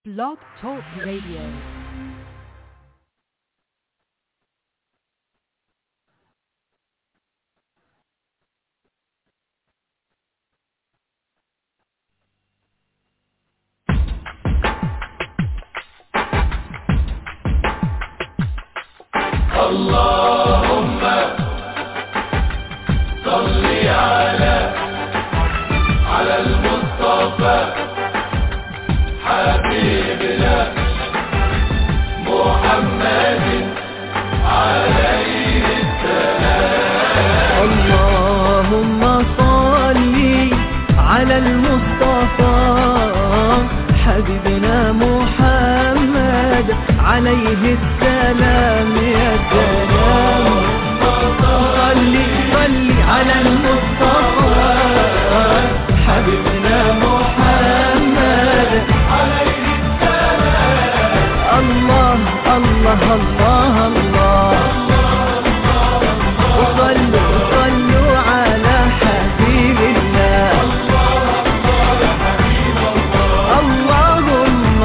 Blog Talk Radio. اللهم صل على على المصطفى حبيبنا محمد عليه السلام اللهم صل على المصطفى حبيبنا محمد عليه السلام يا سلام صل صل على المصطفى حبيبنا محمد عليه السلام الله الله الله الله وصلوا صلوا على حبيب الله اللهم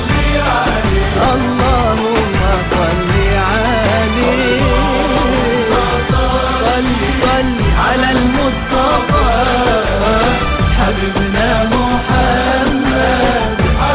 اللهم صل عليه صل صل على المصطفى حبيبنا محمد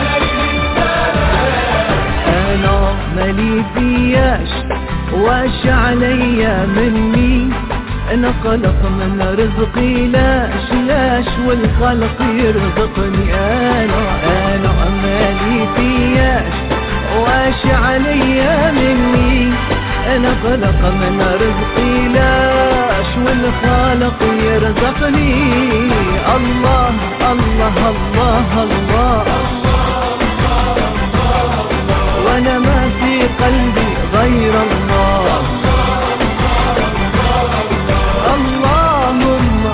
انا مالي فياش واش عليا مني انا خلق من رزقي لاش لاش والخلق يرزقني انا انا مالي فياش واش عليا مني انا خلق من رزقي لاش والخالق يرزقني الله الله الله, الله وانا ما في قلبي غير الله اللهم اللهم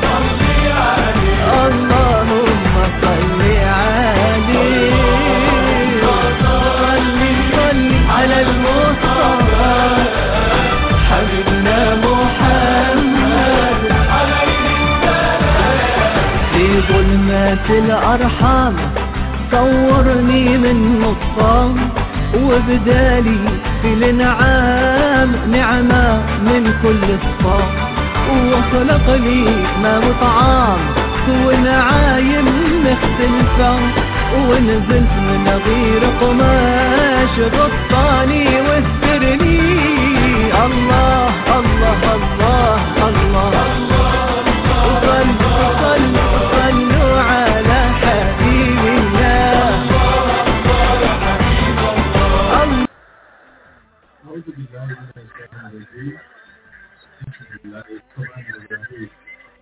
صل عليه صل صل على المصطفى حبيبنا محمد في ظلمات الأرحام صورني من نطفان وبدالي في الانعام نعمة من كل صفام وخلق لي ما وطعام ونعايم مختلفة ونزلت من غير قماش غطاني واسترني الله الله الله الله, صلوا صلوا صلوا على حبيب الله أعوذ بالله من الشيطان الرجيم بسم الله الرحمن الرحيم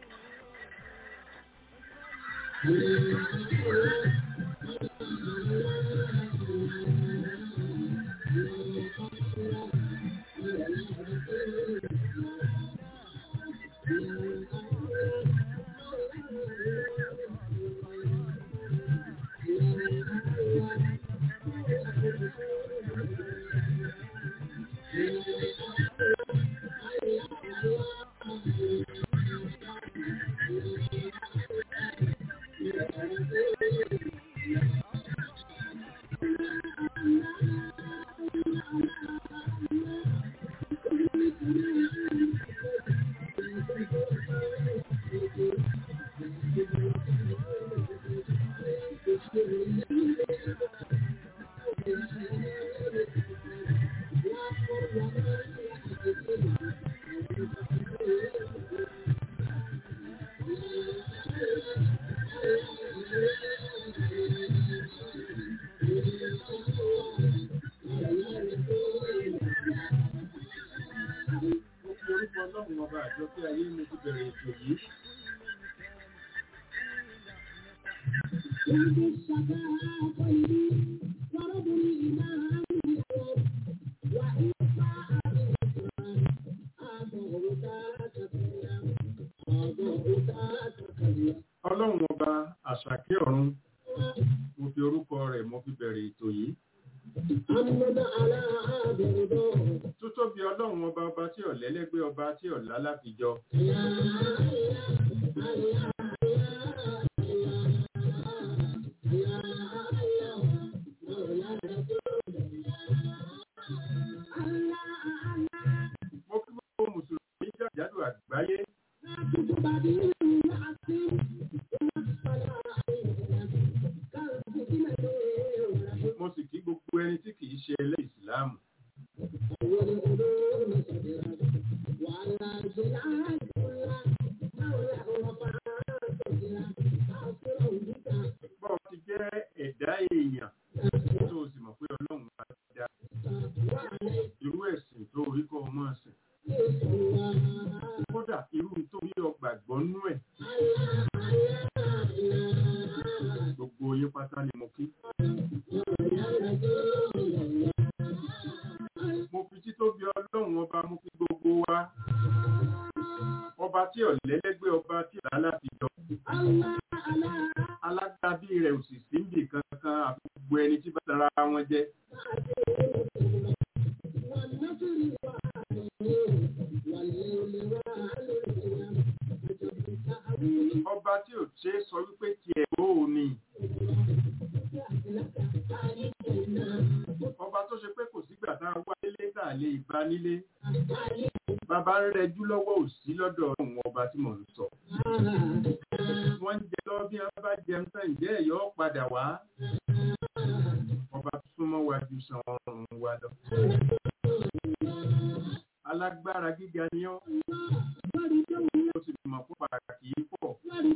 orúkọ ọlọ́run ọba àjọ pé ayé mo ti bẹ̀rẹ̀ ètò yìí. ọlọ́run ọba àṣàkẹ́ ọ̀run mo fi orúkọ rẹ̀ mo fi bẹ̀rẹ̀ ètò yìí. Tútóbi ọlọ́run ọba ọba tí ọ̀lẹ́lẹ́gbẹ́ ọba tí ọ̀lá láfijọ́. mo sì kí gbogbo ẹni tí kìí ṣe ẹlẹ́ ìsìláàmù bọ́ọ̀ ti jẹ́ ẹ̀dá èèyàn tó o sì mọ̀ pé ọlọ́run máa dá irú ẹ̀sìn tó orí kọ́ ọmọ ẹ̀sìn kódà irú tó rí ọgbàgbọ́ nú ẹ̀ gbogbo yín pátá ni mo kí mo fi títóbi ọlọ́run ọba mo fi gbogbo wa ọba tí ọ̀lẹ́lẹ́gbẹ́ ọba tí àlàáfíà alágbàbí rẹ̀ ò sì sí níbì kankan àfi gbogbo ẹni tí bá tara wọn jẹ́ ọba tí ò ṣe é sọ wípé tiẹ̀ ó ní ọba tó ṣe pé kò sígbà tá a wá nílé tá a lè bá nílé bàbá ń rẹjú lọ́wọ́ òsí lọ́dọ̀ òun ọba tí mò ń sọ wọ́n ń jẹ lọ bí wọ́n bá jẹun tán ǹjẹ́ ẹ̀yọ́ padà wá ọba tó súnmọ́ wa ju san ọrùn wa lọ alágbára gíga ni ọ́ ó sì mọ̀ fún pàtàkì yìí pọ̀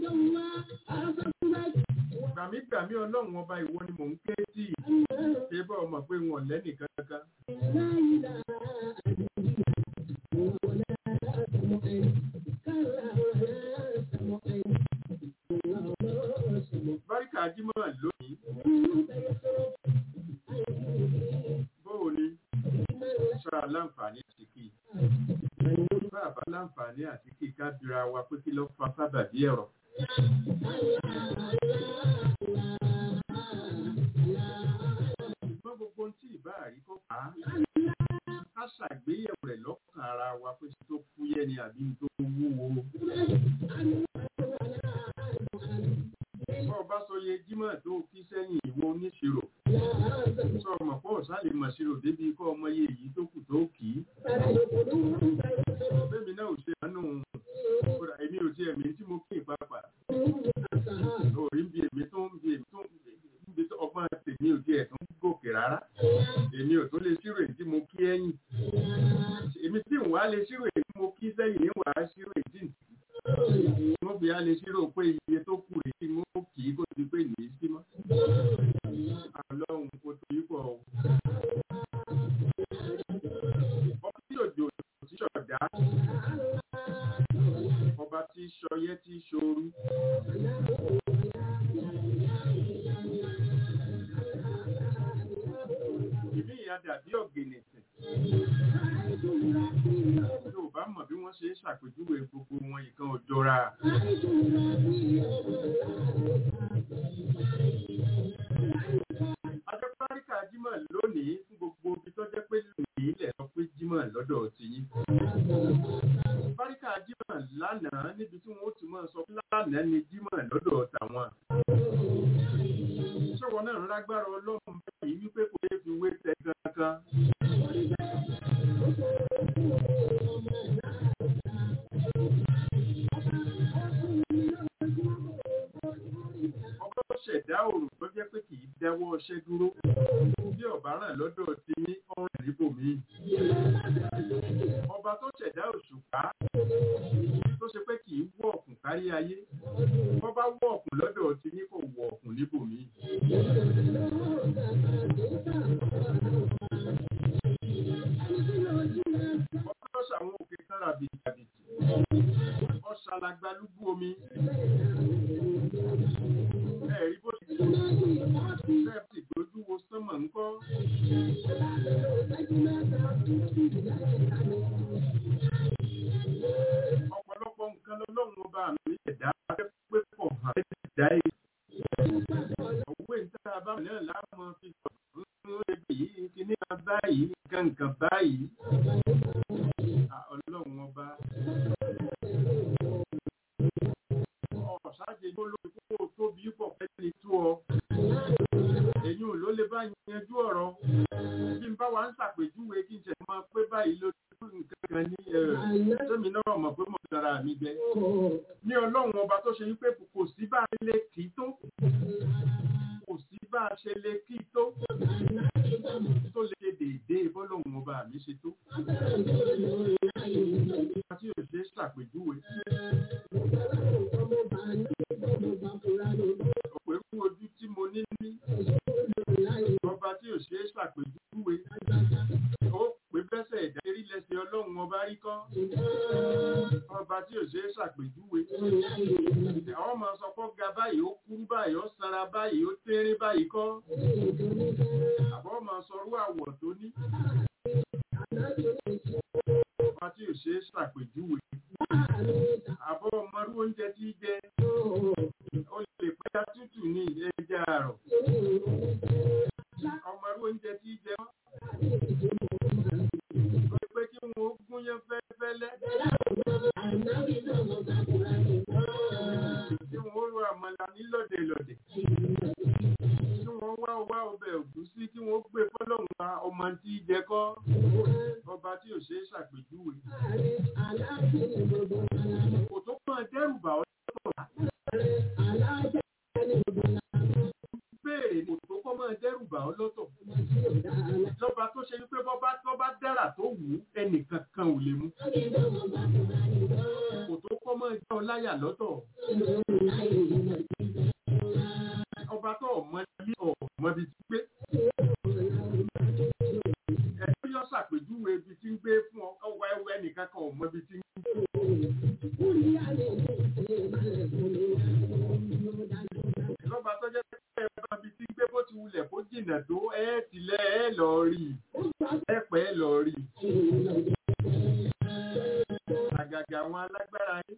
gbàmígbàmí ọlọ́run ọba ìwọ ni mò ń ké tí ṣé bá ọmọ pé wọn lẹ́nì kankan báríkà jímọ̀ lónìí bóò ni ṣọ́ra láǹfààní àti kí bàbá láǹfààní àti kí ká bira wa pé kí ló fa sábàbí ẹ̀rọ ṣùgbọ́n gbogbo ohun tí ìbá rí kó fà á ká ṣàgbéyẹ̀wò rẹ̀ lọ́kàn ara wa pé tó fúyẹ́ ni àbí tó wúwo. bọ́ ọba sọ yẹ jímọ̀ tó kí sẹ́yìn ìwọ oníṣirò sọ ọmọ pọ̀ sálè mọ̀ ṣirò débi kọ́ ọmọ yẹ èyí tó kù tó kì í. bẹ́ẹ̀ni náà ò ṣe àánú kódà èmi ò tiẹ̀ mí tí mo kí ìpapà orí ń bi èmi tó ń bi èmi tó ń bi tó ọgbọ́n tèmi ò tiẹ̀ tó ń gòkè rárá èmi ò tó lè ṣírò èyí tí mo kí ẹ̀yìn èmi tí ń wá lè ṣírò èyí tí mo kí sẹ́yìn ní wàá ṣírò èyí tí mo fi á lè ṣírò pé iye tó kù èyí tí mo kì í kó ti pé ní í sí mọ́ ọlọ́run kò tó yí pọ̀ o. ọba tí òjò tí ṣọ̀dá ọba tí ṣọyẹ́ tí ṣoru. ìbí ìyá dàbí ọ̀gẹ̀nẹ̀tẹ̀. yóò bá mọ̀ bí wọ́n ṣe ń ṣàpèjúwe gbogbo wọn ìkan òjọra. Adébáríkà Jímọ̀ lónìí fún gbogbo ibi tó jẹ́ pé lónìí ilẹ̀ sọ pé Jímọ̀ lọ́dọ̀ ti yín. Báríkà Jímọ̀ lánàá níbi tí wọ́n ti máa sọ pé lánàá ni Jímọ̀ lọ́dọ̀ tàwọn. Ṣọ́wọ́ náà ń lágbára ọlọ́run báyìí wípé kò lè fi wé tẹ kankan. Ọba ṣẹ̀dá òrùn tó jẹ́ pé kì í dáwọ́ ọṣẹ́ dúró. Bí ọ̀bá ràn lọ́dọ̀ ti ní ọ̀rìn níbòmí. Ọba tó ṣẹ̀dá òṣùpá tó ṣe pé kì í wọ̀ ọ̀kùn kárí ayé. Wọ́n bá wọ̀ ọ̀kùn lọ́dọ̀ ti ní kò wọ̀ ọ̀kùn níbòmí. Ọba tó ṣàwọn òkè kan ràbìtì ràbìtì. Ọ̀ṣàlàgbàlúgbú omi ẹ̀rí bó ti fẹ́ ti dojú wo sánmọ̀ ńkọ́. ọ̀pọ̀lọpọ̀ nǹkan lọ́lọ́run ọba mi ẹ̀dá pé pọ̀ hàn ẹ̀dá yìí. òwe níta bá mi náà láàmú fi sọ̀rọ̀ fún ẹbí yìí kíní kan báyìí nǹkan nǹkan báyìí. ọlọ́run ọba ọ̀sáàjì ló lórí kó tóbi pọ̀ pẹ́lú tó ọ. Èyí ò ló lè bá yanjú ọ̀rọ̀. Bí n bá wa ń ṣàpèjúwe kí n ṣe máa pé báyìí ló tó nǹkan kan ní sẹ́mi náà mọ̀ pé mo dára mi jẹ. Ní ọlọ́run ọba tó ṣe wípé kò sí bá lè kì í tó. Kò sí bá a ṣe lè kí tó tó lè ṣe déédéé bọ́lọ́hún ọba mi ṣe tó. Ọba tí ò ṣe é ṣàpèjúwe. Òpèrú ojú tí mo ní ní. Ọba tí ò ṣe é ṣàpèjúwe. Ó pè bẹ́sẹ̀ ìdárí lẹ́sẹ̀ ọlọ́run ọba rí kọ́. Ọba tí ò ṣe é ṣàpèjúwe. Àwọn ọmọ sọ pé ó ga báyìí, ó kúrú báyìí, ó sanra báyìí, ó tínrín báyìí kọ́. Àbọ̀ ọmọ sọrú àwọ̀ tó ní. Ọba tí ò ṣe é ṣàpèjúwe. Àbọ̀ ọmọrú oúnjẹ tí í jẹ. Ó lè pẹ́yà tútù ní ẹja àrọ̀. Ọmọrú oúnjẹ tí í jẹ wọ́n. Ó pé kí wọ́n ó gúnyán fẹ́lẹ́fẹ́lẹ́. Tí wọ́n ó ro àmàlà ní lọ́dẹ̀lọ́dẹ̀. Tí wọ́n wá wá ọbẹ̀ ògúsí tí wọ́n gbé fọ́lọ́run pa ọmọ tí í jẹ kọ́. Ọba tí ò ṣe é ṣàpèjúwe. Kò tó kàn dẹ́rù bà ọ́ lọ́tọ̀. Béèrè kò tó kọ́ máa dẹ́rù bà ọ́ lọ́tọ̀. Lọ́ba tó ṣe wípé bọ́bá tó bá dára tó wù ú ẹnìkan kan ò lè mú. Kò tó kọ́ máa jẹ́ ọ láyà lọ́tọ̀. Ọba tó ọmọ ilé ọmọ ibi tí gbé. Ẹ̀jọ́ yọ ṣàpèjúwe ibi tí ń gbé fún ọ ọwọ́ ẹwẹ́ ẹnìkan kan ọmọ ibi tí ń gbé. Lọ́ba tó jẹ́ pé ẹ̀bá ibi tí ń gbé bó ti wulẹ̀ kó jìnà tó ẹ̀ tilẹ̀ ẹ̀ lọ rí i. Ẹ pẹ́ lọ rí i. Àgàgà àwọn alágbára yín.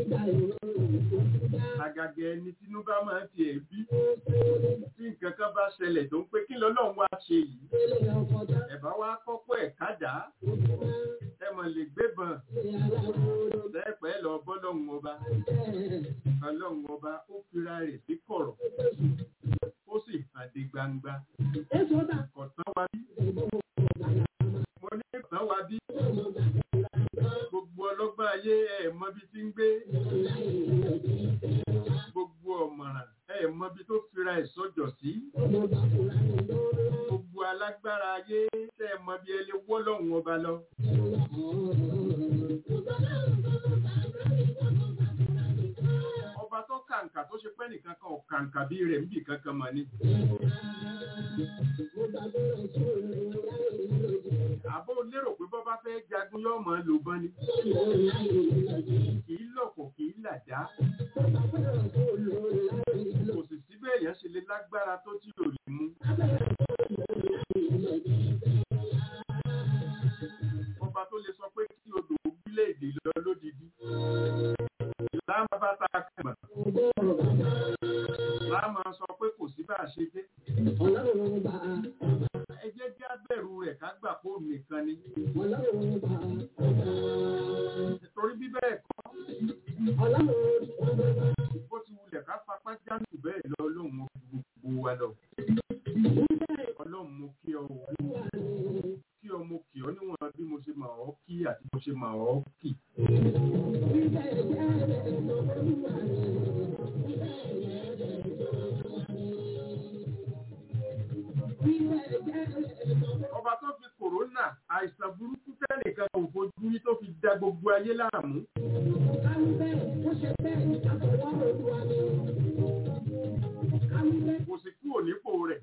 Àgàgà ẹni tínú bá máa ti ẹ̀ bí. Tí nǹkan kan bá ṣẹlẹ̀ tó ń pé kí lọ́lọ́run wá ṣe yìí. Ẹ̀bá wá kọ́kọ́ ẹ̀ kádà. Ẹ mọ̀ lè gbébọn. Lẹ́pẹ́ lọ bọ́lọ́run ọba. Ọlọ́run ọba ó fira rẹ̀ sí kọ̀rọ̀. Ó sì hàn dé gbangba. Kọ̀tán wa bí. Mo ní kọ̀tán wa bí. Gbogbo ọlọ́gbọ́n ayé ẹ̀ mọ́bi tí ń gbé. Gbogbo ọ̀mọ̀ràn ẹ̀ mọ́bi tó fira ẹ̀ sọ́jọ̀ sí. Gbogbo alágbára ayé tẹ́ ẹ̀ mọ́bi ẹ lè wọ́ lọ́hùn ọba lọ. Ọba tó kàǹkà tó ṣe pẹ́ nìkan kan ò kàǹkà bí rẹ̀ níbì kankan mọ̀ ni. Àbó lérò pé bọ́ bá fẹ́ jagun yóò mọ̀ lò bọ́n ni. Kì í lọ̀kọ̀ kì í làjá. Kò sì síbẹ̀ èèyàn ṣe lè lágbára tó tí ò lè mú. Ọba tó lè sọ pé kí odò orílẹ̀-èdè lọ lódìdí. Láàmú bá ta kàmà. Láàmú sọ pé kò sí bá a ṣe dé. Ẹ jẹ́ kí á bẹ̀rù rẹ̀ ká gbà pé òun nìkan ni. Torí bí bẹ́ẹ̀ kọ́, bó ti wulẹ̀ ká fapá jáǹtù bẹ́ẹ̀ lọ lóhun gbogbo wa lọ. Ọlọ́run mo kí ọ o. Kí ọ mo kì ọ níwọ̀n bí mo ṣe mà ọ́ kí àti mo ṣe mà ọ́ kì. Ọba tó fi kòrónà àìsàn burúkú tẹ́nìkan kò fojú rí tó fi da gbogbo ayé láàmú. Kò sì kúrò nípò rẹ̀.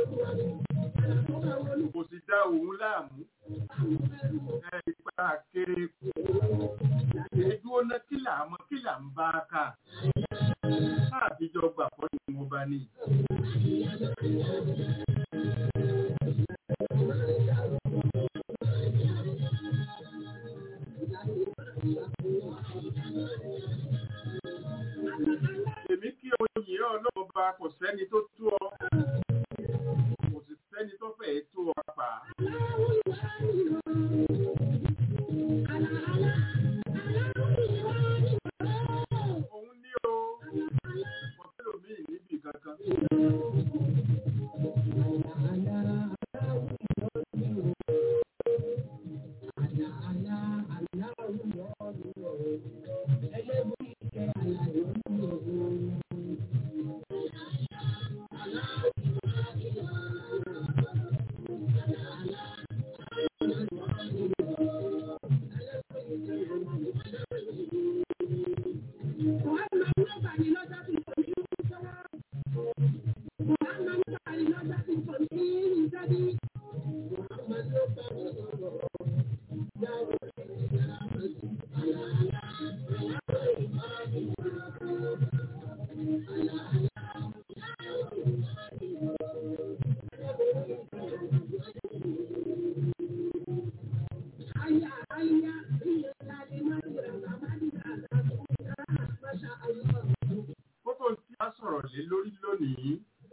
Kò sì dá òun láàmú. Ẹ ipa kéré kù. Èdú ọ̀nà kí là mọ́ kí là ń bá a kà. Káàbíjọ gbà fọ́ ni mo bá ní. Èmi kí oyè ọlọ́run bá kò sẹ́ni tó tú ọ. Kò sì sẹ́ni tó fẹ́ tó ọ pa. Òun ní o, kò sẹ́lòmíì níbi kankan. kókó tí a sọ̀rọ̀ lé lórí lónìí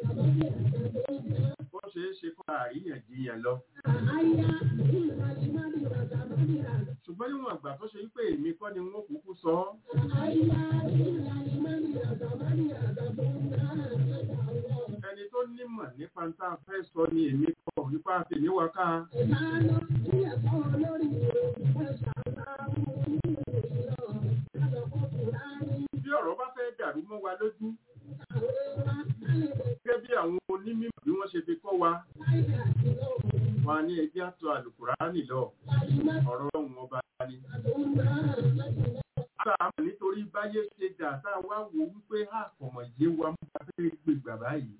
ó ṣeé ṣe kó àríyànjiyàn lọ ṣùgbọ́n níwọ̀n àgbà tó ṣe wípé èmi kọ́ ni wọ́n kúkú sọ ọ́ ẹni tó nímọ̀ nípa ń tá a fẹ́ sọ ni èmi kọ̀ nípa àtẹ̀níwá ká bí ọ̀rọ̀ bá fẹ́ dàrú mọ́ wa lójú gẹ́gẹ́ bí àwọn onímọ̀ bí wọ́n ṣe fi kọ́ wa wọn ní ẹjẹ́ àtọ̀ àlùkùránì lọ ọ̀rọ̀ ọ̀hún ọba ni. Àmọ́ nítorí báyé ṣe dà tá a wá wo wípé àkọ̀mọ̀ yé wa mú ká fẹ́ gbègbà báyìí.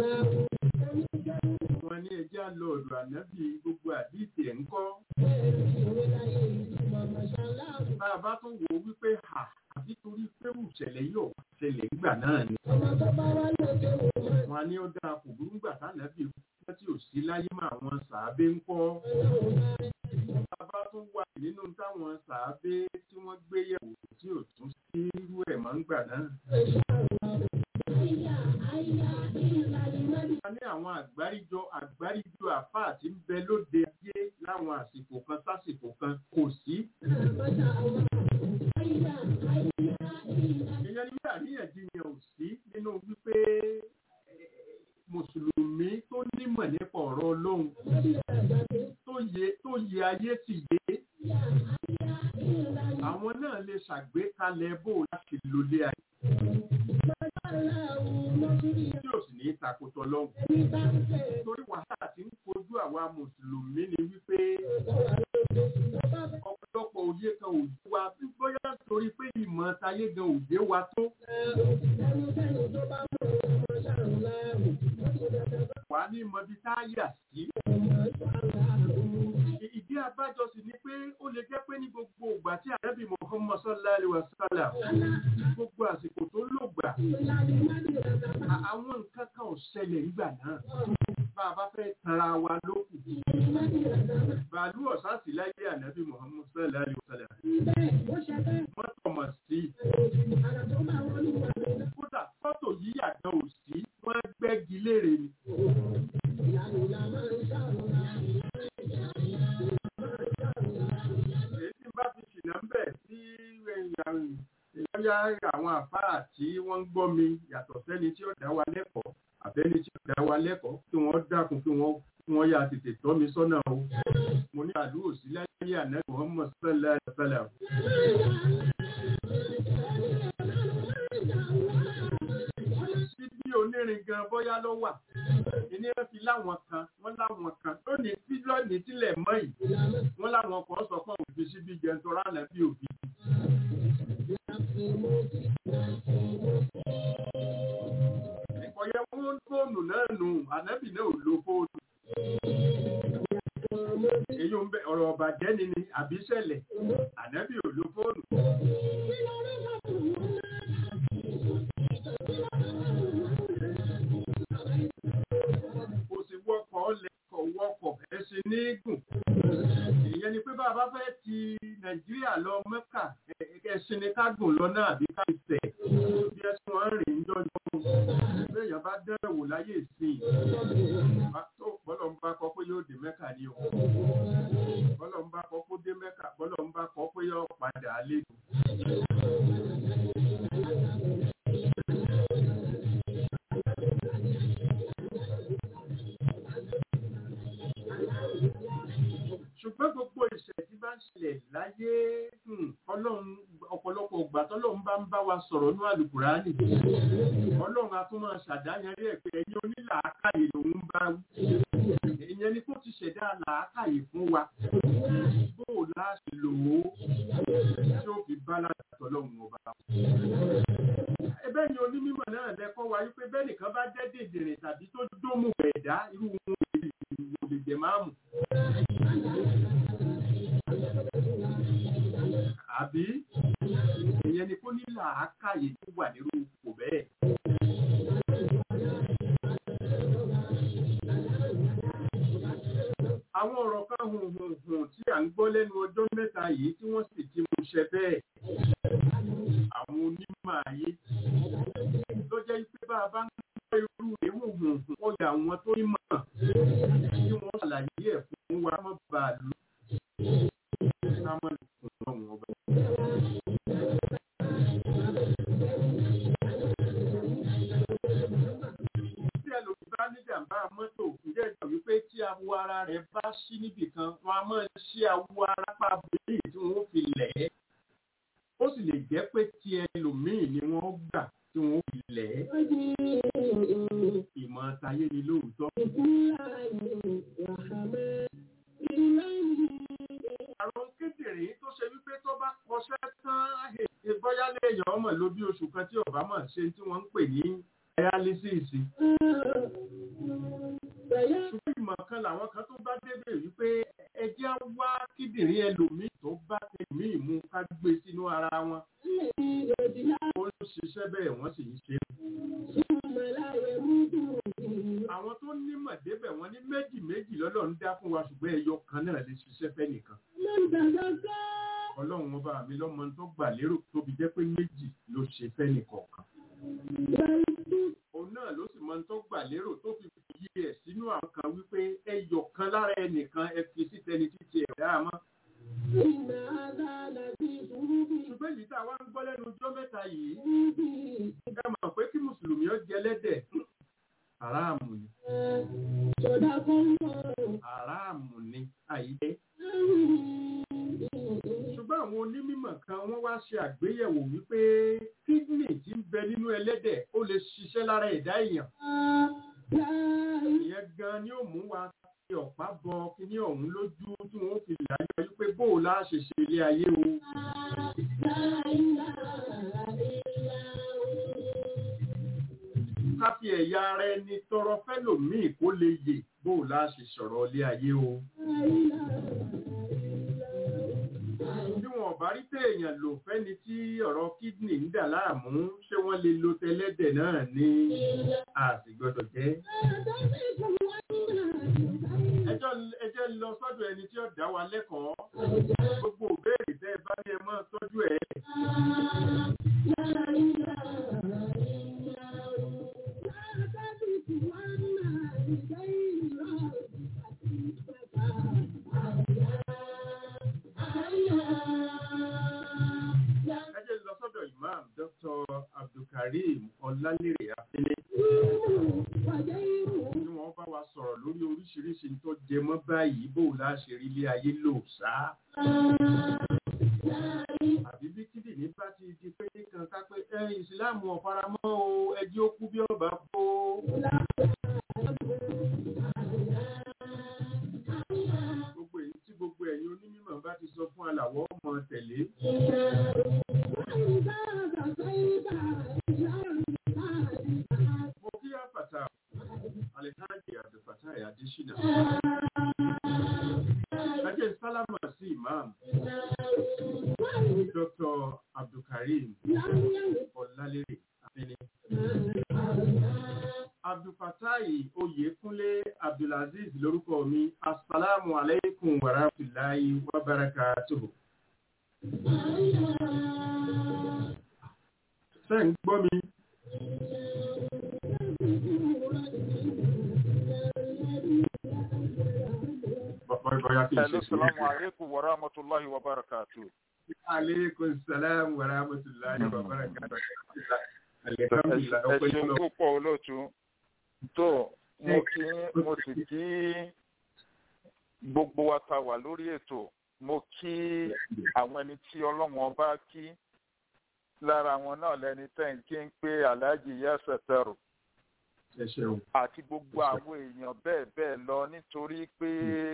Wọ́n ní ẹjẹ́ àlọ́ ọ̀dọ̀ ànábì gbogbo àdìsí ẹ̀ ń kọ́. Bá a bá tún wo wípé hà àbí torí pé ìṣẹ̀lẹ̀ yóò ṣẹlẹ̀ nígbà náà ni. Wọ́n ní ó dáa kò burú gbà tánàbì kú tí ò sí láyé mọ́ àwọn sàábé ń kọ́. Bàbá tún wà nínú táwọn sàábé tí wọ́n gbé yẹ̀wò tí ò tún sí irú ẹ̀ máa ń gbà náà. A ní àwọn àgbáríjọ àgbáríjọ àfáà tí ń bẹ lóde ayé láwọn àsìkò kan sásìkò kan kò sí. Ìyẹn ni bí àríyànjiyàn ò sí nínú wípé mùsùlùmí tó nímọ̀ nípa ọ̀rọ̀ ọlọ́run tó yẹ tó yẹ ayé sì yé àwọn náà lè ṣàgbékalẹ̀ bó láti lólé ayé tí ò sì ní takòtò lọ́hùn torí wàhálà tí ń kojú àwa mùsùlùmí ni wípé ọ̀pọ̀lọpọ̀ òye kan ò yé wa bóyá torí pé ìmọ̀ tayé gan ò yé wa tó wà ní mọ̀bí tá a yà sí. Ìdí abájọ sì ni pé ó lè jẹ́ pé ní gbogbo ìgbà tí àrẹ́bì Muhammad sallallahu alaihi wasallam gbogbo àsìkò tó lò gbà. Àwọn nǹkan kan ò ṣẹlẹ̀ nígbà náà. Bá a bá fẹ́ tanra wa lókù. Bàálù ọ̀sán sì láyé àrẹ́bì Muhammad sallallahu alaihi wasallam. Wọ́n tọmọ̀ sí. Kódà fọ́tò yíyà gan ò sí. Wọ́n gbẹ́gi léèrè ni. Èyí tí bá fi ṣìnà ń bẹ̀ sí ìyá àwọn àfáà tí wọ́n ń gbọ́ mi yàtọ̀ sẹ́ni tí ó dá wa lẹ́kọ̀ọ́ àbẹ́ni tí ó dá wa lẹ́kọ̀ọ́ kí wọ́n dákun kí wọ́n kí wọ́n yà tètè tọ́ mi sọ́nà o. Mo ní àdúrò sí láyé àná Muhammad sallallahu alaihi wasallam. Síbí onírin gan bóyá ló wà. Ìní ẹ fi láwọn kan, wọ́n láwọn kan. Lónìí tí lónìí tílẹ̀ mọ́ yìí, wọ́n láwọn kan sọ pé òfin síbí jẹun tó rà náà bí òbí. Ìkọ̀yẹ fún fóònù náà nù, ànábì náà ò lo fóònù. Èyí ń bẹ ọ̀rọ̀ ọ̀bàjẹ́ ni ni àbí ṣẹlẹ̀, ànábì ò lo fóònù. Kò sí wọ́kọ̀ lẹ́kọ̀ wọ́kọ̀ ẹṣin ní gùn. Ìyẹn ni pé bàbá fẹ́ ti Nàìjíríà lọ Mẹ́kà ẹṣin ni ká gùn lọ náà àbí ká ìfẹ́. Bí ẹṣin wọn rìn ń jọjọ́. Béèyàn bá dẹ́rẹ̀ wò láyé ìsìn. Tó bọ́lọ̀ ń bá kọ pé yóò dé Mẹ́kà ni o. Bọ́lọ̀ ń bá kọ pé dé Mẹ́kà. Bọ́lọ̀ ń bá kọ pé yóò padà àlejò. ṣùgbọ́n gbogbo ìṣẹ̀ tí bá ń ṣẹlẹ̀ láyé ọlọ́run ọ̀pọ̀lọpọ̀ ìgbà tọ́lọ́run bá ń bá wa sọ̀rọ̀ ní àlùkùránì ọlọ́run a tún máa ṣàdáyanrí ẹ̀ pé ẹ̀yin onílàákàyè lòun bá wí ìyẹn ni kó ti ṣẹ̀dá làákàyè fún wa bó o láṣẹ lò ó tí ó fi bá láti tọ́lọ́run ọba. ẹbẹ́ ni onímọ̀ náà lẹ́kọ́ wa wípé bẹ́ẹ̀ nìkan bá jẹ́ dèdèrè tàbí tó dómù ẹ̀dá irú wọn ìmáàmù. àbí ìyẹn ni kó ní làákàyè tó wà nírú ipò bẹ́ẹ̀. àwọn ọ̀rọ̀ kan hùn hùn hùn tí à ń gbọ́ lẹ́nu ọjọ́ mẹ́ta yìí tí wọ́n sì ti mú ṣẹ bẹ́ẹ̀. àwọn onímọ̀ ayé tó jẹ́ pé bá a bá ń gbọ́ irú ìwò hùn hùn ó yà àwọn tó ní mọ̀ tí wọ́n ṣàlàyé ẹ̀ fún wa mọ́ bá a lò. ká mọ̀ lè fún ọ̀hún ọba. tí ẹlòmíì bá níjàmbá mọ́tò ǹjẹ́ ìjọ wípé tí awọ ara rẹ̀ bá ṣí níbì kan wọn a máa ṣí awọ ara pa bèèrè tí wọ́n fi lẹ̀ ẹ́ ó sì lè jẹ́ pé tí ẹlòmíì ni wọ́n gbà tí wọ́n fi lẹ̀ ẹ́ ìmọ̀ tayé ni lóòótọ́. àrùn kíndìnrín tó ṣe wípé tó bá kọsẹ́ tán ìbọ́yá lẹ́yìn ọmọ ló bí oṣù kan tí ọ̀bá mọ̀ ṣe tí wọ́n ń pè ní dialysis. ṣùgbọ́n ìmọ̀ kan làwọn kan tó bá débẹ̀ wípé ẹjẹ́ wá kíndìnrín ẹlòmíì tó bá tẹ̀míì mú ká gbé sínú ara wọn. ó ń ṣiṣẹ́ bẹ́ẹ̀ wọ́n sì ń ṣe. àwọn tó nímọ̀ débẹ̀ wọ́n ní méjì méjì lọ́lọ́ ń dá fún wa ṣùgbọ́n ẹyọ kan náà lè ṣiṣẹ́ fẹ́ nìkan. ọlọ́run ọba mi lọ́mọ tó gbà lérò tóbi jẹ́ pé méjì ló ṣe fẹ́ nìkọ̀ọ̀kan òun náà ló sì mọ tó gbà lérò tó fi yí ẹ sínú àwọn kan wípé ẹyọ kan lára ẹnìkan ẹ fi sí tẹni títí ẹ dáa mọ. ṣùgbọ́n èyí tá a wá ń gbọ́ lẹ́nu ọjọ́ mẹ́ta yìí ẹ mọ̀ pé kí mùsùlùmí ó jẹ lẹ́dẹ̀ aráàmù ni aráàmù ni àyíké ṣùgbọ́n àwọn onímọ̀ kan wọ́n wá ṣe àgbéyẹ̀wò wípé kídìnì tí ń bẹ nínú ẹlẹ́dẹ̀ ó lè ṣiṣẹ́ lára ẹ̀dá èèyàn. ìyẹn gan ni ó mú wa fi ọ̀pá bọ kíní ọ̀hún lójú tí wọ́n fi láyé wípé bóò láà ṣe ṣe ilé ayé o. ká fi ẹ̀yà ara ẹni tọrọ fẹ́lòmíì kó lè yè bóò láà ṣe sọ̀rọ̀ ilé ayé o. bí wọn bá rí téèyàn lò fẹ́ni tí ọ̀rọ̀ kídìnì ń dà láàmú ṣé wọ́n lè lo tẹlẹ́dẹ̀ náà ní àsìgbọ́dọ̀ jẹ́. ẹjọ́ ẹjẹ́ lọ sọ́dọ̀ ẹni tí ó dá wa lẹ́kọ̀ọ́ gbogbo òbéèrè tẹ́ ẹ bá ní ẹ máa tọ́jú ẹ̀. ẹ jẹ́ lọ sọ́dọ̀ imam dr abdulkareem ọlálérè afẹ́lẹ́ tí wọ́n bá wa sọ̀rọ̀ lórí oríṣiríṣi tó jẹ mọ́ báyìí bó láṣẹ rí ilé ayé lò sá. àbí bí kídìní bá ti di pé kan ká pé ẹ ìsìláàmù ọ̀faramọ́ o ẹjẹ́ ó kú bí ọba kó. gbogbo èyí tí gbogbo ẹ̀yin onímọ̀ bá ti sọ fún alàwọ̀ ọmọ tẹ̀lé. mo kí àfàtà alhaji abdulfatai adesina. ajẹ́ sálámà sí imam dr abdulkareem ọ̀làlérè afẹ́lẹ́. abdulfatai oyèkúnlé abdulaziz lórúkọ mi asalaamu aleykum wa rahmatulahi wa barakatuhu. ṣé ń gbọ́ mi? Bọ́yá kí n ṣe Hello, sùúrù. salamu alaikum wa rahmatullahi wa barakatuh. Aleykum salaam wa rahmatulahi wa barakatuhu. Ẹ Alhamdulillah, ọpẹ́ ṣeun jùlọ. púpọ̀ olóòtú. Tó mo kí mo sì kí gbogbo wa ta wà lórí ètò. Mo kí àwọn ẹni tí ọlọ́run ọba kí. Lára wọn náà lẹni tẹ́ ń kí ń pé Alhaji Yasetaru Ẹ ṣeun. àti gbogbo àwọn èèyàn bẹ́ẹ̀ bẹ́ẹ̀ lọ nítorí pé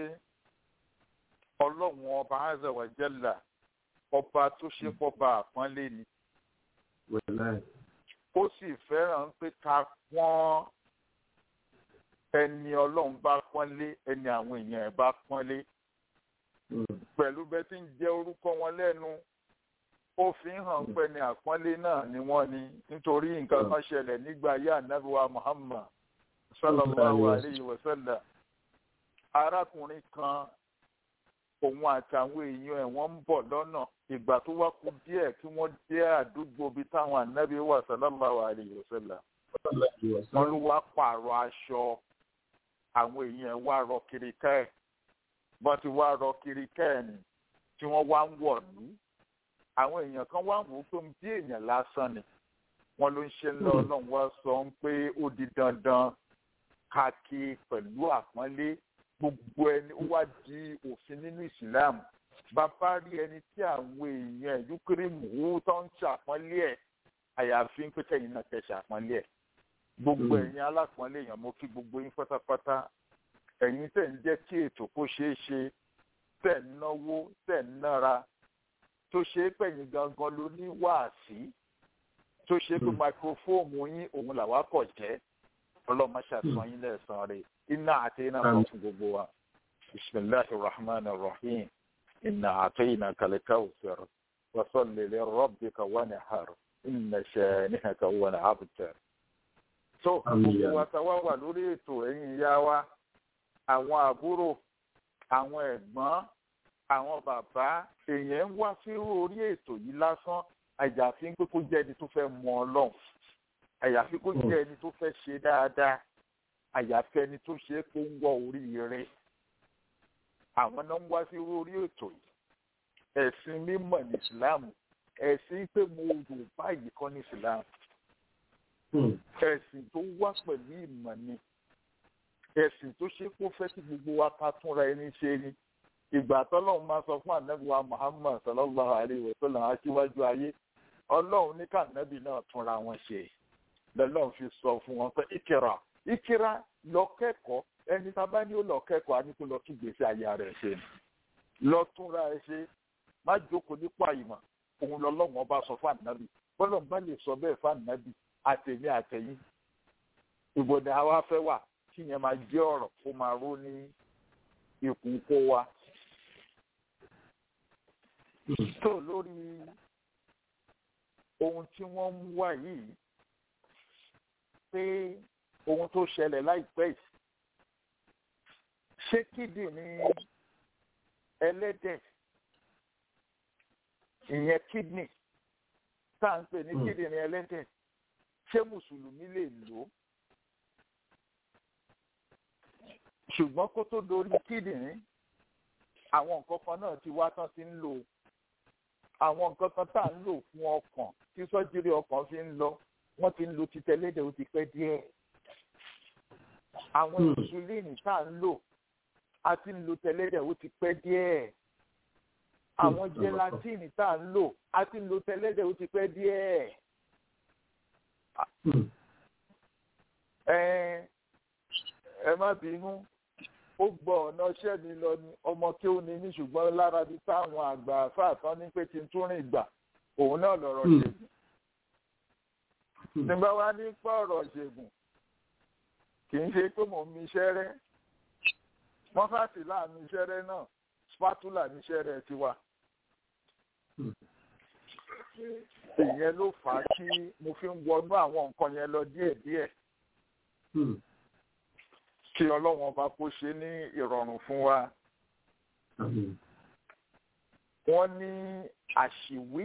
ọlọ́run ọba Azza wa Jalla ọba tó ṣe pọ́ba àpọ́nlé ni. Wẹ̀láì. ó sì fẹ́ràn pé ká pọ́n ẹni ọlọ́run bá pọ́nlé ẹni àwọn èèyàn ẹ̀ bá pọ́nlé pẹ̀lú bẹ́ẹ̀ tí ń jẹ́ orúkọ wọn lẹ́nu ó fi ń hàn pé ní àpọ́nlé náà ni wọ́n ní nítorí nǹkan kan ṣẹlẹ̀ nígbà ayé ànábìwá Muhammad sallallahu alayhi wa sallam arákùnrin kan òun àtàwọn èèyàn ẹ̀ wọ́n ń bọ̀ lọ́nà ìgbà tó wá kú díẹ̀ kí wọ́n dé àdúgbò bíi táwọn ànábì wà sallallahu alayhi wa sallam wọ́n ló wá pààrọ̀ aṣọ àwọn èèyàn ẹ̀ wá rọ kiri ká ẹ̀ bọ́n ti wá rọ kiri ká ẹ̀ ni tí wọ́n wá ń wọ̀lú àwọn èèyàn kan wá wò ó pé bí èèyàn lásán ni wọ́n ló ń ṣe ńlọ ọlọ́run wá sọ ń pé ó di dandan ká kí pẹ̀lú àpọ́nlé gbogbo ẹni ó wá di òfin nínú ìsìláàmù bàbá rí ẹni tí àwọn èèyàn yúkírìmù wú tó ń ṣàpọ́nlé ẹ̀ àyàfi ń pẹ́kẹ́ yìí náà tẹ̀ ṣàpọ́nlé ẹ̀ gbogbo ẹ̀yin alápọ̀nlé èèyàn mo kí gbogbo yín pátápátá ẹ̀yin tẹ̀ ń jẹ́ kí ètò kó ṣeé ṣe tẹ̀ ń náwó tẹ̀ ń nára tó ṣe é pẹ̀yìn gangan ló ní wáàsí tó ṣe é pé máikrófóòmù yín òun làwa kọ̀ jẹ́ ọlọ́mọ ṣàtúnṣe yín lẹ́sàn-án rẹ̀ iná àti iná kan fún gbogbo wa bisimilahi rahman rahim iná àti iná kàlẹ́kà òfin wasalli li rabbika wanhar inna shanihaka huwa al-abtar. tó gbogbo wa ta wá wà lórí ètò ẹ̀yin ìyá wa àwọn àbúrò àwọn ẹ̀gbọ́n àwọn bàbá èèyàn ń wá sí orí ètò yìí lásán àyàfi pé kó jẹ́ ẹni tó fẹ́ mọ ọlọ́run àyàfi kó jẹ́ ẹni tó fẹ́ ṣe dáadáa àyàfi ẹni tó ṣe é kó ń wọ orí rẹ̀ àwọn náà ń wá sí orí ètò yìí ẹ̀sìn mímọ̀ ní ìsìláàmù ẹ̀sìn pé mo rò báyìí kọ́ ní ìsìláàmù ẹ̀sìn tó wá pẹ̀lú ìmọ̀ ni ẹ̀sìn tó ṣe kó fẹ́ kí gbogbo wa ká túnra ẹni ṣe ni ìgbà tọ́lọ́run máa sọ fún ànábìwá Muhammad sallallahu alayhi wa sallam aṣíwájú ayé ọlọ́run ní kànábì náà túnra wọn ṣe lọ́lọ́run fi sọ fún wọn pé ìkìrà ìkìrà lọ kẹ́kọ̀ọ́ ẹni tá a bá ní ó lọ kẹ́kọ̀ọ́ á ní kó lọ tún gbèsè ayé rẹ̀ ṣe ni lọ túnra ẹ ṣe má jókòó nípa ìmọ̀ òun lọ́lọ́run ọba sọ fún ànábì bọ́lọ̀ bá lè sọ bẹ́ẹ̀ fún ànábì àtẹ̀mí àtẹ̀yìn ìbòdà àwa fẹ́ wà kí yẹn máa jẹ́ ọ̀rọ̀ kó máa ró ní ikùn kó wa tó lórí ohun tí wọ́n ń wá yìí pé ohun tó ṣẹlẹ̀ láìpẹ́ yìí ṣé kídìní ẹlẹ́dẹ̀ ìyẹn kídìní tá à ń pè ní kídìní ẹlẹ́dẹ̀ ṣé mùsùlùmí lè lò ó ṣùgbọ́n kó tó dorí kídìní àwọn nǹkan kan náà ti wá tán ti ń lò àwọn nǹkan kan tá à ń lò fún ọkàn tí sọ́júrí ọkàn fi ń lọ wọ́n ti ń lo ti tẹ́lẹ́dẹ̀ ó ti pẹ́ díẹ̀ àwọn insulin tá à ń lò a ti ń lo tẹ́lẹ́dẹ̀ ó ti pẹ́ díẹ̀ àwọn gelatin tá à ń lò a ti ń lo tẹ́lẹ́dẹ̀ ó ti pẹ́ díẹ̀ ẹ ẹ má bínú ó gbọ́ ọ̀nà iṣẹ́ mi lọ ni ọmọ kí ó ní ní ṣùgbọ́n lára bí táwọn àgbà fáàtán ní pé kí n tún rìn gbà òun náà lọ̀rọ̀ ṣègùn. nígbà wá ní pọ̀ ọ̀rọ̀ ṣègùn kì í ṣe pé mò ń mi iṣẹ́ rẹ́ wọ́n fàtí láàánú iṣẹ́ rẹ́ náà spatula ní iṣẹ́ rẹ́ ti wà. ìyẹn ló fà á kí mo fi ń wọnú àwọn nǹkan yẹn lọ díẹ̀díẹ̀ kí ọlọ́run ọba kó ṣe ní ìrọ̀rùn fún wa. wọ́n ní àṣìwí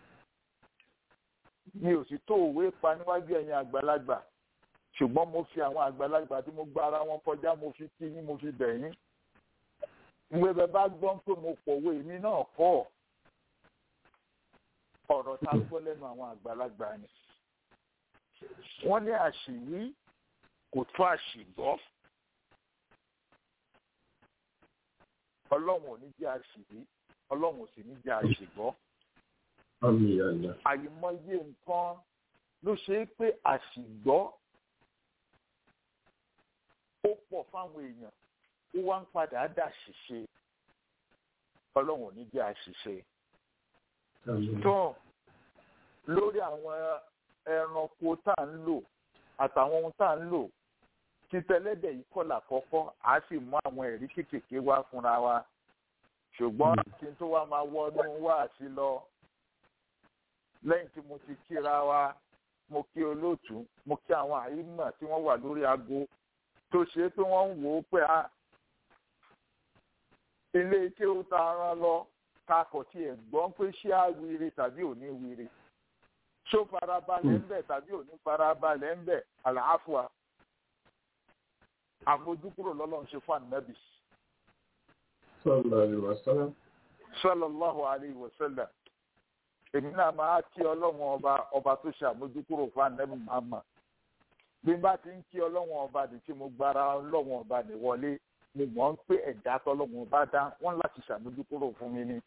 mi ò sì tó òwe pa níwájú ẹ̀yin àgbàlagbà ṣùgbọ́n mo fi àwọn àgbàlagbà tí mo gba ara wọn kọjá mo fi kí yín mo fi bẹ̀ yín. ìwé bẹ́ẹ̀ bá gbọ́n pé mo pòwe mi náà kọ́ ọ̀rọ̀ tá a gbọ́ lẹ́nu àwọn àgbàlagbà ni. wọ́n ní àṣìwí kò tó àṣìgbọ́. ọlọ́run ò ní jẹ́ àṣìwí ọlọ́run ò sì ní jẹ́ àṣìgbọ́. àyìmọye nǹkan ló ṣe é pé àṣìgbọ́ ó pọ̀ fáwọn èèyàn ó wá ń padà dà ṣìṣe ọlọ́run ò ní jẹ́ àṣìṣe. tó lórí àwọn ẹranko tá à ń lò àtàwọn ohun tá à ń lò títẹlẹ́dẹ̀ yìí kọ́ làkọ́kọ́ á sì mú àwọn ẹ̀rí kéékèèké wá fúnra wa ṣùgbọ́n kí n tó wá máa wọnú wá sí lọ lẹ́yìn tí mo ti kíra wa mo kí olóòtú mo kí àwọn àyínà tí wọ́n wà lórí aago tó ṣe é pé wọ́n ń wò ó pé a ilé ike ó ta rán lọ kakọ̀ tí ẹ̀ gbọ́n pé ṣé á wire tàbí ò ní wire ṣó farabalẹ̀ ń bẹ̀ tàbí ò ní farabalẹ̀ ń bẹ̀ àlàáfíà àfojúkúrò lọ́lọ́run ṣe fún ànábì sallallahu alaihi wasallam. sallallahu alayhi wa sallam èmi náà máa kí ọlọ́run ọba ọba tó ṣe àmójúkúrò fún ànábì Muhammad bí n bá ti ń kí ọlọ́run ọba ní tí mo gbára ọlọ́run ọba ní wọlé mo mọ̀ ń pé ẹ̀dá tọ́lọ́run ọba dá wọ́n láti ṣàmójúkúrò fún mi ni.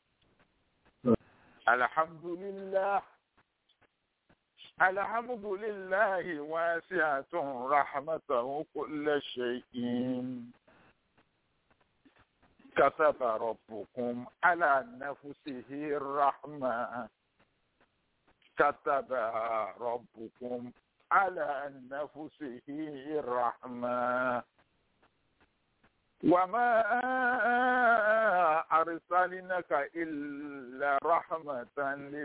alhamdulillah alhamdulillahi wasi'atun rahmatahu kulla shay'in. كتب ربكم على نفسه الرحمة كتب ربكم على نفسه الرحمة وما أرسلناك إلا رحمة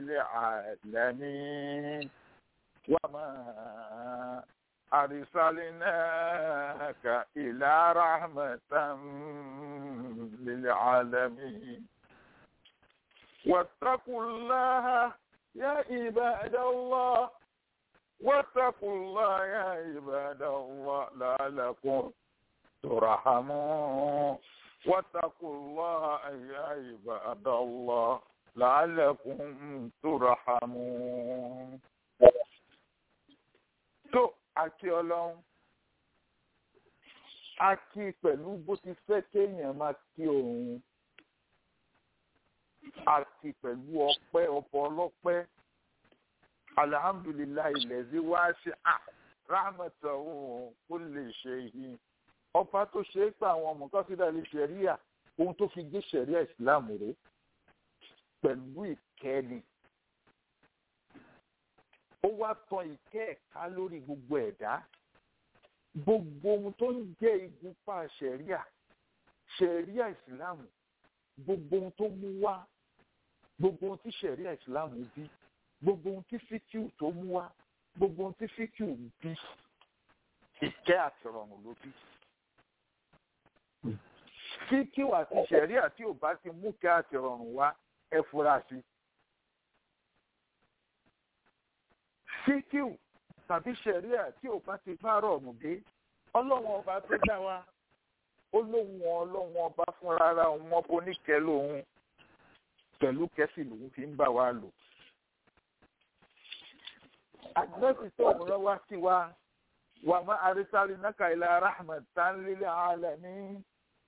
للعالمين وما أرسلناك إلى رحمة للعالمين واتقوا الله يا عباد الله واتقوا الله يا عباد الله لعلكم ترحمون واتقوا الله يا عباد الله لعلكم ترحمون tó àti ọlọ́run a kí pẹ̀lú bó ti fẹ́ kéèyàn máa kí òun àti pẹ̀lú ọpẹ́ ọ̀pọ̀ ọlọ́pẹ́ alihamdulilayi lẹ́sí wá ṣe à rámẹ̀tà òun kó lè ṣe yìí ọba tó ṣe é pé àwọn ọmọ kọ́sídà lè ṣẹ̀ríà ohun tó fi gbé ṣẹ̀ríà ìsìlámù rẹ̀ pẹ̀lú ìkẹ́ni ó wá tan ìkẹ́ ẹ̀ka lórí gbogbo ẹ̀dá gbogbo ohun tó ń jẹ́ igunpá ṣẹ̀ríà ṣẹ̀ríà ìsìlámù gbogbo ohun tó mú wá gbogbo ohun tí ṣẹ̀ríà ìsìlámù bí gbogbo ohun tí fíkìú tó mú wá gbogbo ohun tí fíkìú bí ìkẹ́ àti ọ̀rọ̀ ló bí. fíkìú àti ṣẹ̀ríà tí ò bá ti mú kẹ́ àti ọ̀rọ̀ wá ẹ fura sí i. fíkìú tàbí ṣẹ̀ríà tí ò bá ti bá rọ̀ ọ̀mù dé ọlọ́wọ́n ọba tó dá wa ó lóun ọlọ́wọ́n ọba fúnra ara òun ọba oníkẹ́ lòun pẹ̀lú kẹ́sì lòun fi ń bá wa lò. àgbẹ̀sì tó ń rán wá sí wa wà má arísárì náka ilà rahmatan lil alamin.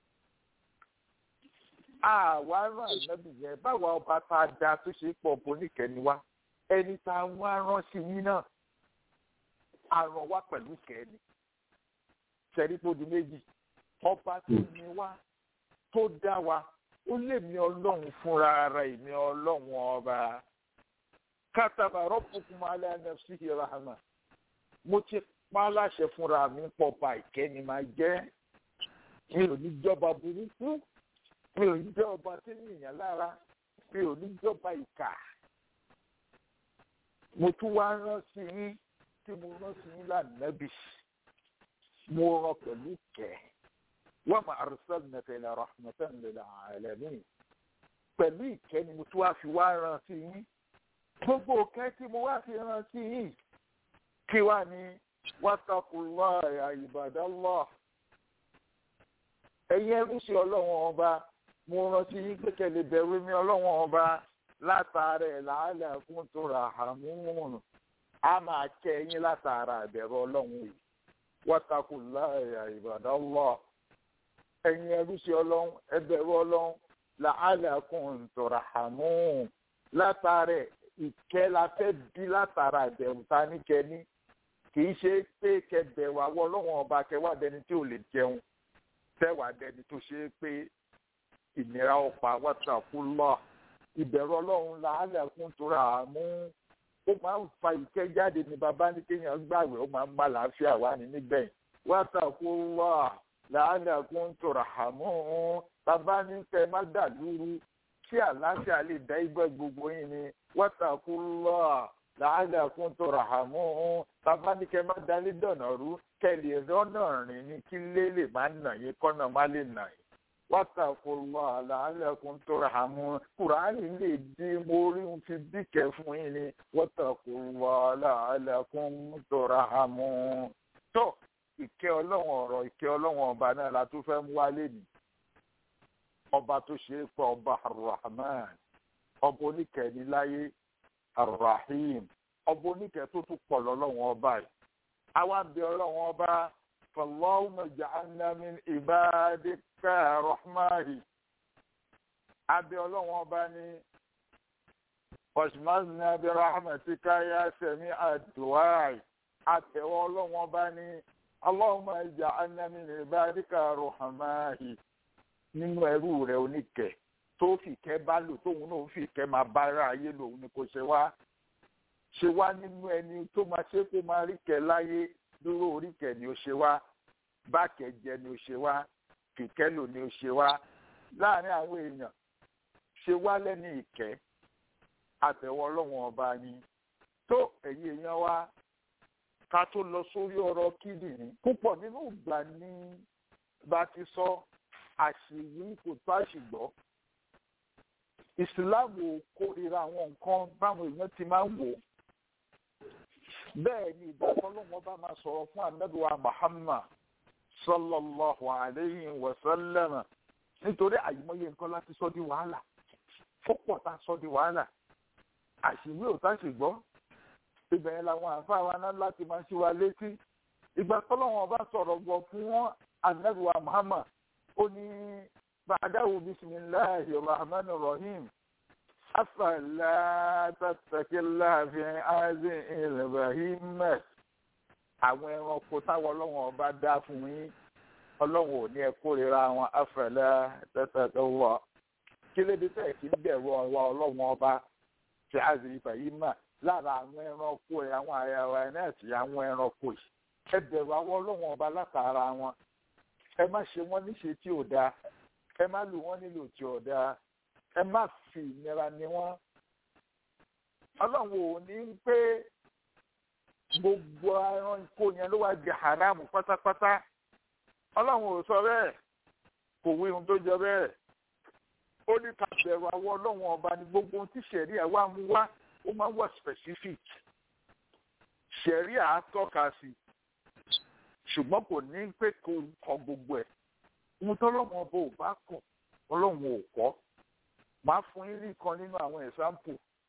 àwa rán ànábì yẹn báwa ọba tá a da tó ṣe pọ̀ boníkẹ́ ni wá ẹni tá a wá rán sí yín náà àràn wá pẹ̀lú kẹ́ni ṣẹ́rí tó di méjì ọba tó ní wá tó dá wa ó lè mi ọlọ́run fúnra ara ìmí ọlọ́run ọba kátàbà rọ́pùkún alẹ́ nafsihi rahma mo ti pa láṣẹ fúnra mi pọ̀ pa ìkẹ́ni máa jẹ́ mi ò ní jọba burúkú mi ò ní jọba tí ń yìnyín lára mi ò ní jọba ìkà mo tún wá rán sí yín tí mo rán sí yín lánàbì mo rán pẹ̀lú kẹ́ wa ma arsalnaka ila rahmatan lil alamin pẹ̀lú ìkẹ́ ni mo tún wá fi wá rán sí yín gbogbo òkẹ́ tí mo wá fi rán sí yín kí wá ní wattaqullaha ya ibadallah ẹ̀yin ẹrú sí ọlọ́wọ́n ọba mo rán sí yín pé kẹ́ bẹ̀rù mi ọlọ́wọ́n ọba látara ẹ̀ làálẹ̀ fún tó ra àmúhùn a máa kẹ́ ẹ̀yin látara ìbẹ̀rù ọlọ́run yìí wattaqullaha ya ibadallah ẹ̀yin ẹrú sí ọlọ́run ẹbẹ̀rù ọlọ́run la'allakum turhamun látara ìkẹ́ la fẹ́ bí látara ìbẹ̀rù ta ní kẹ́ni kì í ṣe pé kẹbẹ̀rù àwọn ọlọ́run ọba kẹwàá dẹni tí ò lè jẹun tẹ́wàá dẹni tó ṣe é pé ìnira ọ̀pá wattaqullah ìbẹ̀rù ọlọ́run la'allakum turhamun ó máa ń fa ìkẹ́ jáde ní bàbá ní kéèyàn gbàgbé ó máa ń bá làáfíà wá ní nígbẹ̀yìn wattaqullah la'allakum turhamun bàbá ní kẹ́ má dàlúrú kí àlàáfíà lè dá ibẹ̀ gbogbo yín ni wattaqullah la'allakum turhamun bàbá ní kẹ́ má dalé dọ̀nà rú kẹ́ lè rọ́nà rìn ní kí lé lè má nà yín kọ́nà má lè nà yín wattaqullah la'allakum turhamun kùránì lè dín mórí ń fi bíkẹ́ fún yín ni wattaqullah la'allakum turhamun. tó ìkẹ́ ọlọ́run ọ̀rọ̀ ìkẹ́ ọlọ́run ọba náà la tún fẹ́ mú wálé ni ọba tó ṣe é pọ̀ ọba arrahman ọba oníkẹ́ni láyé arrahim ọba oníkẹ́ tó tún pọ̀ lọ́lọ́run ọba yìí àwa ń bẹ ọlọ́run ọba fallahumma ja'alna min ibadika rahmahi abẹ ọlọ́run ọba ní washmazna bi rahmatika ya sami'a du'ai àtẹ̀wọ́ ọlọ́run ọba ní allahumma ja'alna min ibadika rahmahi nínú ẹrú rẹ̀ oníkẹ́ tó fìkẹ́ bá lò tóun náà fìkẹ́ máa bá ara ayé lòun ni kò ṣe wá ṣe wá nínú ẹni tó máa ṣe kó máa rí kẹ́ láyé dúró oríkẹ́ ni ó ṣe wá bákẹ́ jẹ ni ó ṣe wá fìkẹ́ lò ni ó ṣe wá láàrin àwọn èèyàn ṣe wá lẹ́ni ìkẹ́ àtẹ̀wọ́ ọlọ́run ọba ni tó ẹ̀yin èèyàn wa ká tó lọ sórí ọ̀rọ̀ kíndìnrín púpọ̀ nínú ìgbà ni bá ti sọ àṣìwí kò tó àṣìgbọ́ ìsìláàmù ò kórìíra àwọn nǹkan báwọn èèyàn ti máa ń wò bẹ́ẹ̀ ni ìdájọ́ lọ́wọ́ bá máa sọ̀rọ̀ fún anábìwá Muhammad sallallahu alayhi wa sallam nítorí àyìmọye nǹkan láti sọ di wàhálà fọ́pọ̀ tá a sọ di wàhálà àṣìwí ò tá ṣìgbọ́ ibẹ̀ yẹn làwọn àǹfààní wa náà láti máa ṣí wa létí ìgbà tọ́lọ́wọ́n bá sọ̀rọ̀ gbọ́ fún wọn anábìwá Muhammad ó ní bàdáwò bisimilahi rahman rahim afala tatakila fi azi ilbahim àwọn ẹranko táwọn ọlọ́wọ́n ọba dá fún yín ọlọ́wọ́n ò ní ẹ kórìíra àwọn afala tatakila kí lédè tẹ̀ kí bẹ̀rù ọ̀wọ́ ọlọ́wọ́n ọba fi azi ilbahim lára àwọn ẹranko ẹ̀ àwọn àyàwó ẹ̀ náà ti àwọn ẹranko yìí ẹ bẹ̀rù àwọn ọlọ́wọ́n ọba látara wọn ẹ má ṣe wọ́n níṣe tí ò dáa ẹ má lù wọ́n nílò tí ò dáa ẹ má fi ìnira ní wọ́n. ọlọ́run ò ní pé gbogbo ẹran ikó yẹn ló wá di haram pátápátá ọlọ́run ò sọ bẹ́ẹ̀ kò wí ohun tó jọ bẹ́ẹ̀ ó ní ká bẹ̀rù àwọn ọlọ́run ọba ní gbogbo ohun tí sẹ̀ríà wá mú wá ó máa ń wà specific sẹ̀ríà á tọ́ka sí ṣùgbọ́n kò ní pé kó kọ gbogbo ẹ̀ ohun tọ́lọ́mọ ọba ò bá kọ̀ ọlọ́run ò kọ́ máa fún yín nìkan nínú àwọn ẹ̀sáǹpù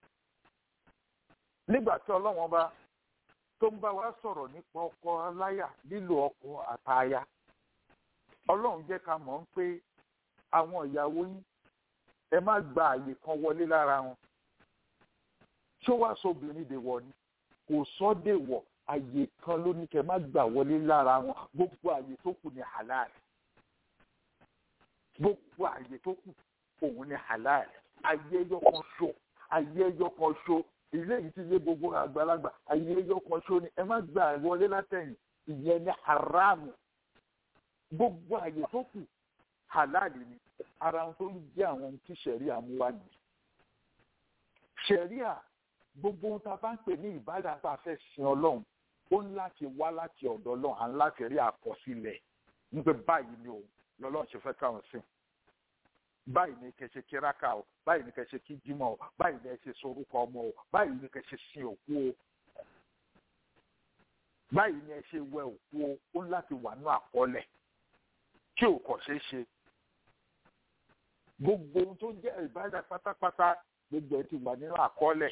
nígbà tí ọlọ́run ọba tó ń bá wa sọ̀rọ̀ nípa ọkọ aláyà lílo ọkọ àtaya ọlọ́run jẹ́ ká mọ̀ ń pé àwọn ìyàwó yín ẹ má gba àyè kan wọlé lára wọn tí ó wá sóbìnrin dè wọ ni kò sọ dè wọ àyè kan ló ní kẹ má gbà wọlé lára wọn gbogbo àyè tó kù ní halal gbogbo àyè tó kù òun ní halal ayé ẹyọ kan ṣo ayé ẹyọ kan ṣo ilé yìí ti yé gbogbo àgbàlagbà ayé ẹyọ kan ṣo ni ẹ má gbà wọlé látẹ̀yìn ìyẹn ní haramu gbogbo àyè tó kù halal ni ara tó ń jẹ́ àwọn tí sẹ̀ríà mú wá nìyí sẹ̀ríà gbogbo ohun tá a bá ń pè ní ìbádà tá a fẹ́ sin ọlọ́run ó ń láti wá láti ọ̀dọ̀ ọlọ́run à ń láti rí àkọsílẹ̀ nígbà báyìí ni o lọ́lọ́run ṣe fẹ́ káwọn sìn báyìí ni kẹ́ ṣe kíráka o báyìí ni kẹ́ ṣe kí jímọ̀ o báyìí ni kẹ́ ṣe sorúkọ ọmọ o báyìí ni kẹ́ ṣe sin òkú o báyìí ni ẹ ṣe wẹ òkú o ó ń láti wà ní àkọọ́lẹ̀ tí ò kọ̀ ṣeé ṣe gbogbo ohun tó jẹ́ ìbádà pátápátá gbogbo ẹ ti wà nínú àkọọ́lẹ̀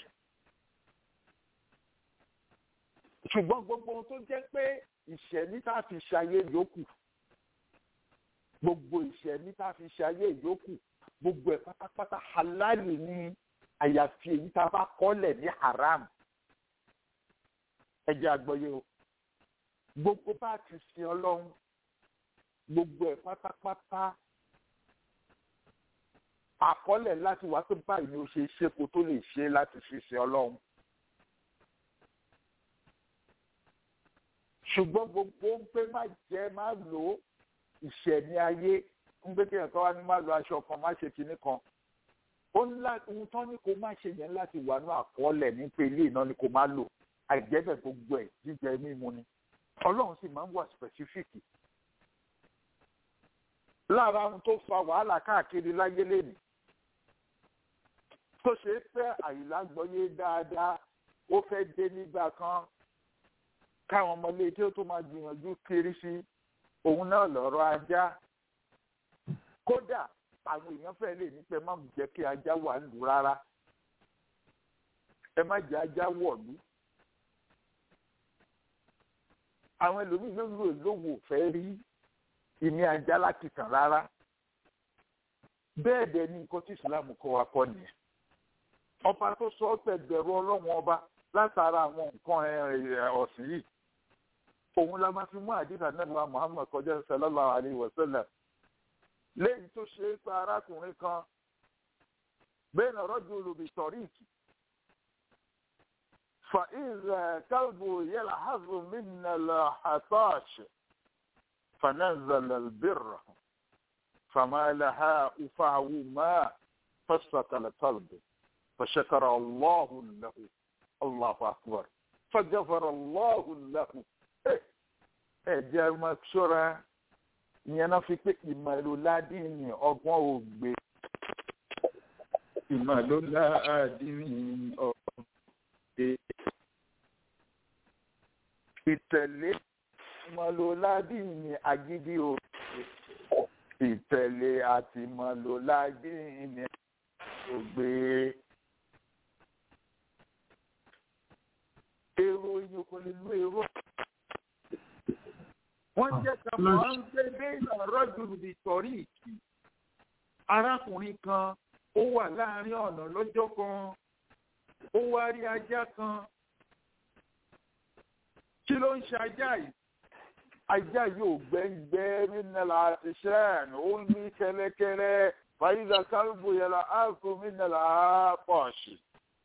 ṣùgbọ́n gbogbo ohun tó jẹ́ pé ìṣẹ̀ní tá a fi ṣayé yòókù gbogbo ìṣẹ̀ní tá a fi ṣayé yòókù gbogbo ẹ̀ pátápátá halali ní àyàfi èyí tá a bá kọ́lẹ̀ ní haram ẹ jẹ́ àgbọ́yé o gbogbo bá a ti sin ọlọ́run gbogbo ẹ̀ pátápátá àkọọ́lẹ̀ láti wá pé báyìí ni ó ṣe ṣe kó tó lè ṣe láti fi sin ọlọ́run. ṣùgbọ́n gbogbo ń pé má jẹ́ má lò ó ìṣẹ̀ní ayé ń gbé kí ẹ̀kọ́ wá ní má lo aṣọ kan má ṣe kinní kan ó ní láti ohun tán ní kó má ṣe yẹn láti wà ní àkọọ́lẹ̀ ní pé ilé iná ni kó má lò àìjẹ́bẹ̀ gbogbo ẹ̀ jíjẹ mímu ni ọlọ́run sì máa ń wà specific lára ohun tó fa wàhálà káàkiri láyé lẹ́nu tó ṣe é fẹ́ àyílágbọ́yé dáadáa ó fẹ́ dé nígbà kan káwọn ọmọlé tí ó tó máa gbìyànjú kiri sí òun náà lọ́rọ̀ ajá kódà àwọn èèyàn fẹ́ lè ní pé má jẹ́ kí ajá wà lù rárá ẹ má jẹ́ ajá wọ̀lú àwọn ẹlòmíín ló lò lówó fẹ́ rí ìní ajá láti tàn rárá bẹ́ẹ̀ dẹ̀ ni nǹkan tí ìsìlámù kọ́ wa kọ́ nìyẹn ọba tó sọ ọ́ tẹ̀gbẹ̀rù ọlọ́run ọba látara àwọn nǹkan ọ̀sìn yìí òun la máa fi mú àdìsá náà muhammad kọjá sallallahu alayhi wa sallam lẹ́yìn tó ṣe é pa arákùnrin kan bẹ́ẹ̀ náà rọ́jò olùbí tọ̀ríìkì فإذا كلب يلحظ من الحطاش فنزل البر فما لها أفعه ما فسق القلب فشكر الله له الله أكبر فغفر الله له ẹ jẹ́ máa ṣọ́ra ìyẹn náà fi pé ìmọ̀lóládìní ọgbọ́n ògbé ìmọ̀lóládìní ọgbọ́n ògbé ìtẹ̀lé ìmọ̀lóládìní agídí ògbé ìtẹ̀lé àti ìmọ̀lóládìní ògbé. èrò ìyẹn kò lè lo èrò wọ́n jẹ́ ká máa ń gbé bẹ́ẹ̀nà rọ́jùlù bí sọ̀rí ìkì arákùnrin kan ó wà láàrin ọ̀nà lọ́jọ́ kan ó wá rí ajá kan kí ló ń ṣe ajá yìí ajá yóò gbẹ́ngbẹ́ mínàlá àti ṣẹ́ẹ̀n ó ní kẹ́lẹ́kẹ́lẹ́ fàyíṣà kálùbù yẹlá áàkó mínàlá pọ̀ṣì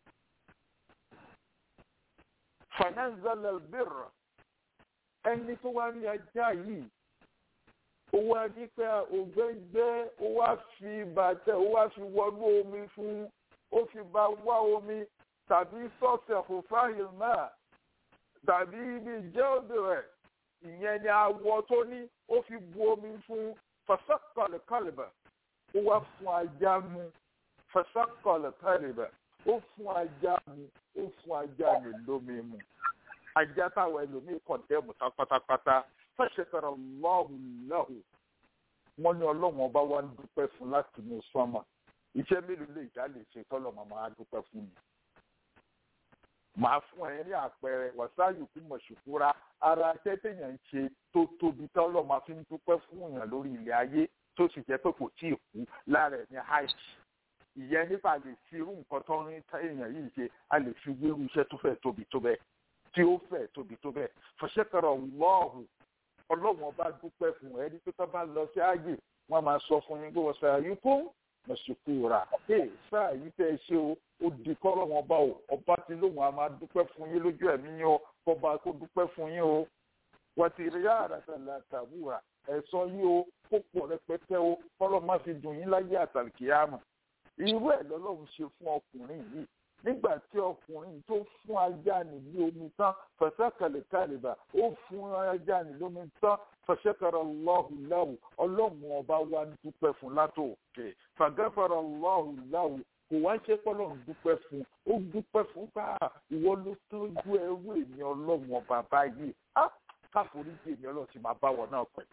fanazala birra ẹni tó wá ní ajá yìí ó wá ní pé ògbẹ́ngbẹ́ ó wá fi bàtẹ́ ó wá fi wọnú omi fún ó fi bá wá omi tàbí sọ́ọ̀sẹ̀ kò fáyìl náà tàbí ibi jẹ́ọ̀dù rẹ̀ ìyẹn ni awọ tó ní ó fi bu omi fún fasakọ̀lẹ̀ kọlìbà ó wá fún ajá mu fasakọ̀lẹ̀ kọlìbà ó fún ajá mu ó fún ajá mi lómi mu ajá táwọn ẹlòmíì kọ̀ǹtẹ́ẹ̀mù tá pátápátá fẹ́ṣẹ̀kọ̀rọ̀ lọ́hùn lọ́hùn wọ́n ní ọlọ́run ọba wa ń dúpẹ́ fún láti inú sọ́mà iṣẹ́ mélòó lè dá lè ṣe tọ́lọ̀ màmá á dúpẹ́ fún mi. màá fún ẹ ní àpẹẹrẹ wàsáyù kú mọ̀ṣùkúra ara iṣẹ́ téèyàn ń ṣe tó tóbi tọ́lọ̀ máa fi ń dúpẹ́ fún èèyàn lórí ilẹ̀ ayé tó sì jẹ́ pé kò tíì kú lára ẹ̀ ní hajj ìyẹn nípa lè fi irú nǹkan tó ń èèyàn yìí ṣe a lè fi wérú iṣẹ́ tó fẹ́ tóbi tó bẹ́ẹ̀ tí ó fẹ́ tóbi tó bẹ́ẹ̀ fọṣẹ́kọ̀rọ̀ lọ́ọ̀hùn ọlọ́run ọba dúpẹ́ fún ẹ ní pípẹ́ bá lọ sí ààyè wọ́n máa sọ fún yín pé wọ́n sáà yín kó mọ̀sùkú rà ẹ̀ sáà yín tẹ́ ẹ ṣe o ó di kọ́lọ́run ọba o ọba tí lóun á máa dúpẹ́ fún yín lójú ẹ̀mí yín o kọba kó dúpẹ́ fún yín o wọ́n ti rí àràtàlà tàbúrà ẹ̀sọ́ yín o kó pọ̀ rẹpẹtẹ o kọ́lọ́ má fi dùn yín láyé àtàlùkìyàmù irú ẹ̀ lọ́lọ́run ṣe fún ọkùnrin yìí nígbà tí ọkùnrin tó fún ajá ní ní omi tán fẹsẹ̀kẹlẹ̀ kálíbà ó fún ajá ní lómi tán fẹsẹ̀kẹrẹ lọ́hùn láwù ọlọ́run ọba wa ń dúpẹ́ fún látòkè fàgẹ́fẹ̀rẹ̀ lọ́hùn láwù kò wá ṣe pọ́lọ́ ń dúpẹ́ fún ó dúpẹ́ fún ká ìwọ ló tọ́jú ẹrú èmi ọlọ́run ọba báyìí á káforíjì èmi ọlọ́run ti máa bá wọn náà pẹ̀lú.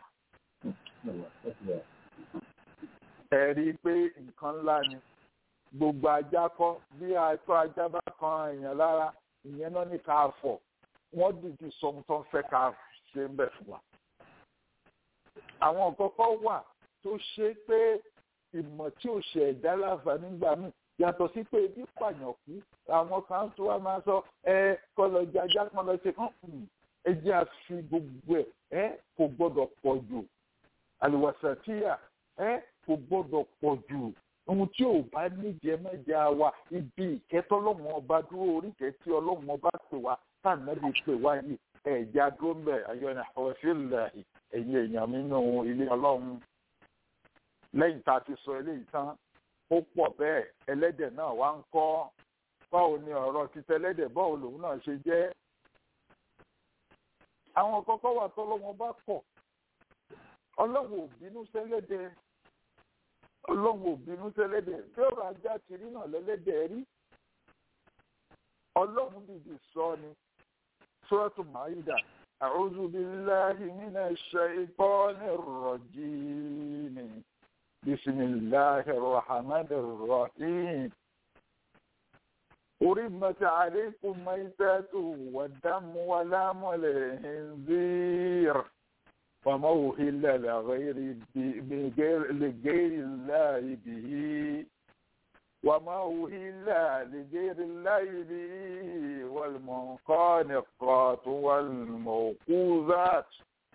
ẹ rí i pé nǹkan ńlá ni gbogbo ajá kọ bí àìtó ajá bá kan èèyàn lára ìyẹn náà ní ká fọ wọn dìde sọmú tó ń fẹ́ ká ṣe ń bẹ fún wa. àwọn kọ́kọ́ wà tó ṣe pé ìmọ̀ tí ò ṣe ẹ̀dá láǹfààní gbà mí yàtọ̀ sí pé ebi pààyàn kú àwọn kan tó wá máa sọ ẹ kọlọ jajá kan lọ ṣe kán ẹ jẹ́ àfi gbogbo ẹ̀ ẹ kò gbọ́dọ̀ pọ̀ jù àlùwàsàn tíyà ẹ kò gbọ́dọ̀ pọ̀ jù ohun tí ò bá níjẹ mẹjẹ wa ibi ìkẹtọ ọlọ́run ọba dúró oríkẹ tí ọlọ́run ọba pè wá tànàbí pè wá yìí ẹ̀já dúró ń bẹ̀ ayọ́nà ọ̀ṣẹ́lẹ̀ ẹ̀yìn èèyàn mi nínú ilé ọlọ́run lẹ́yìn tá a ti sọ eléyìí tán ó pọ̀ bẹ́ẹ̀ ẹlẹ́dẹ̀ náà wá ń kọ́ báwo ni ọ̀rọ̀ títẹ ẹlẹ́dẹ̀ báwo lòun náà ṣe jẹ́ àwọn kọ́kọ́ wà tọ́lọ́wọ́n bá kọ̀ ọlọ́run ò bínú sẹ́lẹ́dẹ̀ ọlọ́run ò bínú sẹ́lẹ́dẹ̀ tí ọ̀rọ̀ ajá ti rí náà lẹ́lẹ́dẹ̀ rí ọlọ́run dìde sọ ni sọ́ọ̀tù máyídà a'udhu billahi minash shaytanir rajim bismillahir rahmanir rahim. أرمت عليكم ميتات والدم ولام الخنزير وما أهل لغير بغير لغير الله به وما أهل لغير الله به والمنقانقات والموقوذات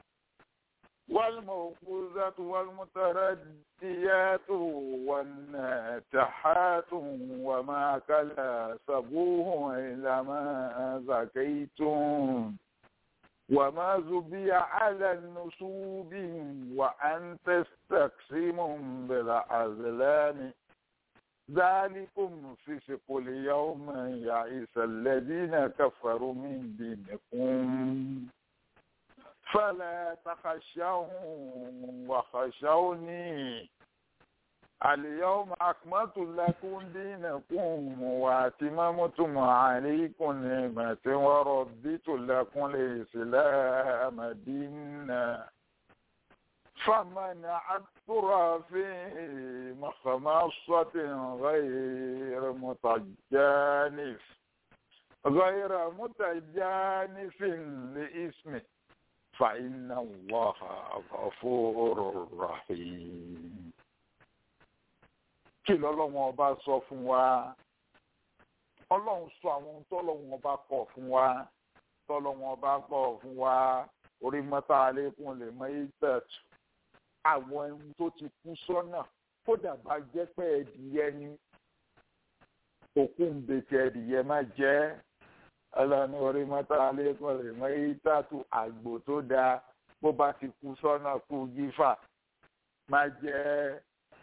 والموقوذات والمترديات والناتحات وما كلا سبوه إلا ما زكيتم وما زبي على النسوب وأن تستقسموا بالأزلام ذلكم فسق اليوم يعيس الذين كفروا من دينكم فلا تخشوهم وخشوني اليوم أكملت لكم دينكم وأتممتم عليكم نعمتي ورضيت لكم الإسلام دينا فمن عثر في مخمصة غير متجانف غير متجانف لإسمه فإن الله غفور رحيم kí lọ́lọ́wọ́n ọba sọ fún wa ọlọ́run sọ àwọn ohun tọ́lọ́wọ́n ọba kọ̀ fún wa tọ́lọ́wọ́n ọba kọ̀ fún wa orí mọ́tà alẹ́kùn lè mọ ìtẹ̀tù àwọn ẹni tó ti kú sọ́nà kódà bá jẹ́ pé ẹ̀dìyẹ ni òkú ń bètè ẹ̀dìyẹ má jẹ́ ọlọ́ni orí mọ́tà alẹ́kùn lè mọ ìtẹ̀tù àgbò tó dáa bó bá ti kú sọ́nà kú gífà má jẹ́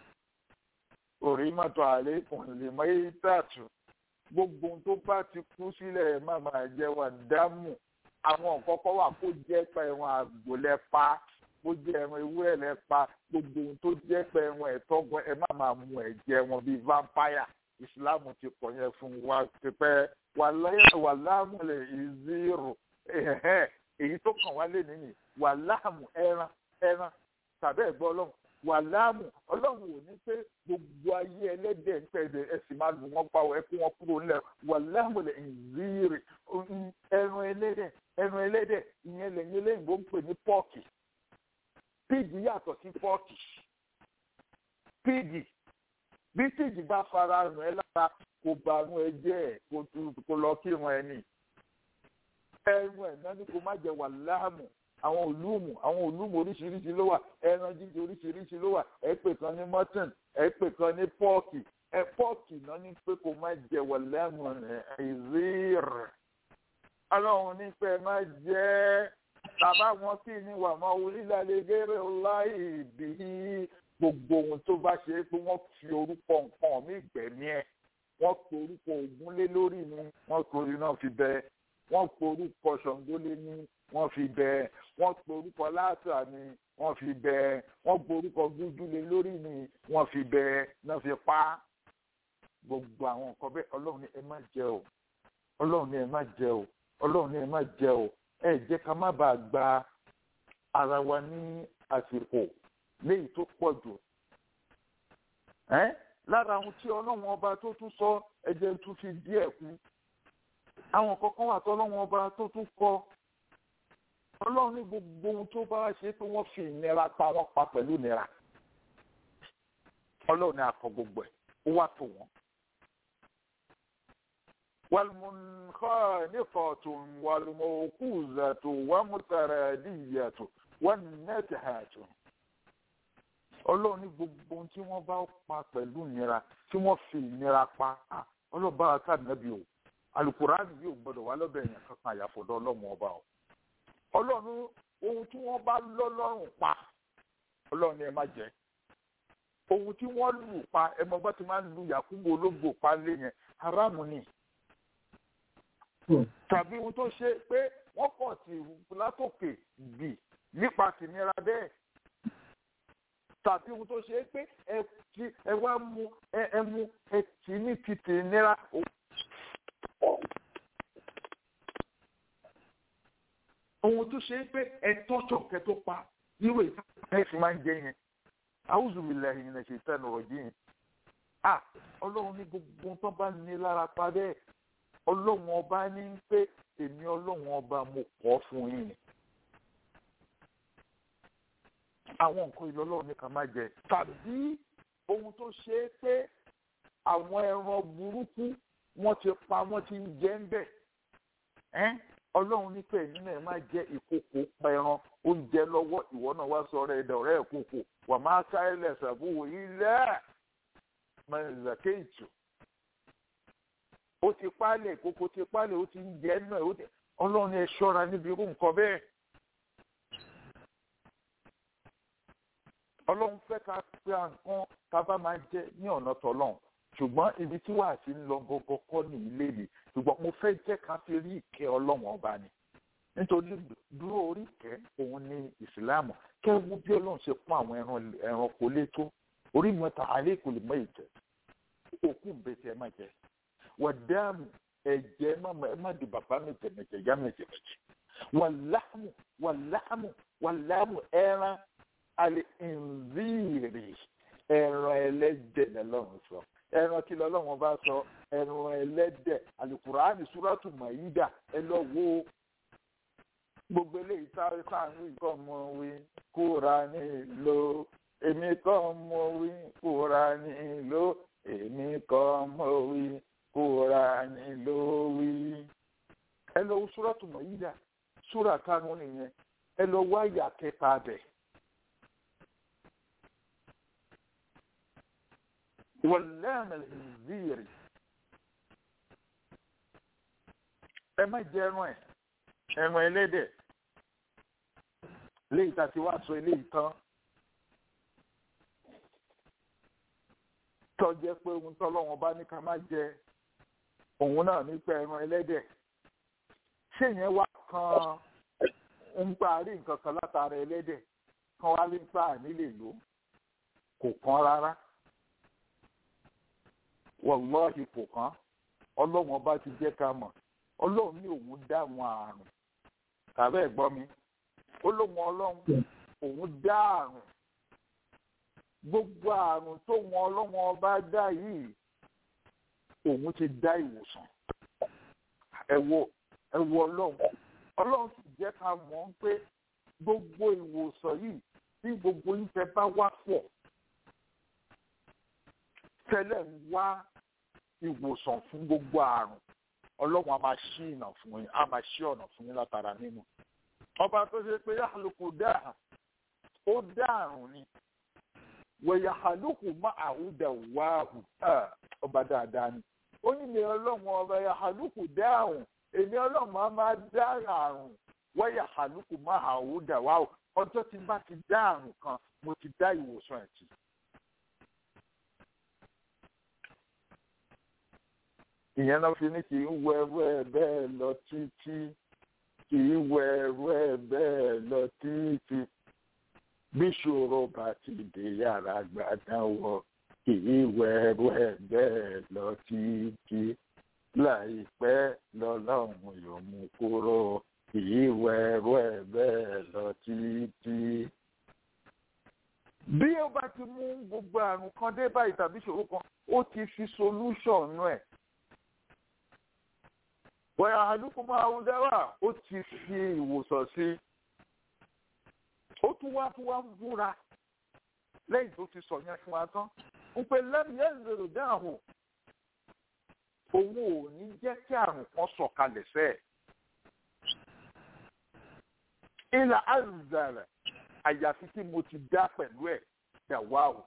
orí mọ́tò àlékún lè mọ ìtàtù gbogbo ohun tó bá ti kú sílẹ̀ má máa jẹ́ wà dámù àwọn kọ́kọ́ wà kó jẹ́ pé ẹran àgbò lẹ́pa kó jẹ́ ẹran ewúrẹ́ lẹ́pa gbogbo ohun tó jẹ́ pé ẹran ẹ̀tọ́gbọ́n ẹ má máa mu ẹ̀jẹ̀ wọn bíi vampire ìsìláàmù ti pọ̀ yẹn fún wa pípẹ́ wà láàmú lè ìzírò èyí tó kàn wá lé nìyí wà láàmú ẹran ẹran tàbí ẹ̀gbọ́n ọlọ́run wà láàmù ọlọ́run ò ní pé gbogbo ayé ẹlẹ́dẹ̀ ń tẹ̀lé ẹ sì máa lù wọ́n pa ẹ kó wọn kúrò nílẹ̀ wà láàmù lẹ̀ ìzírì ẹran ẹlẹ́dẹ̀ ẹran ẹlẹ́dẹ̀ ìyẹn lẹ́yìn eléyìnbó ń pè ní pọ́ọ̀kì píìgì yàtọ̀ sí pọ́ọ̀kì píìgì bí píìgì bá fara rùn ẹ lára kò bá rùn ẹ jẹ́ ẹ̀ kó lọ kírun ẹ nì ẹrun ẹ̀ náà ni kò má jẹ wà láàmù àwọn olúùmù àwọn olúùmù oríṣiríṣi ló wà ẹran jíjẹ oríṣiríṣi ló wà ẹ pè kan ní mutton ẹ pè kan ní pọ́ọ̀kì ẹ pọ́ọ̀kì náà ní pé kò má jẹ wọ̀lẹ́mù ìzírì ọlọ́run ní pé má jẹ́ bàbá wọn sì ní wà máa orílẹ̀ gẹ́rẹ́ láì bí gbogbo ohun tó bá ṣe é pé wọ́n fi orúkọ nǹkan mí gbẹ̀mí ẹ̀ wọ́n pe orúkọ ògún lé lórí ni wọ́n torí náà fi bẹ́ẹ̀ wọ́n pe orúkọ ṣàngó lé ní wọ́n fi bẹ́ẹ̀ wọ́n pe orúkọ láàtà ni wọ́n fi bẹ́ẹ̀ wọ́n pe orúkọ gúdúlé lórí ni wọ́n fi bẹ́ẹ̀ náà fi pa gbogbo àwọn nǹkan bẹ́ẹ̀ ọlọ́run ní ẹ má jẹ o ọlọ́run ní ẹ má jẹ o ọlọ́run ní ẹ má jẹ o ẹ jẹ́ ká má bàa gba ara wa ní àsìkò léyìí tó pọ̀ jù lára àwọn tí ọlọ́run ọba tó tún sọ ẹ̀jẹ̀ tún fi díẹ̀ kú àwọn kọ̀ọ̀kan wà tó ọlọ́run ọba tó tún kọ ọlọ́run ní gbogbo ohun tó bá ṣe pé wọ́n fi ìnira pa wọ́n pa pẹ̀lú ìnira ọlọ́run ní akọ gbogbo ẹ̀ ó wà tó wọ́n. والمنخنقة والموقوذة والمتردية والنتهة ọlọ́run ní gbogbo ohun tí wọ́n bá pa pẹ̀lú ìnira tí wọ́n fi ìnira pa ọlọ́run bá wa ká nàbí o alukuraani yóò gbọdọ̀ wá lọ́bẹ̀ yẹn kankan àyàfọ̀dọ̀ ọlọ́run ọba o ọlọ́run ohun tí wọ́n bá lọ́ lọ́rùn pa ọlọ́run ni ẹ má jẹ ohun tí wọ́n lù pa ẹ mọ bá ti máa ń lu yakubu ológbò pa lé yẹn haramu ni tàbí ohun tó ṣe pé wọ́n kàn sí látòkè bì nípa tìnira bẹ́ẹ̀ tàbí ohun tó ṣe pé ẹ ti ẹ wá mú ẹ ẹ mú ẹ tì ní ti tìnira. ohun tó ṣe pé ẹ tọ́jọ̀ kẹ tó pa irú ìta ẹ fi máa ń jẹ yẹn àwùjọ mi lẹ́yìn ẹ̀ ṣe tẹ́nu ọ̀rọ̀ yìí à ọlọ́run ní gbogbo tó bá ní lára pa bẹ́ẹ̀ ọlọ́run ọba ní pé èmi ọlọ́run ọba mo kọ́ fún yín àwọn nǹkan ìlú ọlọ́run ní ká má jẹ tàbí ohun tó ṣe é pé àwọn ẹran burúkú wọ́n ti pa wọ́n ti ń jẹ ń bẹ̀ ọlọ́run ní pé èmi náà má jẹ ìkòkò pa ẹran oúnjẹ lọ́wọ́ ìwọ náà wá sọ ọ̀rẹ́ ẹ̀dá ọ̀rẹ́ ìkòkò wà má ká ilẹ̀ ṣàbúwò ilẹ̀ mẹ́rìnlélẹ́kẹ̀ẹ́jù ó ti pálẹ̀ ìkòkò ti pálẹ̀ ó ti ń jẹ náà ọlọ́run ẹ ṣọ́ra níbi irú nǹkan bẹ́ẹ̀. ọlọ́run fẹ́ ká pé nǹkan ká bá máa jẹ ní ọ̀nà tọ́lọ́run ṣùgbọ́n ibi tí wàá ti ń lọ gọ́gọ́ kọ́ ní ilé mi ṣùgbọ́n mo fẹ́ jẹ́ ká fi rí ìkẹ́ ọlọ́run ọba ni nítorí dúró orí ìkẹ́ òun ní ìsìláàmù kẹ́wú bí ọlọ́run ṣe pọ́n àwọn ẹranko létó orí mẹ́ta alẹ́ kò lè mọ ìjẹ́ òkú bẹ́tẹ̀ ẹ má jẹ wàdáàmù ẹ̀jẹ̀ ẹ má di bàbá mi jẹ̀mẹ̀jẹ̀ yá mi jẹ̀mẹ̀jẹ̀ wàláàmù wàláàmù wàláàmù ẹran alẹ́ ìnzíìrì ẹran ẹlẹ́dẹ̀ lọ́lọ́run sọ ẹran kí lọ́lọ́run bá sọ ẹran ẹlẹ́dẹ̀ alukuraani suratu maida ẹ lọ wo gbogbo eléyìí sáré sáànù ìkọ́ mọ wí kóra ní ìlò èmi kọ́ mọ wí kóra ní ìlò èmi kọ́ mọ wí kóra ní ìlò wí. ẹ lọ wo suratu maida súrà karùn-ún nìyẹn ẹ lọ wáyà kẹta bẹ̀. wọ̀lẹ́ẹ̀mẹ̀ ìzíìrì ẹ má jẹ ẹran ẹ ẹran ẹlẹ́dẹ̀ léyìí tá a ti wá sọ eléyìí tán tó jẹ́ pé ohun tọ́lọ́wọ́n bá ní ká má jẹ òun náà nípa ẹran ẹlẹ́dẹ̀ ṣé yẹn wá kan ń parí nǹkan kan látara ẹlẹ́dẹ̀ kan wá ní pa nílé lò kò kán rárá wọlọ́ọ̀hì kò kán ọlọ́run ọba ti jẹ́ ká mọ̀ ọlọ́run ní òun dá àwọn àrùn tàbí ẹ̀gbọ́n mi olóhùn ọlọ́run òun dá àrùn gbogbo àrùn tó wọn ọlọ́run ọba dá yìí òun ti dá ìwòsàn ẹ wo ẹ wo ọlọ́run ọlọ́run sì jẹ́ ká mọ̀ pé gbogbo ìwòsàn yìí tí gbogbo yín fẹ́ bá wá pọ̀ tẹ́lẹ̀ ń wá ìwòsàn fún gbogbo àrùn ọlọ́run a máa ṣí ìnà fún yín a máa ṣí ọ̀nà fún yín látara nínú. ọba tó ṣe pé yàlùkù dáa ó dá àrùn ni wẹ̀yà àlùkù má àwùdà wáhù ọba dáadáa ni. ó ní ilé ọlọ́run ọba yà àlùkù dá àrùn èmi ọlọ́run máa máa dá àrùn wẹ̀yà àlùkù má àwùdà wáhù ọjọ́ tí n bá ti dá àrùn kan mo ti dá ìwòsàn ẹ̀ tì. ìyẹn náà fi ní kì í wọ ẹrú ẹ bẹ́ẹ̀ lọ títí kì í wọ ẹrú ẹ bẹ́ẹ̀ lọ títí bí ṣòro bá ti dé yàrá gbàdánwò kì í wọ ẹrú ẹ bẹ́ẹ̀ lọ títí láìpẹ́ lọ́lọ́run yóò mú kúrò kì í wọ ẹrú ẹ bẹ́ẹ̀ lọ títí. bí ó bá ti mú gbogbo àrùn kan dé báyìí tàbí ìṣòro kan ó ti fi solution nù ẹ̀ wọ́n àdúgbò máa ń dáwà ó ti fi ìwòsàn sí ó tún wá tún wá ń búra lẹ́yìn tó ti sọ yẹn fún wa tán ń pe lẹ́nu yẹn lèrò dáhùn òun ò ní jẹ́ kí àrùn kan sọ̀kalẹ̀ sẹ́ẹ̀. ìlà àzàrà àyàfi tí mo ti dá pẹ̀lú ẹ̀ dàwà o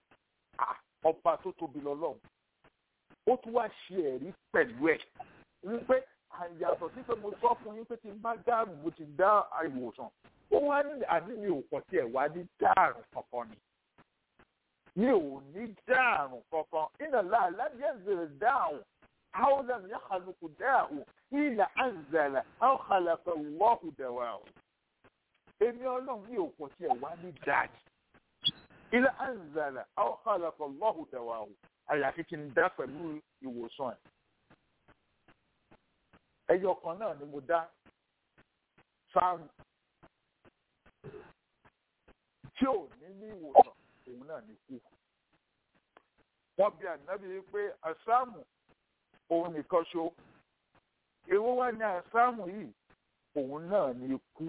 ọba tó tóbi lọ́lọ́run ó tún wá ṣe ẹ̀rí pẹ̀lú ẹ̀ wípé àyàtọ̀ sí pé mo sọ fún yín pé tí n bá dáàrùn mo ti dá ìwòsàn ó wá ní àní mi ò kàn tiẹ̀ wá ní dáàrùn kankan ni mi ò ní dáàrùn kankan iná láàlá díẹ̀ zèrè dáàrùn àwọn ọ̀dà mi yàkàlùkù dáàrùn ìlà àǹzàlà àwọn kàlàkà wọ́ọ̀kù dẹ̀wà o èmi ọlọ́run mi ò kàn tiẹ̀ wá ní dáàrùn ilé àǹzàlà àwọn kàlàkà wọ́ọ̀kù dẹ̀wà o àyàfi kí n dá pẹ̀lú ìwòsàn ẹ̀ ẹyọ kan náà ni mo dá sáàrùn tí ò ní ní ìwòsàn òun náà ní kú wọ́n bí ànábì pé àsáàmù òun nìkan ṣo èwo wá ní àsáàmù yìí òun náà ní kú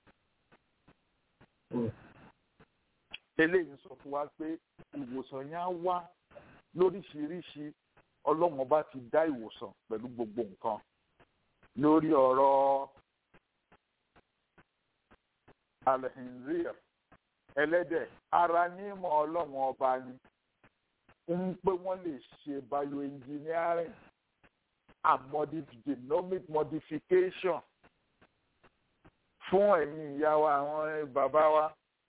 eléyìí sọ fún wa pé ìwòsàn yẹn á wá lóríṣiríṣi ọlọ́run ọba ti dá ìwòsàn pẹ̀lú gbogbo nǹkan lórí ọ̀rọ̀ alhinzir ẹlẹ́dẹ̀ ara nímọ̀ ọlọ́run ọba ni ń pé wọ́n lè ṣe bioengineering and modif- genomic modification fún ẹ̀yin ìyá wa àwọn bàbá wa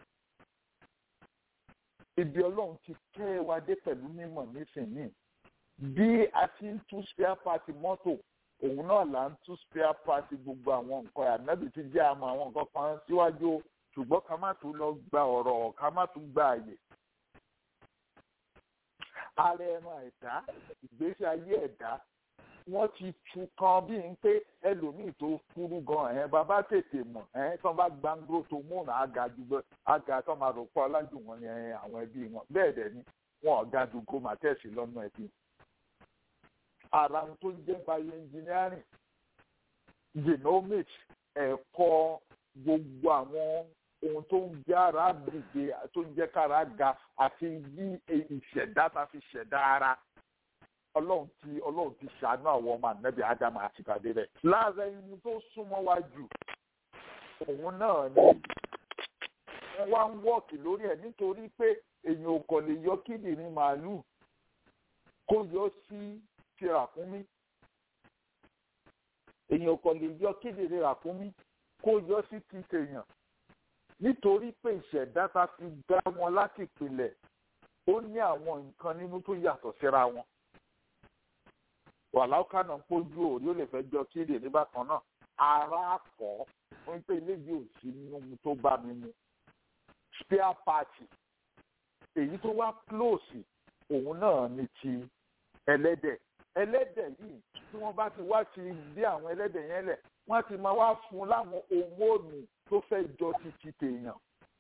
ibi ọlọ́run ti kẹ́ wa dé pẹ̀lú mímọ̀ nísìnyí bí a ti ń tú spare part mọ́tò òun náà là ń tú spare part gbogbo àwọn nǹkan ànábì ti jẹ́ àmọ́ àwọn nǹkan kan síwájú ṣùgbọ́n ká má tún lọ gba ọ̀rọ̀ ká má tún gba àyè. ara ẹran ẹ̀dá ìgbésí ayé ẹ̀dá wọ́n ti tu kan bí n pé ẹlòmíì tó kúrú gan ẹ̀ bàbá tètè mọ̀ ẹ̀ tán bá gbàngbó tó múnà àga jùlọ àga tó máa rò pọ̀ ọlájú wọn ni àwọn ẹbí wọn bẹ́ẹ̀ dẹ̀ ni wọn ọ̀gá dùgbò màtẹ́sì lọ́nà ẹbí ara ohun tó ń jẹ́ bioengineering genomics ẹ̀kọ́ gbogbo àwọn ohun tó ń jẹ́ ara dìde tó ń jẹ́ kára ga àti bí ìṣẹ̀dá ta fi ṣẹ̀dá ara ọlọ́run ti ọlọ́run ti ṣàánú àwọn ọmọ ànábì ádámù àti ìpàdé rẹ̀. lára ẹni tó súnmọ́ wa jù òun náà ni wọ́n wá ń wọ́ọ̀kì lórí ẹ̀ nítorí pé èèyàn ò kàn lè yọ kíndìnrín màálùú kó yọ sí ti ràkúnmí èèyàn kò lè yọ kíndìnrín ràkúnmí kó yọ sí ti tèèyàn nítorí pé ìṣẹ̀dá ta fi dá wọn láti ìpìlẹ̀ ó ní àwọn nǹkan nínú tó yàtọ̀ síra wọn wàláùkà náà pójú òrí ó lè fẹ́ jọ kíndìnrín bákan náà ara kọ́ wọ́n pé eléyìí ò sí nínú ohun tó bá mi mu spare party èyí tó wá close òun náà ni ti ẹlẹ́dẹ̀ ẹlẹ́dẹ̀ yìí tí wọ́n bá ti wá ti dé àwọn ẹlẹ́dẹ̀ yẹn lẹ̀ wọ́n ti máa wá fún láwọn homónù tó fẹ́ jọ ti ti tèèyàn.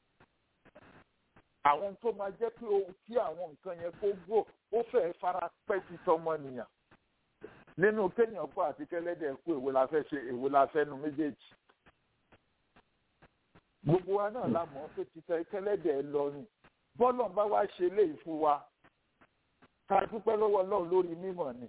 àwọn tó máa jẹ́ pé ohun tí àwọn nǹkan yẹn kó gbò ó fẹ́ fara pẹ́ ti tọmọnìyàn. nínú kéèyàn kó àti kẹlẹ́dẹ̀ kú èwo la fẹ́ ṣe èwo la fẹ́ nu méjèèjì. gbogbo wa náà la mọ̀ pé títẹ kẹlẹ́dẹ̀ lọ ni bọ́lọ̀ bá wá ṣe léyìí fún wa ká dúpẹ́ lọ́wọ́ ọlọ́run lórí mímọ̀ ni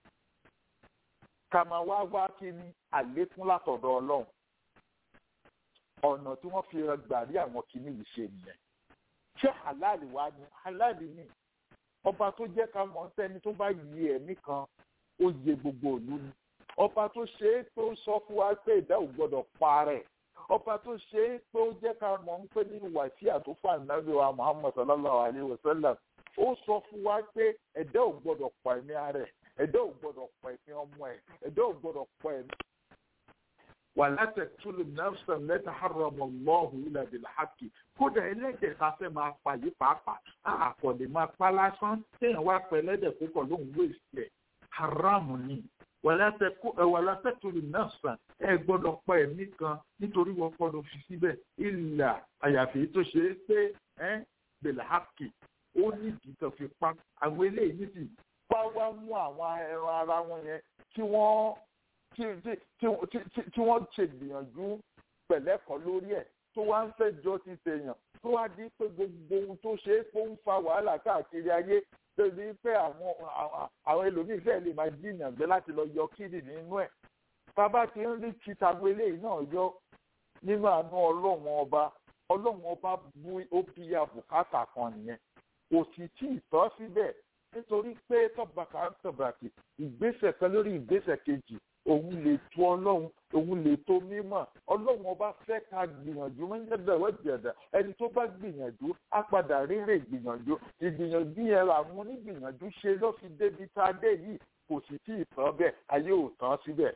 ká máa wá wá kí ni àlékún látọ̀dọ̀ ọlọ́run ọ̀nà tí wọ́n fi gbà rí àwọn kìíní yìí ṣe nìyẹn ṣé halali wá ní halali ni ọba tó jẹ́ ká mọ̀ sẹ́ni tó bá yí ẹ̀mí kan ó yẹ gbogbo ìlú ni ọba tó ṣe é tó sọ fún wa pé ìdá ò gbọdọ̀ pa rẹ̀ ọba tó ṣe é tó jẹ́ ká mọ̀ ń pè ní wàsíà tó fà nàbí wa muhammad sallallahu alayhi wa sallam ó sọ fún wa pé ẹ̀dá ò gbọdọ̀ pa ẹ̀mí ara ẹ̀ ẹ̀dá ò gbọdọ̀ pa ẹ̀mí ọmọ ẹ̀ ẹ̀dá ò gbọdọ̀ pa ẹ̀mí. wala taqtulu nafsa allati harrama Allahu illa bil haqqi kódà ẹlẹ́dẹ̀ ká fẹ́ máa pa yìí pàápàá àkọlé máa pa lásán téèyàn wá pẹ́ ẹlẹ́dẹ̀ púpọ̀ lóhùn wéèsì ẹ̀ haramu ni wala taqtulu nafsa ẹ gbọ́dọ̀ pa ẹ̀mí kan nítorí wọ́n gbọ́dọ̀ fi síbẹ̀ illa àyàfi tó ṣe é pé ẹ́ bil haqqi ó ní ìdí kan fi pa àwọn eléyìí níbi wá wá mú àwọn ẹran ara wọn yẹn tí wọ́n tí tí tí tí wọ́n ṣe gbìyànjú pẹ̀lẹ́kọ̀ lórí ẹ̀ tó wá ń fẹ́ jọ ti tèèyàn tó wá di pé gbogbo ohun tó ṣe é pé ó ń fa wàhálà káàkiri ayé débi pé àwọn àwọn ẹlòmíì fẹ́ lè máa jiyàn gbé láti lọ yọ kídì nínú ẹ̀ bàbá ti ń rí títagbó eléyìí náà yọ nínú àánú ọlọ́run ọba ọlọ́run ọba bú ó bí àbùkátà kan nìyẹn kò sì tí ì tọ́ síbẹ̀ nítorí pé tọ́bàkà ń tọ̀bàkì ìgbésẹ̀ kan lórí ìgbésẹ̀ kejì òun lè tó ọlọ́run òun lè tó mímọ̀ ọlọ́run ọba fẹ́ ká gbìyànjú mẹ́jẹ̀dẹ̀ wẹ́jẹ̀dẹ̀ ẹni tó bá gbìyànjú á padà rírè gbìyànjú ìgbìyànjú yẹn làwọn onígbìyànjú ṣe ló fi débi tá a dé yìí kò sì tí ì tán bẹ́ẹ̀ ayé ò tán síbẹ̀.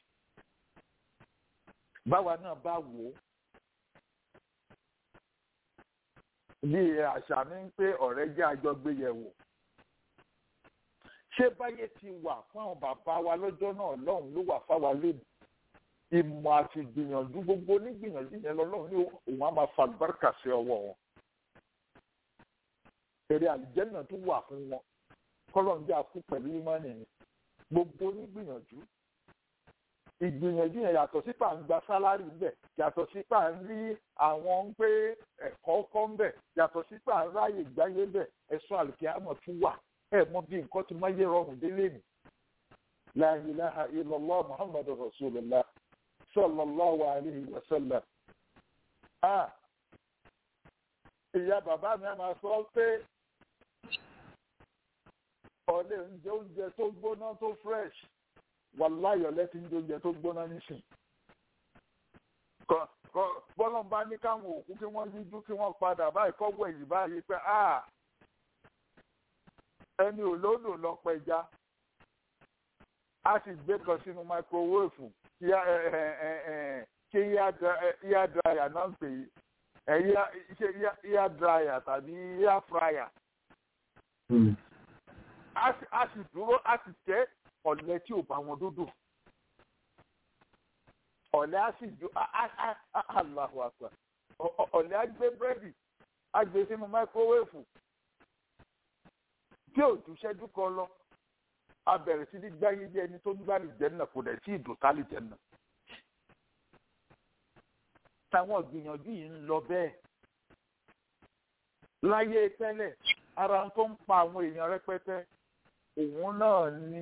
báwa náà bá wò ó bí àṣà mi ń pé ọ̀rẹ́ jẹ́ àjọgbéyẹ̀wò ṣé báyé ti wà fún àwọn bàbá wa lọ́jọ́ náà lọ́hùn ló wà fáwa lónìí ìmọ̀ àti gbìyànjú gbogbo onígbìyànjú yẹn lọ́lọ́run ní òun á máa fa àlùbáríkà sí ọwọ́ wọn. èrè àlùjẹ́nà tó wà fún wọn kọ́lọ́n jẹ́ àkú pẹ̀lú ìmọ̀nì ni gbogbo onígbìyànjú. ìgbìyànjú yẹn yàtọ̀ sí pà ń gba sálárì ńbẹ̀ yàtọ̀ sí pà ń rí àwọn ń pé ẹ̀kọ́ kọ́ ńbẹ̀ yàtọ̀ sí pà ń ráyè gbáyé ńbẹ̀ ẹ̀sùn àlùkìyámọ̀ tún wà ẹ mọ bí nǹkan tí máa yẹ rọrùn délé mi la ilaha illallah muhammadu rasulillah sallallahu alayhi wa sallam ah ìyá bàbá mi máa sọ pé ọ̀lẹ́ oúnjẹ oúnjẹ tó gbóná tó fresh wàláyọ̀ lẹ́tí ń jẹ oúnjẹ tó gbóná nísìn bọ́lọ̀ bá ní káwọn òkú kí wọ́n yíjú kí wọ́n padà báyìí kọ́wọ́ èyí báyìí pé ah ẹni olóòlò lọ pẹja a sì gbé kan sínú máikrowéèfù kí ear dryer náà pè é ṣe ear dryer tàbí ear fryer a sì dúró a sì tẹ ọ̀lẹ tí ò bá wọn dúdú ọ̀lẹ a sì ju Allahu Akbar ọ̀lẹ a gbé búrẹ́dì a gbé sínú máikrowéèfù tí ò tún ṣẹ́jú kan lọ a bẹ̀rẹ̀ sí ní gbáyé jẹ́ ẹni tó ń gbá lè jẹ́ náà kò dẹ̀ tí ì dùn ká lè jẹ́ náà. táwọn ìgbìyànjú yìí ń lọ bẹ́ẹ̀ láyé tẹ́lẹ̀ ara tó ń pa àwọn èèyàn rẹpẹtẹ òun náà ní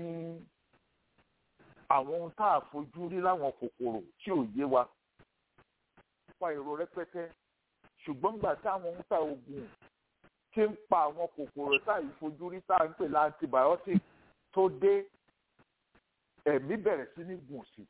àwọn ohun tá a fojú rí láwọn kòkòrò tí ò yé wa pa èrò rẹpẹtẹ ṣùgbọ́n gbà táwọn ohun tá oògùn tí ń pa àwọn kòkòrò tá ìfojú rí tá à ń pè ní antibiotic tó dé ẹ̀mí bẹ̀rẹ̀ sí ní gùn sí.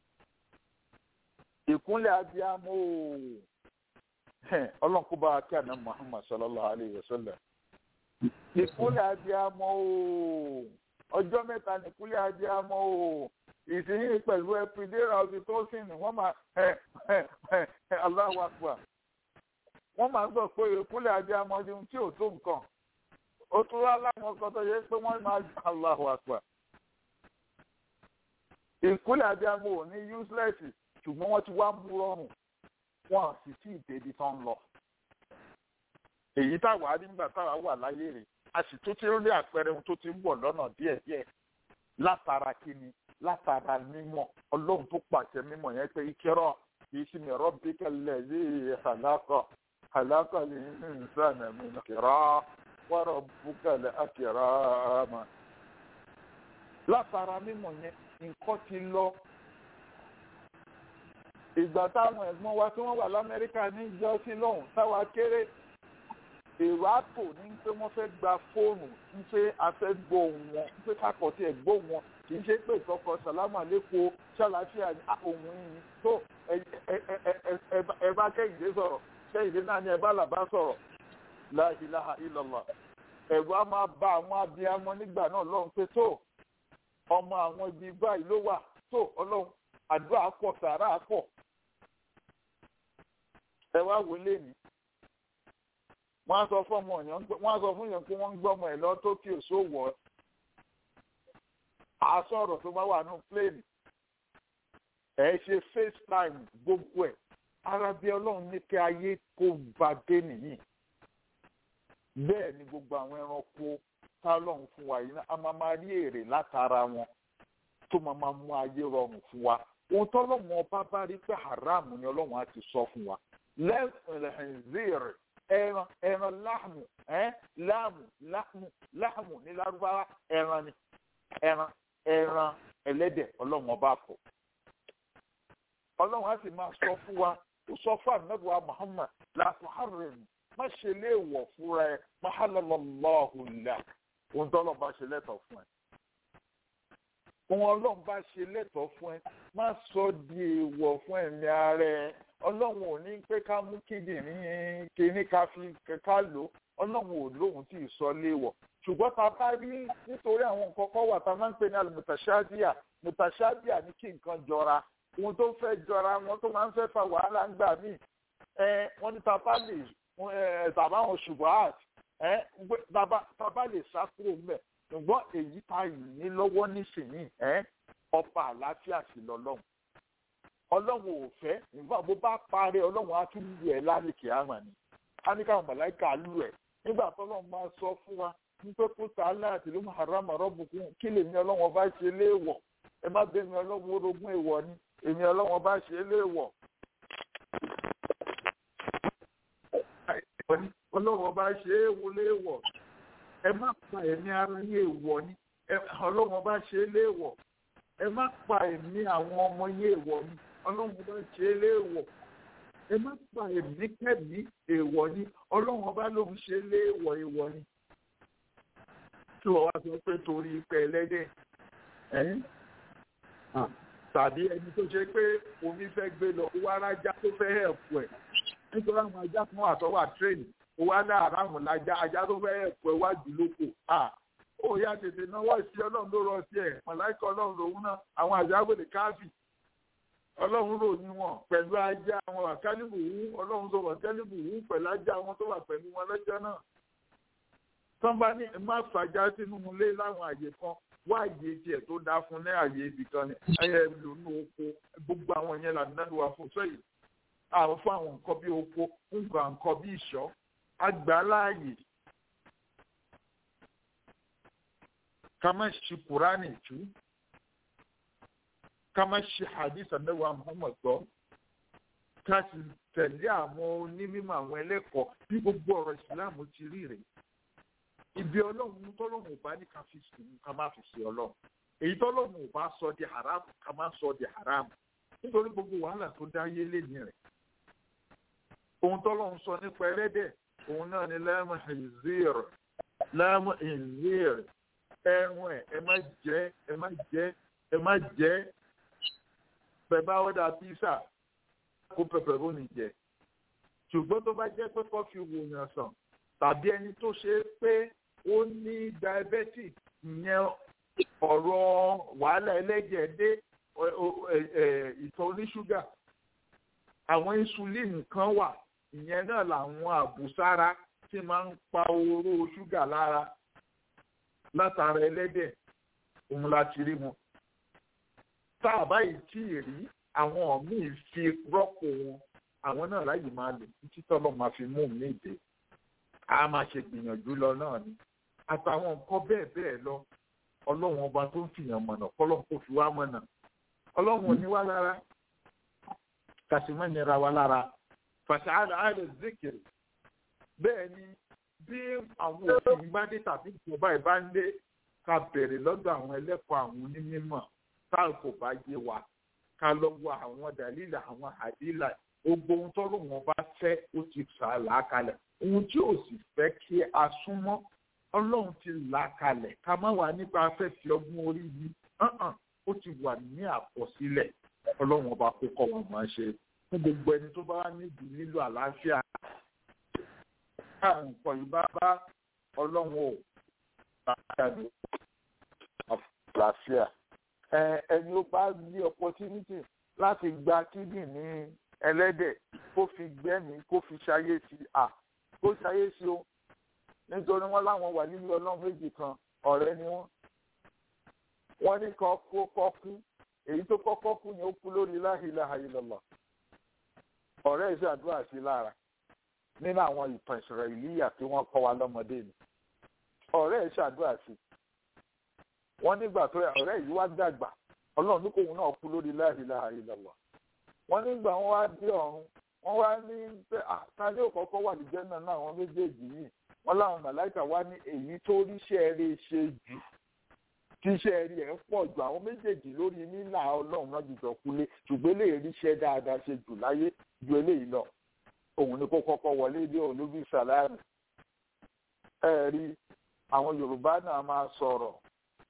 ìkúnlẹ̀ abiyamọ ooo ọlọ́run kó bá wa kí àná Muhammad sallallahu alayhi wa sallam. ìkúnlẹ̀ abiyamọ ooo ọjọ́ mẹ́ta ní ìkúnlẹ̀ abiyamọ ooo ìsinyìí pẹ̀lú epidera oxytocin wọ́n máa Allahu Akbar wọ́n máa ń gbọ́ pé ìkúnlẹ̀ abiyamọ ọdún tí ò tó nǹkan ó tún wá láwọn ọkọ tó yẹ pé wọ́n máa gbà Allahu Akbar. ìkúlẹ̀ abiyamọ ò ní useless ṣùgbọ́n wọ́n ti wá mú rọrùn wọn sì tí ì débi tán lọ. èyí táwa nígbà táwa wà láyé rè a sì tún ti rí àpẹẹrẹ ohun tó ti ń bọ̀ lọ́nà díẹ̀díẹ̀ látara kíni látara mímọ̀ ọlọ́run tó pàṣẹ mímọ̀ yẹn pé ìkẹrọ kìí sí mi rabbika allazi khalaqa khalaqa al-insana min qira wa rabbuka al-akram. látara mímọ̀ yẹn nǹkan ti lọ ìgbà táwọn ẹ̀gbọ́n wa tí wọ́n wà lamẹ́ríkà ní jọ́sí lọ́hùn táwa kéré èrò àpò ní pé wọ́n fẹ́ gba fóònù ń pé a fẹ́ gbọ́ ohùn wọn ń pé kákọ̀ tí ẹ̀ gbọ́ wọn kì í ṣe pé ìkọkọ sàlámù àlékò ṣàlàáfíà ohun yìí tó ẹ bá kẹ́hìndé sọ̀rọ̀ kẹ́hìndé náà ni ẹ bá làbá sọ̀rọ̀ la ilaha illallah ẹ̀rù á máa bá àwọn abiyamọ nígbà náà lọ́hùn pé tó ọmọ àwọn ibi báyìí ló wà tó ọlọ́run àdúrà pọ̀ sàrà pọ̀ ẹ wá wò lẹ́nu wọ́n á sọ fún ọmọ yẹn wọ́n á sọ fún yẹn pé wọ́n ń gbọ́mọ ẹ̀ lọ tókìó sówọ́ àsọ̀rọ̀ tó bá wà ní plane ẹ̀ ṣe facetime gbogbo ẹ̀ ara bí ọlọ́run ní kí ayé kó bá dé nìyí bẹ́ẹ̀ ni gbogbo àwọn ẹranko tá ọlọ́run fún wa yìí a máa máa rí èrè látara wọn tó máa máa mú ayé rọrùn fún wa ohun tọ́lọ́run ọba bá rí pé haram ni ọlọ́run á ti sọ fún wa lẹ́ẹ̀rẹ̀ ẹran ẹran láàmù ẹ láàmù láàmù láàmù ní lárúbáwá ẹran ni ẹran ẹran ẹlẹ́dẹ̀ ọlọ́run ọba kọ ọlọ́run á sì máa sọ fún wa ó sọ fún ànábùwà Muhammad láti harim má ṣe léèwọ̀ fúnra ẹ má hàlọ́lọ́lọ́hùn là ohun tọ́lọ́ bá ṣe lẹ́tọ̀ fún ẹ ohun ọlọ́run bá ṣe lẹ́tọ̀ọ́ fún ẹ má sọ di èèwọ̀ fún ẹ̀mí ara ẹ ọlọ́run ò ní pé ká mú kíndìnrín kíní ká fi ká lò ọlọ́run ò lóhun tí ì sọ léèwọ̀ ṣùgbọ́n tá a bá rí nítorí àwọn nǹkan kan wà tá a máa ń pè ní alimutashadia mutashadia ní kí nǹkan jọra ohun tó fẹ́ jọra wọn tó máa ń fẹ́ fa wàhálà ń gbà míì ẹ wọ́n ní tá a bá lè ẹ tàbá àwọn ṣùgbọ́n àt ẹ tá a bá lè sá kúrò ńbẹ̀ ṣùgbọ́n èyí tá yìí ní lọ́wọ́ nísìnyí ẹ ọba àlàáfíà sí lọ́lọ́run ọlọ́run ò fẹ́ nígbà bó bá parí ọlọ́run á tún lù ẹ́ lálẹ́kì àmà ni á ní káwọn mọ̀láìkà lù ẹ́ nígbà tọ́lọ́run máa sọ fún wa nípa kó sàálà àti ló máa rà màrọ́ bùkún kí lèmi ọlọ́run ọba ṣe léèwọ̀ ẹ má bẹ́ẹ̀ mi ọlọ́run orogún èèwọ̀ ni èmi ọlọ́run ọba ṣe léèwọ̀. ọlọ́run ọba ṣe é wo léèwọ̀ ẹ má pa ẹ̀mí ara ní èèwọ̀ ni ọlọ́run ọba ṣe é léèwọ̀ ẹ má pa ẹ̀mí àwọn ọmọ yín èèwọ̀ ni ọlọ́run ọba ṣe é léèwọ̀ ẹ má pa ẹ̀mí kẹ́mí èèwọ̀ ni ọlọ́run ọba lòun ṣe é léèwọ̀ èèwọ̀ ni tí wọ́n wá sọ pé torí pé ẹlẹ́dẹ̀ tàbí ẹni tó ṣe pé omi fẹ́ gbé lọ wá rájá tó fẹ́ hẹ̀pù ẹ̀ nítorí àwọn ajá kan àtọ́wà tírèènì ó wá ní àràmù lájá ajá tó fẹ́ hẹ̀pù ẹ̀ wájú lóko ó yá tètè náwó sí ọlọ́run ló rọ sí ẹ̀ mọ̀láìkà ọlọ́run lòun náà àwọn àjáwèlè káfí ọlọ́run rò ní wọn pẹ̀lú ajá wọn àkálìbù wú ọlọ́run tó wà kálìbù wú pẹ̀lú ajá wọn tó wà pẹ̀lú wọn lọ́jọ́ náà tán bá ní má fàjà sínú ilé láwọn àyè kan wá àyè tiẹ̀ tó dáa fún ní àyè ibì kan ní ayé lónú oko gbogbo àwọn yẹn là nínú wa fún sẹ́yìn àwọn fún àwọn nǹkan bí oko nǹkan nǹkan bí ìṣọ́ àgbà láàyè ká má ṣe kúránì tú ká má ṣe hadith anawa muhammad gbọ́ ká sì tẹ̀lé àwọn onímọ̀ àwọn ẹlẹ́kọ̀ọ́ bí gbogbo ọ̀rọ̀ ìsìláàmù ti rí rèé ibi ọlọ́run tọ́lọ́run ò bá ní ká fi sùn ká má fi ṣe ọlọ́run èyí tọ́lọ́run ò bá sọ di haram ká má sọ di haram nítorí gbogbo wàhálà tó dá yé lẹ́ni rẹ̀ ohun tọ́lọ́run sọ nípa ẹlẹ́dẹ̀ òun náà ni lẹ́mọ̀ ìzír lẹ́mọ̀ ìzír ẹ̀rùn ẹ̀ ẹ má jẹ ẹ má jẹ ẹ má jẹ bẹ̀bá ọ̀dà písà kó pẹpẹrónì jẹ ṣùgbọ́n tó bá jẹ́ pé kọ́fì wòyàn sàn tàbí ẹni tó ṣe é pé ó ní diabetic ìyẹn ọ̀rọ̀ wàhálà ẹlẹ́jẹ̀ dé ìtọ̀ oníṣúgà àwọn insulin kan wà ìyẹn náà làwọn àbùsára tí máa ń pa oró ṣúgà lára látara ẹlẹ́dẹ̀ òun láti rí wọn. tá a báyìí tí ì rí àwọn míì fi rọ́pò wọn àwọn náà láyìí máa lò títí tọ́lọ́ máa fi mú mi dé a máa ṣe gbìyànjú lọ náà ni àtàwọn nǹkan bẹ́ẹ̀ bẹ́ẹ̀ lọ ọlọ́run ọba tó ń fìyàn mọ̀nà kọ́lọ́run kò fi wá mọ̀nà ọlọ́run ò ní wá lára kàṣímọ́ nira wá lára fàṣàlà àlẹ́ zikiri bẹ́ẹ̀ ni bí àwọn òfin bá dé tàbí ìjọba ìbá ń lé ká bèrè lọ́dọ̀ àwọn ẹlẹ́kọ̀ọ́ àwọn onímọ̀ tá kò bá yé wa ká lọ wọ àwọn dàlílà àwọn àdílà gbogbo ohun tọ́lọ́ wọn bá fẹ́ ó ti fà á làákalẹ̀ ohun tí ò sì fẹ́ kí a súnmọ́ ọlọ́run ti là kalẹ̀ ká má wà nípa afẹ́fẹ́ ọgbọ́n orí yìí ó ti wà ní àkọsílẹ̀ ọlọ́run ọba kó kọ́ wọn máa ṣe fún gbogbo ẹni tó bá níbi nílò àlàáfíà káà nǹkan yìí bá bá ọlọ́run ò bá jáde àlàáfíà ẹni ó bá ní opportunity láti gba kíndìnrín ẹlẹ́dẹ̀ kó fi gbẹ́mìí kó fi ṣayé sí à kó ṣayé sí o nítorí wọn láwọn wà nínú ọlọ́run méjì kan ọ̀rẹ́ ni wọ́n wọ́n ní kan kó kọ́ kú èyí tó kọ́kọ́ kú ni ó kú lórí la ilaha illallah ọ̀rẹ́ ìṣàdúrà sí lára nínú àwọn ìtàn ìṣòro ìlíyà tí wọ́n kọ́ wa lọ́mọdé ni ọ̀rẹ́ ìṣàdúrà sí wọ́n nígbà tó ọ̀rẹ́ yìí wá dàgbà ọlọ́run ní kóun náà kú lórí la ilaha illallah wọ́n nígbà wọ́n wá dé ọ̀run wọ́n wá ní pé àtàlẹ òkọkọ wà ní jẹnà náà àwọn méjèèjì yìí wọ́n láwọn màláìkà wá ní èyí tó ríṣẹ́ rẹ̀ ṣe jù tíṣẹ́ rí ẹ̀ pọ̀ jù àwọn méjèèjì lórí nílà ọlọ́run náà jùjọ kulé ṣùgbọ́n eléyìí ríṣẹ́ dáadáa ṣe jù láyé ju eléyìí lọ òun ni kó kọ́kọ́ wọlé dé olóbi sàlámì ẹ rí àwọn yorùbá náà máa sọ̀rọ̀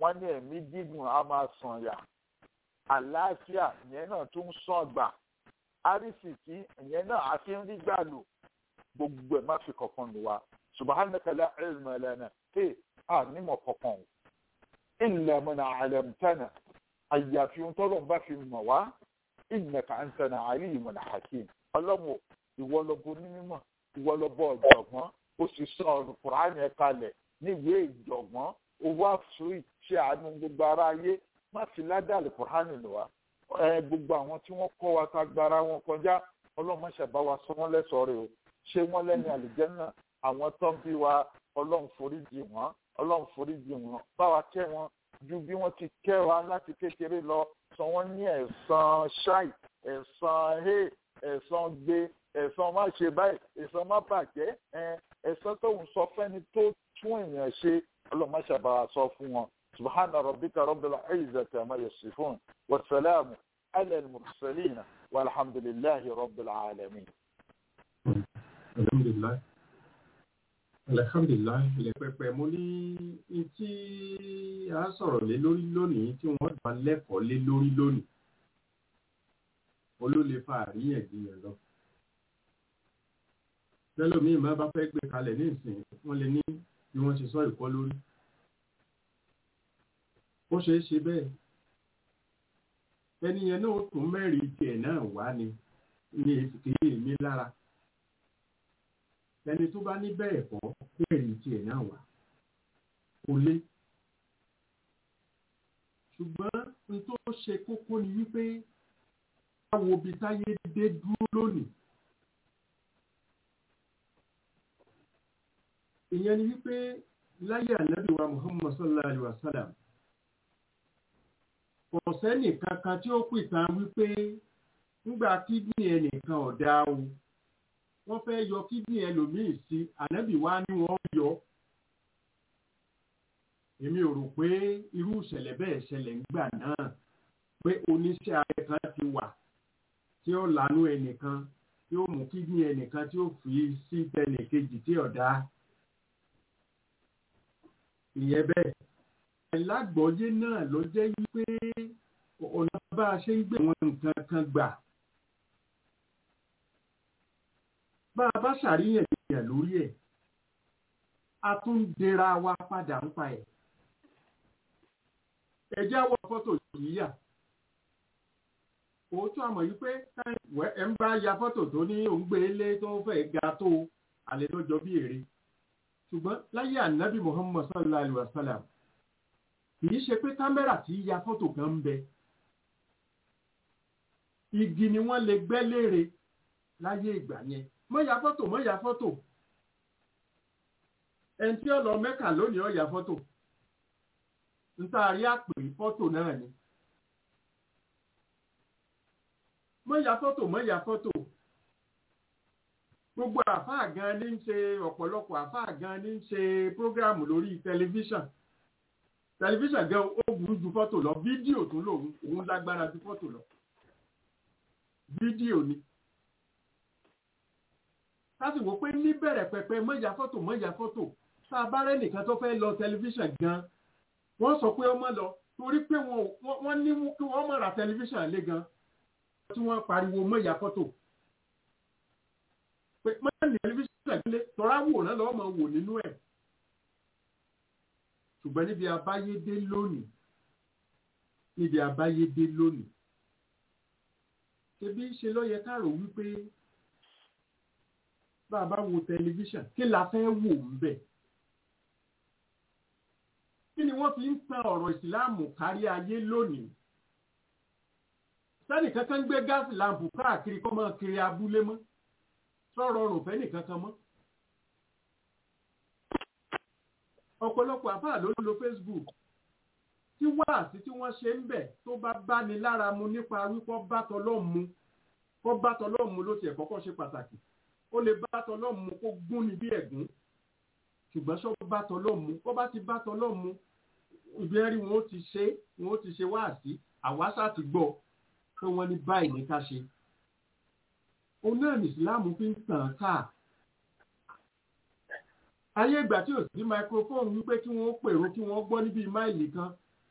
wọ́n ní ẹ̀mí gígùn á máa sàn yà àlàáfíà ìyẹn náà tún sàn gbà àrísìkí ìyẹn náà á fi ń rí gbà lò gbogbo ẹ̀ má fi kankan lò wá subhanaka la ilma lana ẹ à nímọ̀ kankan o illa man 'allamtana àyàfi ohun tọ́lọ̀ ń bá fi mọ̀ wá innaka antana alimun hakim ọlọ́run ìwọ lọ́bọ onímọ̀ ìwọ lọ́bọ ọ̀jọ̀gbọ́n ó sì sọ ọ̀rọ̀ kùránì ẹ̀ kalẹ̀ níwèé ìjọ̀gbọ́n ó wá fún ìṣe àánú gbogbo ara ayé má fi ládàlì kùránì lọ wa ẹ gbogbo àwọn tí wọ́n kọ́ wa ká gbára wọn kọjá ọlọ́run má ṣe bá wa sọ wọ́n lẹ́sọ̀ọ́ rẹ̀ o ṣé wọ́n lẹ́ni àlùjànnà àwọn tó ń bí wa ọlọ́run foríjì wọ́n ọlọ́run foríjì wọ́n bá wa kẹ́ wọn ju bí wọ́n ti kẹ́ wa láti kékeré lọ sọ wọ́n ní ẹ̀san ṣáì ẹ̀san he ẹ̀san gbé ẹ̀san má ṣe báyìí ẹ̀san má bàjẹ́ ẹ̀san tóun sọ fẹ́ni tó tún èèyàn ṣe ọlọ́run má ṣàbàwà sọ fún wọn subhana rabbika rabbil izzati amma yasifun wa salamu ala al-mursalin walhamdulillahi rabbil alamin. alhamdulilayi alhamdulilayi ilẹ̀ pẹpẹ mo ní tí a sọ̀rọ̀ lé lórí lónìí tí wọ́n dá lẹ́kọ̀ọ́ lé lórí lónìí olólè fa àríyànjiyàn lọ tẹlómiì má bá fẹ́ gbé kalẹ̀ ní ìsìn wọ́n lè ní bí wọ́n ṣe sọ ìkọ́ lórí ó ṣeé ṣe bẹ́ẹ̀ ẹni yẹn náà tún mẹ́rin tiẹ̀ náà wá ni ní èsìkéyè mi lára ẹni tó bá ní bẹ́ẹ̀ kọ́ mẹ́rin tiẹ̀ náà wá kò lé ṣùgbọ́n n tó ṣe kókó ni wípé báwo bí táyé dé dúró lónìí ìyẹn ni wípé láyé ànábì wa muhammad sallallahu alaihi wa sallam kò sẹ́nì kankan tí ó pìtàn wípé ńgbà kídìní ẹnìkan ọ̀dà o wọ́n fẹ́ yọ kídìní ẹlòmíì sí ànábì wa ni wọ́n yọ èmi ò rò pé irú ìṣẹ̀lẹ̀ bẹ́ẹ̀ ṣẹlẹ̀ ńgbà náà pé oníṣẹ́ abẹ kan ti wà tí ó lànú ẹnìkan tí ó mú kídìní ẹnìkan tí ó fi sí tẹnìkejì tí ọ̀dà ìyẹn bẹ́ẹ̀ alágbọ̀ọ́yé náà ló jẹ́ wípé ọ̀nà bá a ṣe ń gbé àwọn nǹkan kan gbà bá a bá ṣàríyànjiyàn lórí ẹ̀ a tún ń dira wa padà ń pa ẹ̀ ẹjẹ́ àwọ̀ fọ́tò yíyà òótọ́ àmọ̀ yìí pé ẹ̀ ń bá ya fọ́tò tó ní òǹgbé ilé tó fẹ́ ga tó àlẹ́ tó jọ bí èrè ṣùgbọ́n láyé ànábì muhammad sallallahu alaihi wa sallam kìí ṣe pé kámẹ́rà tí ya fọ́tò kan ń bẹ igi ni wọ́n lè gbẹ́ léèrè láyé ìgbà yẹn mọ́ ya fọ́tò mọ́ ya fọ́tò ẹni tí ó lọ mẹ́kà lónìí ó ya fọ́tò ntaari àpè fọ́tò náà ni mọ́ ya fọ́tò mọ́ ya fọ́tò gbogbo àfáà gan ní ń ṣe ọ̀pọ̀lọpọ̀ àfáà gan ní ń ṣe prógráàmù lórí tẹlifíṣàn tẹlifíṣàn gan ó burú ju fọ́tò lọ fídíò tún lòun òun lágbára ju fọ́tò lọ fídíò ni láti wò pé níbẹ̀rẹ̀ pẹpẹ mọ́jà fọ́tò mọ́jà fọ́tò tá a bá rẹ́ nìkan tó fẹ́ lọ tẹlifíṣàn gan wọ́n sọ pé ọmọ lọ torí pé wọ́n ní kí wọ́n mọ̀ ra tẹlifíṣàn lé gan tí wọ́n pariwo mọ́jà fọ́tò pé mọ́jà tẹlifíṣàn lé tọ́ra wò náà lọ́wọ́ máa wò nínú ẹ̀ ṣùgbọ́n níbi abáyédé lónìí níbi abáyédé lónìí ṣebí ṣe ló yẹ ká rò wípé bá a bá wo tẹlifíṣàn kí la fẹ́ wò ń bẹ̀ kí ni wọ́n fi ń tan ọ̀rọ̀ ìsìláàmù kárí ayé lónìí sẹ́nì kankan gbé gáàsì láǹpù káàkiri kọ́ máa kiri abúlé mọ́ sọ̀rọ̀ ọ̀rùn fẹ́ nìkan kan mọ́ ọ̀pọ̀lọpọ̀ àfáà ló ń lo Facebook tí wáàsí tí wọ́n ṣe ń bẹ̀ tó bá báni lára mu nípa wípọ́ bá tọlọ́run mu kọ́ bá tọlọ́run mu ló tiẹ̀ kọ́kọ́ ṣe pàtàkì ó lè bá tọlọ́run mu kó gún ni bí ẹ̀gún ṣùgbọ́n ṣọ́ bá tọlọ́run mu kọ́ bá ti bá tọlọ́run mu ibi ẹ̀rí wọn ó ti ṣe wọn ó ti ṣe wáàsí àwáṣà ti gbọ́ pé wọ́n ní báyìí ní ká ṣe òun náà ní ìsìláàmù fi ń tàn káà ayé ìgbà tí ò sí microphone wípé kí wọ́n pèrò kí wọ́n gbọ́ níbi máìlì kan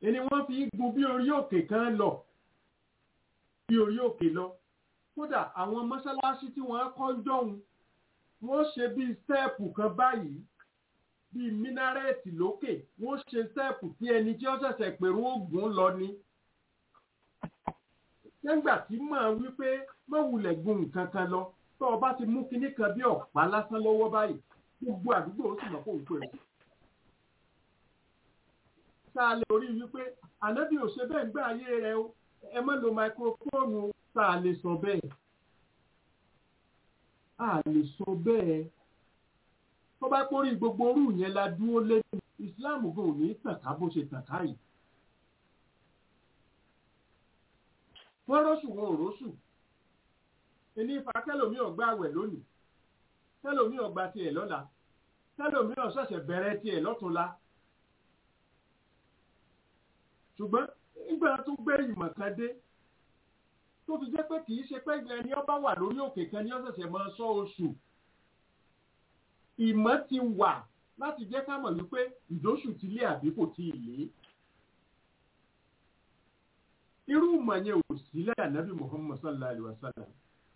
ẹni wọ́n fi gun bí orí òkè kan lọ bí orí òkè lọ kódà àwọn mọ́ṣáláṣí tí wọ́n kọ́ jọ̀hún wọ́n ṣe bí stẹ́ẹ̀pù kan báyìí bíi mínárẹ́ẹ̀tì lókè wọ́n ṣe stẹ́ẹ̀pù tí ẹni tí ó ṣẹ̀ṣẹ̀ pèrú ògùn lọ ni. nígbà tí màá wí pé má wulẹ̀ gun nǹkan kan lọ tó o bá ti mú kinní kan bí ọ̀pá lásán lọ́wọ́ báyìí gbogbo àdúgbò ó sì mọ̀ kó ń pè é. sáà lè orí wípé ànábì ò ṣe bẹ́ẹ̀ ń gbé ayé rẹ o ẹ má lo máikrófóònù sáà lè sọ bẹ́ẹ̀. a lè sọ bẹ́ẹ̀ tó bá pórí gbogbo orú yẹn la dúró lé islam gan ò ní tàn ká bó ṣe tàn ká yìí. wọ́n rọ́ṣù wọn ò rọ́ṣù ẹni ifa kẹlòmí ọgbà àwẹ̀ lónìí kẹlòmí ọgbà tiẹ̀ lọ́la kẹlòmí ọ̀ṣẹ̀ṣẹ̀ bẹ̀rẹ̀ tiẹ̀ lọ́túnla. ṣùgbọ́n nígbà tó gbé ìmọ̀ kan dé tó fi jẹ́ pé kì í ṣe pé ẹni ọba wà lórí òkè kan ní ọ̀ṣẹ̀ṣẹ̀ máa sọ oṣù ìmọ̀ ti wà láti jẹ́ ká mọ̀ wípé ìdóṣù ti lé àbí kò tí ì lé. irú ìmọ̀ yẹn ò sí lẹ́yìn ànábì Muhammad sallallahu alayhi wa sallam.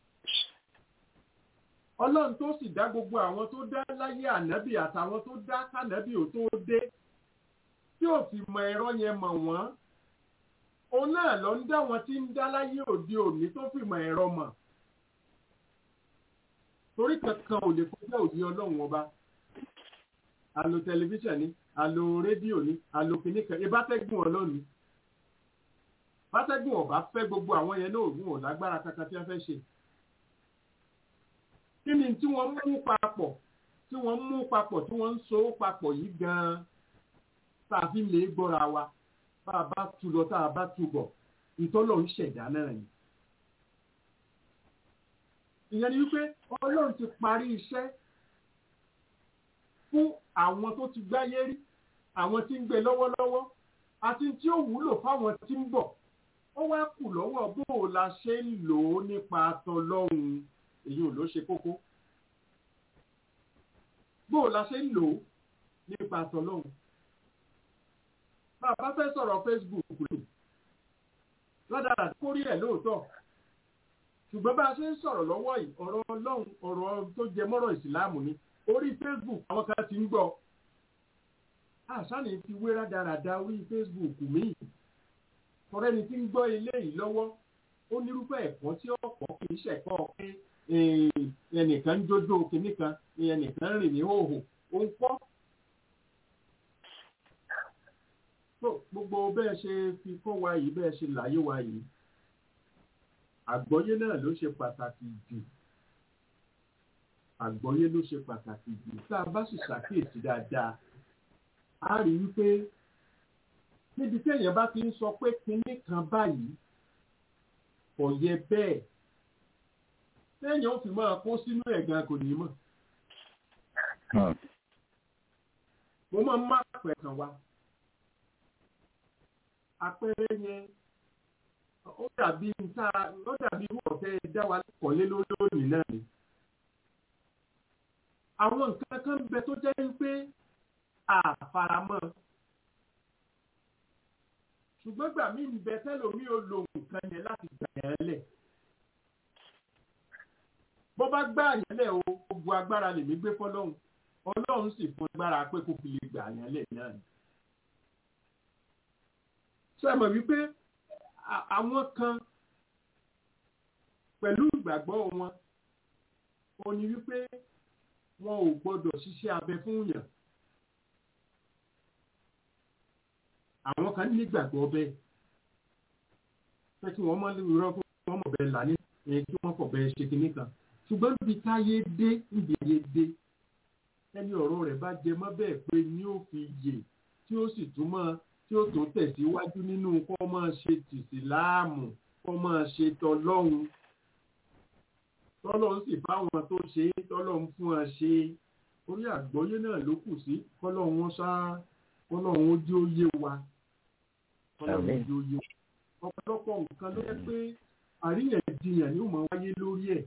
ọlọ́run tó sì dá gbogbo àwọn tó dá láyé ànábì àtàwọn tó dá kànábì ò tó dé tí ò fi mọ ẹ̀rọ yẹn mọ̀ wọ́n. òun náà lọ ń dá wọn tí ń dá láyé òde òní tó fi mọ ẹ̀rọ mọ̀ torí kankan ò lè kọjá òbí ọlọ́run ọba alo tẹlifíṣàn ni alo rédíò ni alo kìnnìkan ìbátẹ́gùn ọlọ́run ni bátẹ́gùn ọba fẹ́ gbogbo àwọn yẹn náà ògùn ò lágbára kankan tí wọ́n fẹ́ ṣe kí ni tí wọ́n mú papọ̀ tí wọ́n mú papọ̀ tí wọ́n ń so papọ̀ yìí gan-an tá a fi lè gbọ́ra wa bá a bá tu lọ tá a bá tu bọ̀ ìtọ́lọ̀ ń ṣẹ̀dá náà ni ìyẹn ni wípé ọlọ́run ti parí iṣẹ́ fún àwọn tó ti gbáyé rí àwọn tí ń gbé lọ́wọ́lọ́wọ́ àti tí ó wúlò fáwọn tí ń bọ̀ ó wá kù lọ́wọ́ bó o la ṣe ń lò ó nípa tọlọ́run èyí ò ló ṣe kókó bó o la ṣe ń lò ó nípa tọlọ́run bàbá fẹ́ sọ̀rọ̀ Facebook rẹ̀ ládàá kórí ẹ̀ lóòótọ́ ṣùgbọ́n bá a ṣe ń sọ̀rọ̀ lọ́wọ́ yìí ọ̀rọ̀ ọlọ́run ọ̀rọ̀ tó jẹ mọ́rọ̀ ìsìláàmù ni orí facebook àwọn kan ti ń gbọ́ àṣàní ti wé rádaràda orí facebook míì tọrẹ́ni tí ń gbọ́ ilé yìí lọ́wọ́ ó nírúfẹ́ ẹ̀kọ́ tí ọ̀pọ̀ kì í ṣẹ̀kọ́ pé ẹnìkan ń jójó kinní kan ẹnìkan ń rìn ní hòhò ó ń pọ́. gbogbo bẹ́ẹ̀ ṣe fi kọ́ wa yìí bẹ́ẹ̀ ṣe láyé wa yìí àgbọ́yé náà ló ṣe pàtàkì jù àgbọ́yé ló ṣe pàtàkì jù tá a bá sì ṣàkíyèsí dáadáa a rí wípé níbi tí èèyàn bá ti ń sọ pé kinní kan báyìí kò yẹ bẹ́ẹ̀ téèyàn ó fi máa kó sínú ẹ̀gàn kò ní mọ̀. mo máa ń má pẹ̀ kan wá àpẹẹrẹ yẹn ó dàbí nta ó dàbí irú ọ̀fẹ́ dá wa kọ̀lé lónìí náà ni. àwọn nǹkan kan bẹ tó jẹ́ pé àfaramọ́ ṣùgbọ́n gbà mí ń bẹ tẹ́lòmí ò lo nǹkan yẹn láti gbà yẹn lẹ̀. bó bá gbà yẹn lẹ̀ o gbogbo agbára lèmi gbé fọlọ́hún ọlọ́run sì fún agbára pé kò fi lè gbà yẹn lẹ̀ náà ni. ṣé ẹ mọ̀ wípé àwọn kan pẹ̀lú ìgbàgbọ́ wọn ó ní wípé wọn ò gbọdọ̀ ṣiṣẹ́ abẹ fún yàn àwọn kan nígbàgbọ́ bẹ́ẹ̀ pé kí wọ́n mọ́ irọ́ kó wọ́n mọ̀ bẹ́ẹ̀ là ní ẹ̀yìn kí wọ́n fọ̀ bẹ́ẹ̀ ṣe kinní kan ṣùgbọ́n níbi táyé dé níbi ayé dé ẹni ọ̀rọ̀ rẹ̀ bá jẹ mọ́ bẹ́ẹ̀ pé ni ó fi yè tí ó sì túmọ̀ tí ó tó tẹ̀síwájú nínú kọ́ máa ṣe tìsíláàmù kọ́ máa ṣe tọlọ́hun tọ́lọ́hun sì bá wọn tó ṣe é tọ́lọ́hun fún wọn ṣe orí àgbọ́yé náà ló kù sí kọ́lọ́hun wọn ṣá kọ́lọ́hun ó jẹ́ ó yé wa kọ́lọ́hun ó jẹ́ ó yé wa ọ̀pọ̀lọpọ̀ nǹkan ló yẹ pé àríyànjiyàn ni ó máa wáyé lórí ẹ̀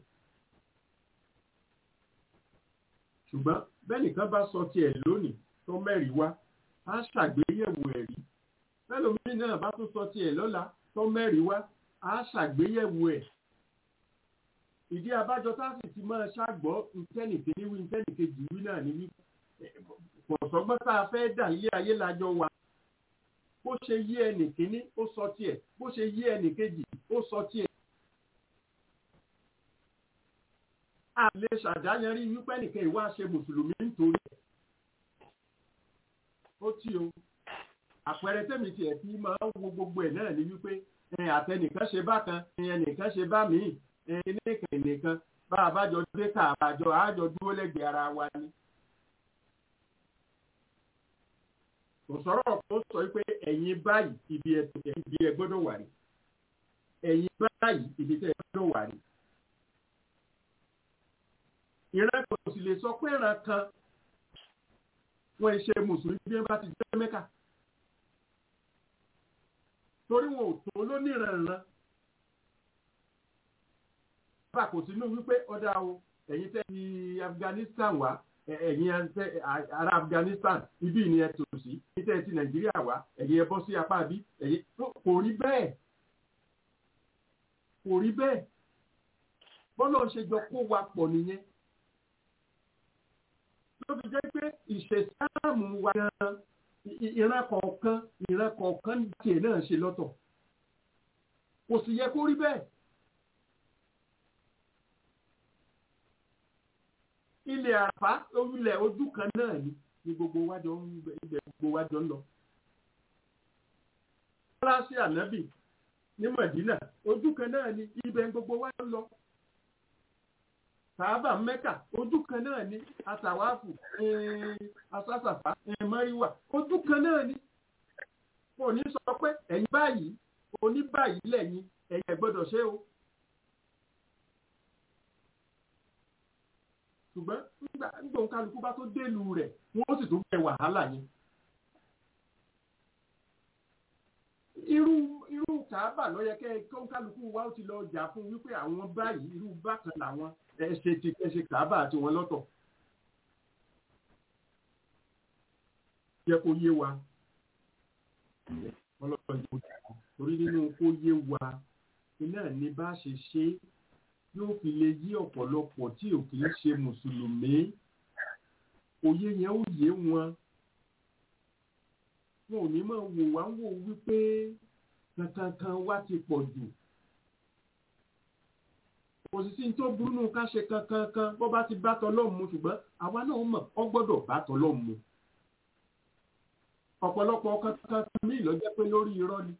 ṣùgbọ́n bẹ́ẹ̀ nìkan bá sọ tiẹ̀ lónìí tó mẹ́rin wá á ṣàgbéyẹ̀wò ẹ̀rí fẹ́lòmíì náà bá tún sọ tiẹ̀ lọ́la tó mẹ́rin wá á ṣàgbéyẹ̀wò ẹ̀ ìdí abájọ tá a sì ti máa ṣàgbọ́ ntẹ́nìkejì wí ntẹ́nìkejì wí náà ní wípé pọ̀sọ́gbọ́n tá a fẹ́ dà ilé ayé lájọ wa bó ṣe yí ẹnì kíní ó sọ tiẹ̀ bó ṣe yí ẹnì kejì ó sọ tiẹ̀. a lè ṣàdáyanrí wípé nìkan ìwà ṣe mùsùlùmí nítorí ẹ̀. ó tí o àpẹẹrẹ tẹ̀mí tiẹ̀ tí máa ń wo gbogbo ẹ̀ náà ni wípé àtẹnìkan ṣe bákan ẹnìkan ṣe bá míì ẹnìkan ẹnìkan bá a bá jọ dé ká àbájọ àjọ dúró lẹ́gbẹ̀ẹ́ ara wa ni. kò sọ̀rọ̀ kó sọ pé ẹ̀yin báyìí ibi ẹ gbọ́dọ̀ wà rí ẹ̀yin báyìí ibi tẹ́ ẹ gbọ́dọ̀ wà rí. ìran kò sì lè sọ pé ìran kan wọ́n ṣe mùsùlùmí bí wọ́n bá ti jẹ́ mẹ́kà torí wọn ò tó lóníranran bá kò sínú wípé ọ̀dà o ẹ̀yin tẹ́ ti Afghanistan wá ẹ̀yin ará Afghanistan ibi ni ẹ tò sí níta ti Nàìjíríà wá ẹ̀yin ẹ bọ́ sí apá bí ẹ̀yin kò rí bẹ́ẹ̀ kò rí bẹ́ẹ̀ bọ́lá ń ṣe jọ kó wa pọ̀ nìyẹn ló fi jẹ́ pé ìṣẹ̀sáàmù wa gan ìran kọ̀ọ̀kan ìran kọ̀ọ̀kan tiẹ̀ náà ṣe lọ́tọ̀ kò sì yẹ kó rí bẹ́ẹ̀. ilẹ̀ àpá ilẹ̀ ojú kan náà ni ni gbogbo wájọ ń ibẹ̀ gbogbo wájọ ń lọ. Fọláṣí ànábì ní Mọ̀dínà ojú kan náà ni ibẹ̀ gbogbo wájọ ń lọ. Sàábà Mẹ́kà ojú kan náà ni Àtàwáfù Asásàfà Mọ́ríwà ojú kan náà ni. Kò ní sọ pé ẹ̀yin báyìí oní báyìí lẹ́yìn ẹ̀yin ẹ̀ gbọ́dọ̀ ṣe o. ṣùgbọ́n nígbà nígbà kálukú bá tó délùú rẹ̀ wọ́n sì tún bẹ wàhálà yẹn. irú irú kàábà ló yẹ kẹ́ kó kálukú wa ó ti lọ jà fún wípé àwọn báyìí irú bákan làwọn ẹ̀ṣẹ̀ ti ẹ̀ṣẹ̀ kàábà àti wọn lọ́tọ̀. yẹ kó yé wa ọlọ́pàá yóò jà torí nínú kó yé wa iná ní bá ṣe ṣe é yóò fi lè yí ọ̀pọ̀lọpọ̀ tí ò kì í ṣe mùsùlùmí òye yẹn ó yé wọn wọn ò ní máa wò wá wò wípé kankankan wá ti pọ̀ jù kò sì sí tó burú nù ká ṣe kankankan bó bá ti bá tọlọ́mù mu ṣùgbọ́n àwa náà mọ̀ ọ́ gbọ́dọ̀ bá tọlọ́mù mu ọ̀pọ̀lọpọ̀ kankankan mi ló jẹ́ pé lórí irọ́ ni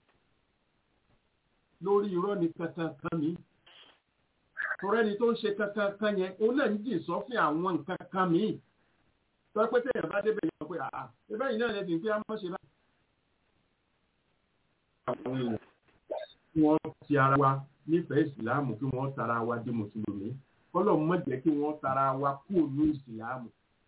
lórí irọ́ ni kankankan mi torí ẹni tó ń ṣe kankan kan yẹn òun náà ń jìn sọ́fìn àwọn nǹkan kan míì tó pé téèyàn bá débẹ̀ yẹn pé àà ẹbẹ́ yìí náà lẹ́sìn pé a mọ̀ ṣe bá. àwọn èèyàn kí wọ́n ti ara wa nífẹ̀ẹ́ ìsìláàmù kí wọ́n tara wa di mùsùlùmí kọ́lọ̀ mọ̀ jẹ́ kí wọ́n tara wa kú ònú ìsìláàmù.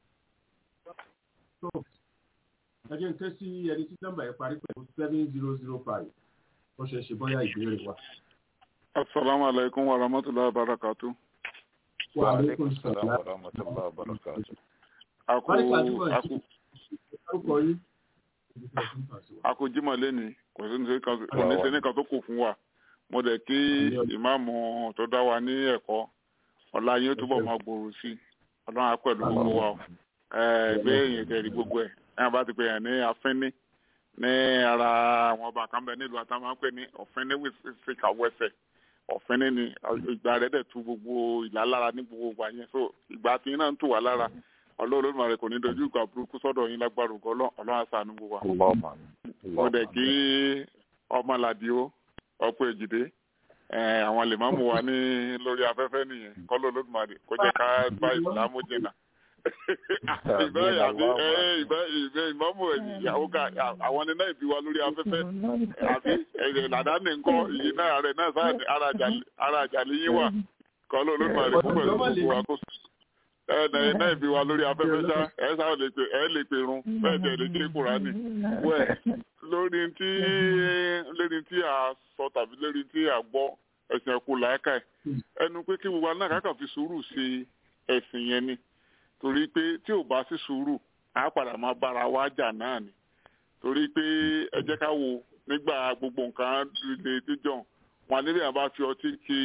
ẹ jẹ́ n ké sí ẹni tí nọ́mbà yẹn parí pẹ̀lú seven zero zero five ó ṣe ṣe bóyá ìbéèrè wa. Assalamu alaikum wa rahmatullahi wa barakatuh. Wa alaikum salaam salam. wa rahmatullahi wa barakatuh. Aku Báríkà túbọ̀ sí. aku Orúkọ yín. aku jímọ̀ lẹ́ni kò sí ní kan kò ní sí ní kan tó kù fún wa. Mo dẹ̀ kí ìmáàmù tó dá wa ní ẹ̀kọ́ ọ̀la yín ó túbọ̀ máa gbòòrò sí i. Ọlọ́run á pẹ̀lú gbogbo wa o. Ẹgbẹ́ èèyàn tẹ̀rí gbogbo ẹ̀. Ẹ̀yàn bá ti pè yàn ní afínní ní ara àwọn ọba kan bẹ nílùú àtàwọn máa ń pè ní ọ̀fínní wíṣíkà wẹ́sẹ̀. ọ̀fẹ́ni ni ìgbà rẹ̀ dẹ̀ tu gbogbo ìlà lára ní gbogbo ìgbà yẹn so ìgbà tí iná ń tù wá lára ọlọ́run Olódùmarè kò ní dojú ìgbà burúkú sọ́dọ̀ yín lágbára ògo ọlọ́run àṣàánú gbogbo wa. Allahumma mo dẹ̀ kí ọmọlàdí ó ọ̀pọ̀ èjìdé àwọn lèmọ́mù wa ní lórí afẹ́fẹ́ nìyẹn kọ́lọ́ Olódùmarè kó jẹ́ ká bá ìsìlámù jìnnà. ìbẹ́ àbí ìbẹ́ ìmọ̀mù ìyàwó ká àwọn ni náà ìbí wa lórí afẹ́fẹ́ àbí ẹ̀rẹ̀ làdáni ńkọ́ ìyí náà rẹ̀ náà sáà ara àjàlẹ̀ yín wà kọ́lọ́ Olódùmarè fún pẹ̀lú gbogbo wa kó ẹnẹ náà ìbí wa lórí afẹ́fẹ́ ṣá ẹ sáà lè pè ẹ lè pè run bẹ́ẹ̀ tẹ̀ lè ké kúránì wẹ̀ lórí tí lórí tí a sọ tàbí lórí tí a gbọ́ ẹ̀sìn ẹ̀kú làákà ẹ̀ ẹnu pé kí gbogbo anáà kákà fi sùúrù ṣe ẹ̀sìn yẹn ni torí pé tí ò bá sí sùúrù á padà máa bára wa jà náà ni torí pé ẹ jẹ́ ká wo nígbà gbogbo nǹkan lè díjọ wọn níbi àbá fi ọtí kí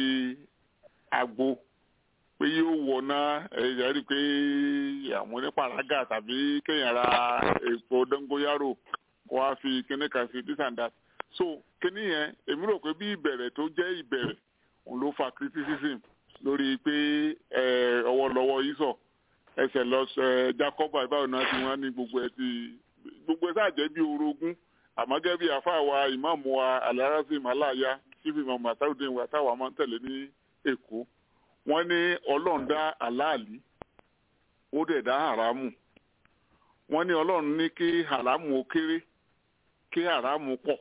àgbo pé yóò wọná ẹ̀yà rí i pé àwọn onípàrágà tàbí kéèyàn ra èpo dóngóyárò kó wá fi kíní kan sí this and that so kíní yẹn èmi rò pé bí ìbẹ̀rẹ̀ tó jẹ́ ìbẹ̀rẹ̀ òun ló fa criticism lórí pé ọwọ́ lọ́wọ́ yìí sọ ẹsẹ̀ lọ jacob àbáwò náà ti wọ́n ní gbogbo ẹ̀ ti gbogbo ẹ̀ sáà jẹ́ bí orogún àmọ́ gẹ́gẹ́ bí àfáà wa ìmáàmù wa alarasim aláya chief imam ataudin wa táwa máa ń tẹ̀lé ní èkó wọ́n ní ọlọ́run dá aláàlí ó dẹ̀ dá haramu wọ́n ní ọlọ́run ní kí haramu ó kéré kí haramu pọ̀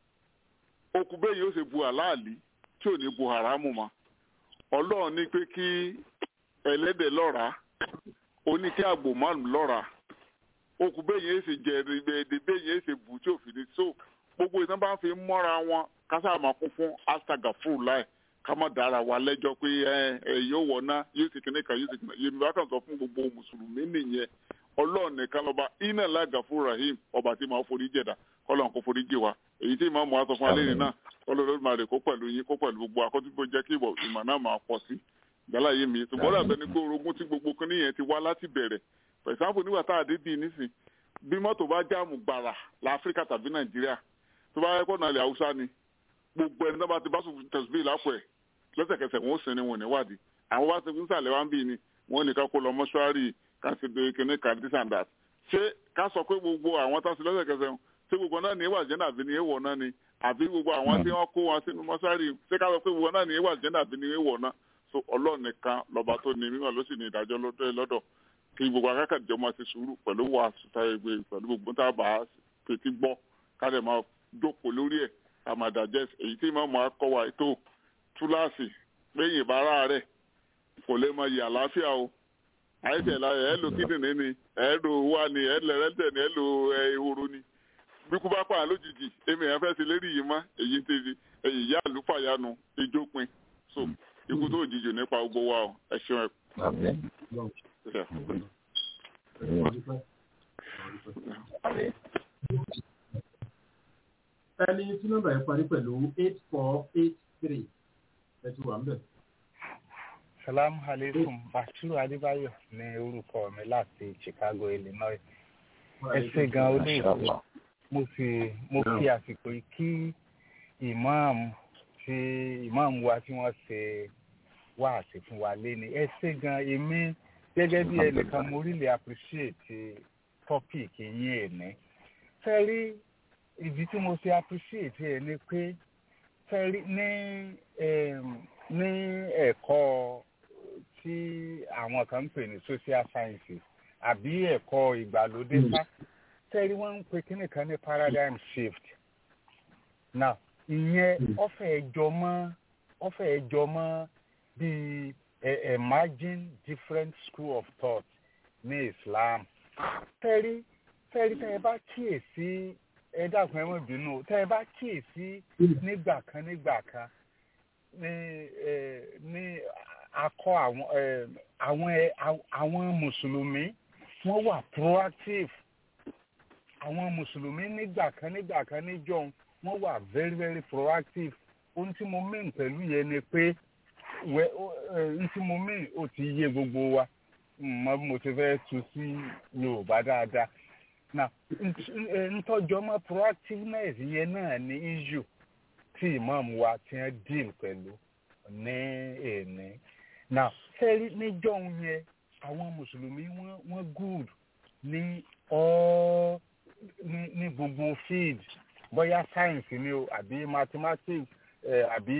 okùn bẹ́ẹ̀ yóò ṣe bu aláàlí tí ò ní bu haramu mọ́ ọlọ́run ní pé kí ẹlẹ́dẹ̀ lọ́ra ó ní kí àgbò márùn lọ́ra okùn bẹ́ẹ̀ yẹn ṣe jẹ ẹ̀ẹ́dẹ̀ bẹ́ẹ̀ yẹn ṣe bù tí ò fi ní so gbogbo ìtàn bá fi mọ́ra wọn kásá máa kún fún astaga fúru láì ká má dára wa lẹ́jọ́ pé ẹ ẹ yóò wọ̀ná yóò sì kíní kan yóò sì kíní kan yémi bá kàn sọ fún gbogbo mùsùlùmí nìyẹn ọlọ́run nìkan lọ́ba iná lága fún rahim ọba tí máa forí jẹ̀dá kọ́lọ́n kó forí jẹ wa èyí tí ìmáàmù wa sọ fún alẹ́ nìyẹn náà kọ́lọ́n máa rè kó pẹ̀lú yín kó pẹ̀lú gbogbo akọ́túnbó jẹ́ kí ìmọ̀ náà máa pọ̀ sí gbala yé mi ṣùgbọ́n dàbẹ́ ni pé orogún tí gbogbo kíní yẹn ti wá láti bẹ̀rẹ̀ for example nígbà tá a dé bíi nísìn bí mọ́tò bá jáàmù gbàrà láfíríkà tàbí nàìjíríà tó bá yẹ kó nàlẹ́ haúsá ni gbogbo ẹni tó bá ti bá sùn tẹ̀síbí lápò ẹ̀ lẹ́sẹ̀kẹsẹ̀ wọn ó sin ni wọn níwádìí àwọn bá ti fi ń sàlẹ̀ wá ń bì ní wọn ní ká kó lọ mọ́ṣúárì ká sì dé kíní ká this and that ṣé ká sọ pé gbogbo àwọn tó ń sin lẹ́sẹ̀kẹsẹ̀ wọn ṣé gbogbo náà ní ìwà jẹ́nà àbí ní èèwọ̀ náà ni àbí gbogbo àwọn tí wọ́n kó wọn sínú mọ́ṣúárì ṣé ká sọ pé gbogbo náà ní ìwà jẹ́nà àbí ní èèwọ̀ náà so ọlọ́run nìkan lọ́ba tó ní mímọ́ ló sì ní ìdájọ́ lọ́dọ̀ kí gbogbo akẹ́kọ̀ọ́ máa ti sùúrù pẹ̀lú wà sùtà ẹgbẹ́ pẹ̀lú gbogbo tá a bá fetí gbọ́ ká lè máa jókòó lórí ẹ̀ ká máa dàjẹ́ èyí tí màmú akọ́wà ètò túláàsì péyìn ìbára rẹ̀ kò lè máa yẹ àlàáfíà o àìsàn ìlà ẹ̀ lo kíndìnrín ni ẹ̀ lo wà ní ẹ̀ lẹ́rẹ́tẹ̀ ni ẹ̀ lo ehoro ni bí kú bá pààyàn lójijì èmi ẹ̀ fẹ́ ti lérí yìí mọ́ èyí ti èyí yá àlùfàyànù ìjópin so ikú tó jìjì nípa gbogbo wa o ẹ ṣeun ẹ. ẹni tí nọ́mbà yẹn parí pẹ̀lú eight four eight three ẹ ti wà ń bẹ̀. salamu alaikum bashiru adébáyọ̀ ní orúkọ mi láti chicago illinois ẹ ṣe gan olóòtú mo sì mo fi àsìkò yìí kí ìmáàmù tí ìmáàmù wa tí wọ́n ṣe wá àti fún wa léni ẹ ṣe gan èmi gẹ́gẹ́ bí ẹnìkan mo really appreciate topic yín ẹ̀ní fẹ́ rí ìdí tí mo ṣe appreciate ẹ̀ ni pé fẹ́ rí ní ní ẹ̀kọ́ tí àwọn kan ń pè ní social sciences àbí ẹ̀kọ́ ìgbàlódé sá fẹ́ rí wọ́n ń pe kíní kan ní paradigm shift now ìyẹn ọ̀fẹ́ ẹjọ́ mọ́ ọ̀fẹ́ ẹjọ́ mọ́ bíi emerging different school of thought ní islam tẹ́rí tẹ́rí tẹ́ ẹ bá kíyèsí ẹ dákun ẹ mọ̀ bínú tẹ́ ẹ bá kíyèsí nígbà kan nígbà kan ní ní akọ àwọn àwọn àwọn mùsùlùmí wọ́n wà proactive àwọn mùsùlùmí nígbà kan nígbà kan níjọ́ wọ́n wà very very proactive ohun tí mo mean pẹ̀lú yẹn ni pé wẹ ohun tí mo mean ó ti yé gbogbo wa mọ bí mo ti fẹ́ tu sí yorùbá dáadáa na ntọ́jọ́ mọ́ proactiveness yẹn náà ní issue tí imam wa ti ń deal pẹ̀lú ní èní na sẹ́rí níjọ́ yẹn àwọn mùsùlùmí wọ́n good ní all ní ní gbogbo field bóyá science ni o àbí mathematics eh, àbí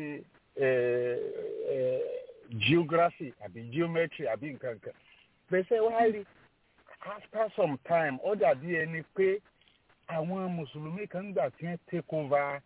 eh, eh, geography àbí geometry àbí nǹkan kan pèsè wá rí after some time ó dàbí ẹni pé àwọn mùsùlùmí kan gbà tí wọ́n take over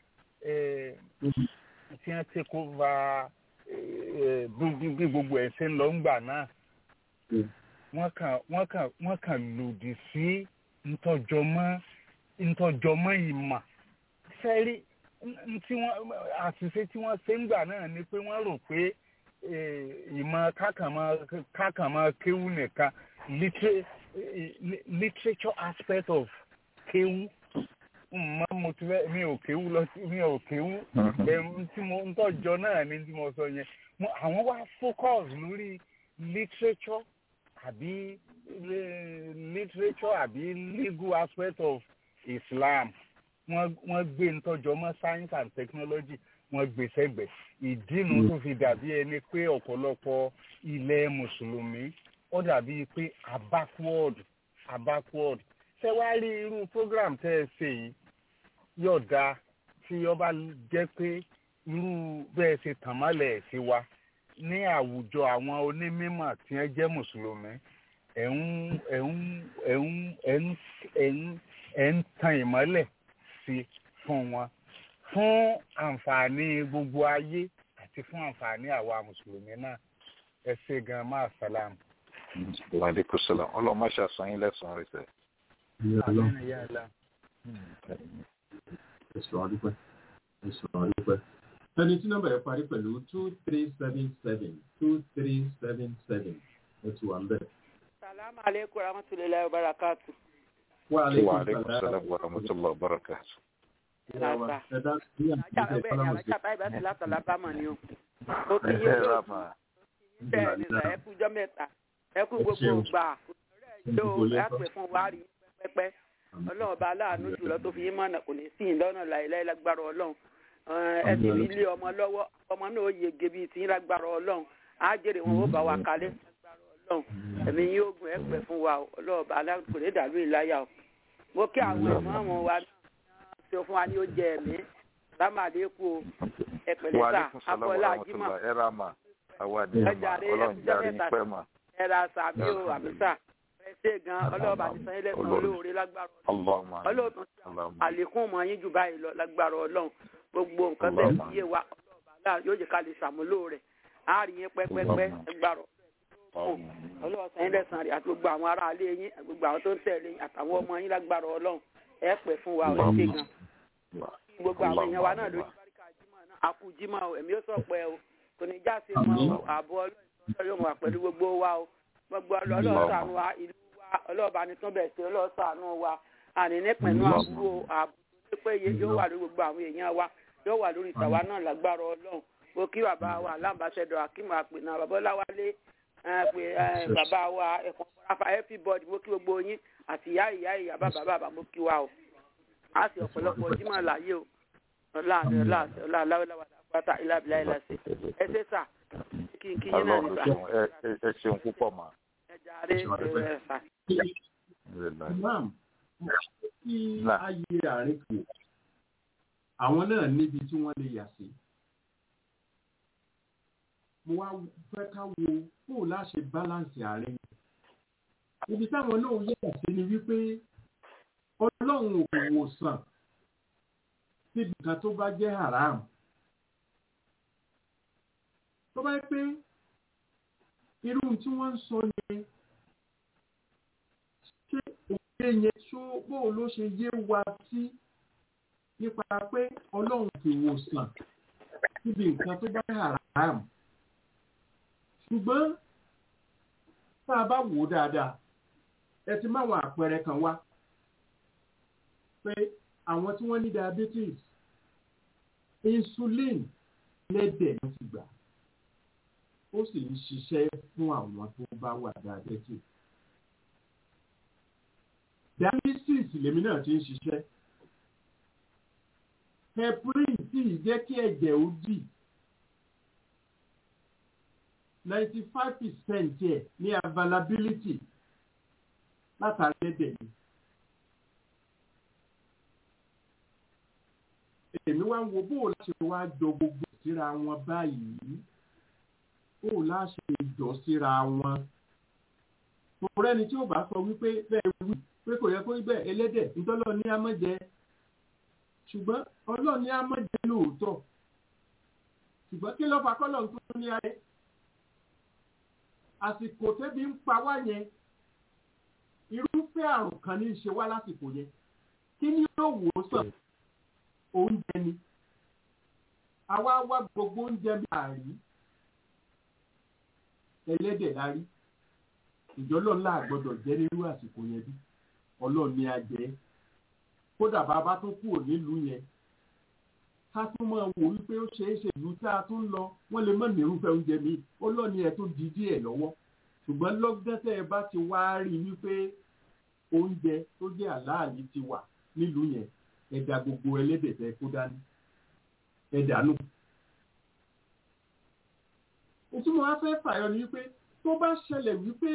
tí wọ́n take over bí gbogbo ẹ̀ ṣe ń lọ ńgbà náà wọ́n kàn wọ́n kàn wọ́n kàn lòdì sí ntọ́jọmọ́ ntọ́jọmọ́ ìmọ̀ fẹ́rí tí wọ́n àṣìṣe tí wọ́n ṣe ń gbà náà ni pé wọ́n rò pé ìmọ̀ kákàmọ́ kéwú nìkan literature aspect of kéwú mọ mo ti fẹ́ mi ò kéwú lọ sí mi ò kéwú bẹ́ẹ̀ tí mo ń tọ́jọ náà ni tí mo sọ yẹn mo àwọn wá focus lórí literature àbí eh, literature àbí legal aspect of Islam wọ́n wọ́n gbé ntọ́jọ́ mọ́ science and technology wọ́n gbé sẹ́gbẹ̀ ìdínú tó fi dàbí ẹni pé ọ̀pọ̀lọpọ̀ ilẹ̀ mùsùlùmí ó dàbí pé a backward a backward ṣé wàá rí irú program tẹ́ ẹ ṣe yìí yóò dáa tí ó bá jẹ́ pé irú bẹ́ẹ̀ ṣe tàn mọ́lẹ̀ sí wa ní àwùjọ àwọn onímọ̀ tí wọ́n jẹ́ mùsùlùmí ẹ̀ ń ẹ̀ ń ẹ̀ ń ẹ̀ ń ẹ̀ ń ẹ̀ ń tan ìmọ́lẹ̀ sí fún wọn fún àǹfààní gbogbo ayé àti fún àǹfààní àwa mùsùlùmí náà ẹ ṣe gan máa sàlámù. Wàlékún sọlá ọlọ́mọ ṣàṣàn yín lẹ́sàn-án rẹ̀ sẹ́. Àmín ya Allah. ẹ̀sùn àdúpẹ́ ẹ̀sùn àdúpẹ́. ẹni tí nọ́mbà yẹn parí pẹ̀lú two three seven seven two three seven seven ẹ ti wà ń bẹ̀. Salamu alaikum warahmatullahi wabarakatuh. wà á lè Wàlékún sọlá wa rahmatulah wa barakatuh. Lásà. ẹ dá sí Ajá àtúntò bẹ́ẹ̀ ni ìfọlámọ̀sí. alájà báyìí bá ti látọ̀ lábámọ̀ ni o. Ó kí yé Ẹ ló rà mà. bẹ́ẹ̀ ni sà ẹ kú jọ́ mẹ́ta. Ẹ kú gbogbo gbà. Yóò ẹ pè fún wa rí pẹ́pẹ́. Ọlọ́run bá aláàánú jùlọ tó fi yín mọ̀nà kò ní sí ìlọ́nà láìláì lágbára Ọlọ́run. Ẹ sì rí ilé ọmọ lọ́wọ́ ọmọ náà ó yege bíi tí yín lágbára Ọlọ́run. Á jèrè wọn ó bá wa kalẹ̀ lágbára Ọlọ́run. Ẹ̀mí yín ogun ẹ pẹ̀ fún wa o. Ọlọ́run bá aláàánú kò ní dàlú ìláyà o. Mo kí àwọn ìmọ̀ àwọn wa náà ṣe fún wa ní ó jẹ ẹ̀mí. Lámàdékù o. Ẹ pẹ̀lẹ́ sà, Wàlékún sọlá wa Abọ́lá Ajímọ̀ rahmatulah ẹ rà mà. Àwa ni ẹ̀ mà Ọjà rẹ̀ ọlọ́run ẹkùn járe yín jẹ́ pẹ́ mà. ẹ̀rà sàmí o àmísà ẹ ṣe gan ọlọ́ọ̀bà ti san ilé san Olórí. olóore lágbára Allahumma. ọlọ́ọ̀tún Allahumma. àlékún mọ́ yín jù báyìí lọ lágbára ọlọ́run gbogbo nǹkan bẹ́ẹ̀ Allahumma. fi yé wa ọlọ́ọ̀bà aláà yóò jẹ́ ká lè ṣàmúlò rẹ̀ á rí yín pẹ́pẹ́pẹ́ Allahumma. lágbára Allahumma. ọlọ́ọ̀sán ilé san rẹ̀ àti gbogbo àwọn ará ilé yín gbogbo àwọn tó ń tẹ̀lé yín àtàwọn ọmọ yín lágbára ọlọ́run ẹ pẹ́ fún wa ẹ ṣe gan gbogbo àwọn èèyàn wa náà lórí báríkà jímọ̀ náà àkú jímọ̀ o ẹ̀mí ó sọ pé o kò ní já sí mọ́ o ààbò ọlọ́run yóò wà pẹ̀lú gbogbo wa o gbogbo ọlọ́ọ̀sánú wa ìlú wa ọlọ́ọ̀bá ni tún bẹ̀ sí ọlọ́ọ̀sánú wa àní nípìnlú àbúrò ààbò tó péye yóò wà lórí gbogbo àwọn èèyàn wa yóò wà lórí ìtàwa náà lágbára ọlọ́run mo kí bàbá wa alámbàṣẹdọ akíma àpènà babaláwálé pé bàbá wa ẹ̀kọ́ rafa everybody mo kí gbogbo yín àti ìyá ìyá ìyá bàbá bàbá mo kí wa o a sì ọ̀pọ̀lọpọ̀ jímọ̀ láyé o ọlá àti ọlá àti ọlá aláwọ̀láwà pátá ìlàbílà ìlàsẹ̀ ẹ ṣe sà kí n kí yín náà Ọlọ́run nígbà ṣeun ẹ ẹ- ẹ ṣeun púpọ̀ mà. ẹ jàre ẹ sà. Imam, kí Náà. ayé àárín kù, àwọn náà níbi tí wọ́n lè yà sí. Mo wá fẹ́ ká wo bó láṣẹ báláǹsì àárín. Ibi táwọn náà yà sí ni wípé Ọlọ́run ò wò sàn síbi kan tó bá jẹ́ haram. Tó bá yẹ pé irú tí wọ́n ń sọ yẹn ṣé òye yẹn ṣó bóò ló ṣe yé wa sí nípa pé ọlọ́run ti wòsàn níbi nǹkan tó bá haram ṣùgbọ́n tá a bá wò ó dáadáa ẹ ti máwọn àpẹẹrẹ kan wá pé àwọn tí wọ́n ní diabetes insulin lẹ́dẹ̀ ló ti gbà ó sì ń ṣiṣẹ́ fún àwọn tó bá wà diabetes dialysis lèmi náà ti ń ṣiṣẹ́ heparin sì jẹ́ kí ẹ̀jẹ̀ ó dì ninety five percent ẹ̀ ní availability látàrí ẹ̀dẹ̀ ni. èmi wá ń wo bó o láṣẹ wá jọ gbogbo síra wọn báyìí bó o láṣẹ jọ síra wọn. Tòun rẹ́ni tí ó bá sọ wípé bẹ́ẹ̀ wí pé kò yẹ kó rí bẹ́ẹ̀ ẹlẹ́dẹ̀ ntọ́lọ́ ní amọ̀jẹ ṣùgbọ́n ọlọ́ọ̀ ní amọ̀jẹ lóòótọ́ ṣùgbọ́n kí ló fà kọ́lọ̀ tó ní ayé àsìkò tẹ́bi ń pa wá yẹn irúfẹ́ àrùn kan ní í ṣe wá lásìkò yẹn kí ni yóò wò ó sàn oúnjẹ ni àwa wá gbogbo oúnjẹ bí àrí ẹlẹ́dẹ̀ la rí ìjọlọ́ ńlá àgbọ́dọ̀ jẹ́ nírú àsìkò yẹn bí ọlọ́run ní a jẹ́ kò kódà bàbá tó kúrò nílùú yẹn ká tún máa wò wípé ó ṣeé ṣe ìlú tá a tún lọ wọ́n lè mọ̀ nírúfẹ́ oúnjẹ mi ó lọ́ọ̀ni ẹ̀ tó di díẹ̀ lọ́wọ́ ṣùgbọ́n lọ́gán tẹ́ ẹ bá ti wá rí wípé oúnjẹ tó jẹ́ àláàlì ti wà nílùú yẹn ẹ̀dà gbogbo ẹlẹ́dẹ̀ tẹ́ kó dání ẹ̀dà nù. ìtumọ̀ wá fẹ́ fàyọ ni wípé tó bá ṣẹlẹ̀ wípé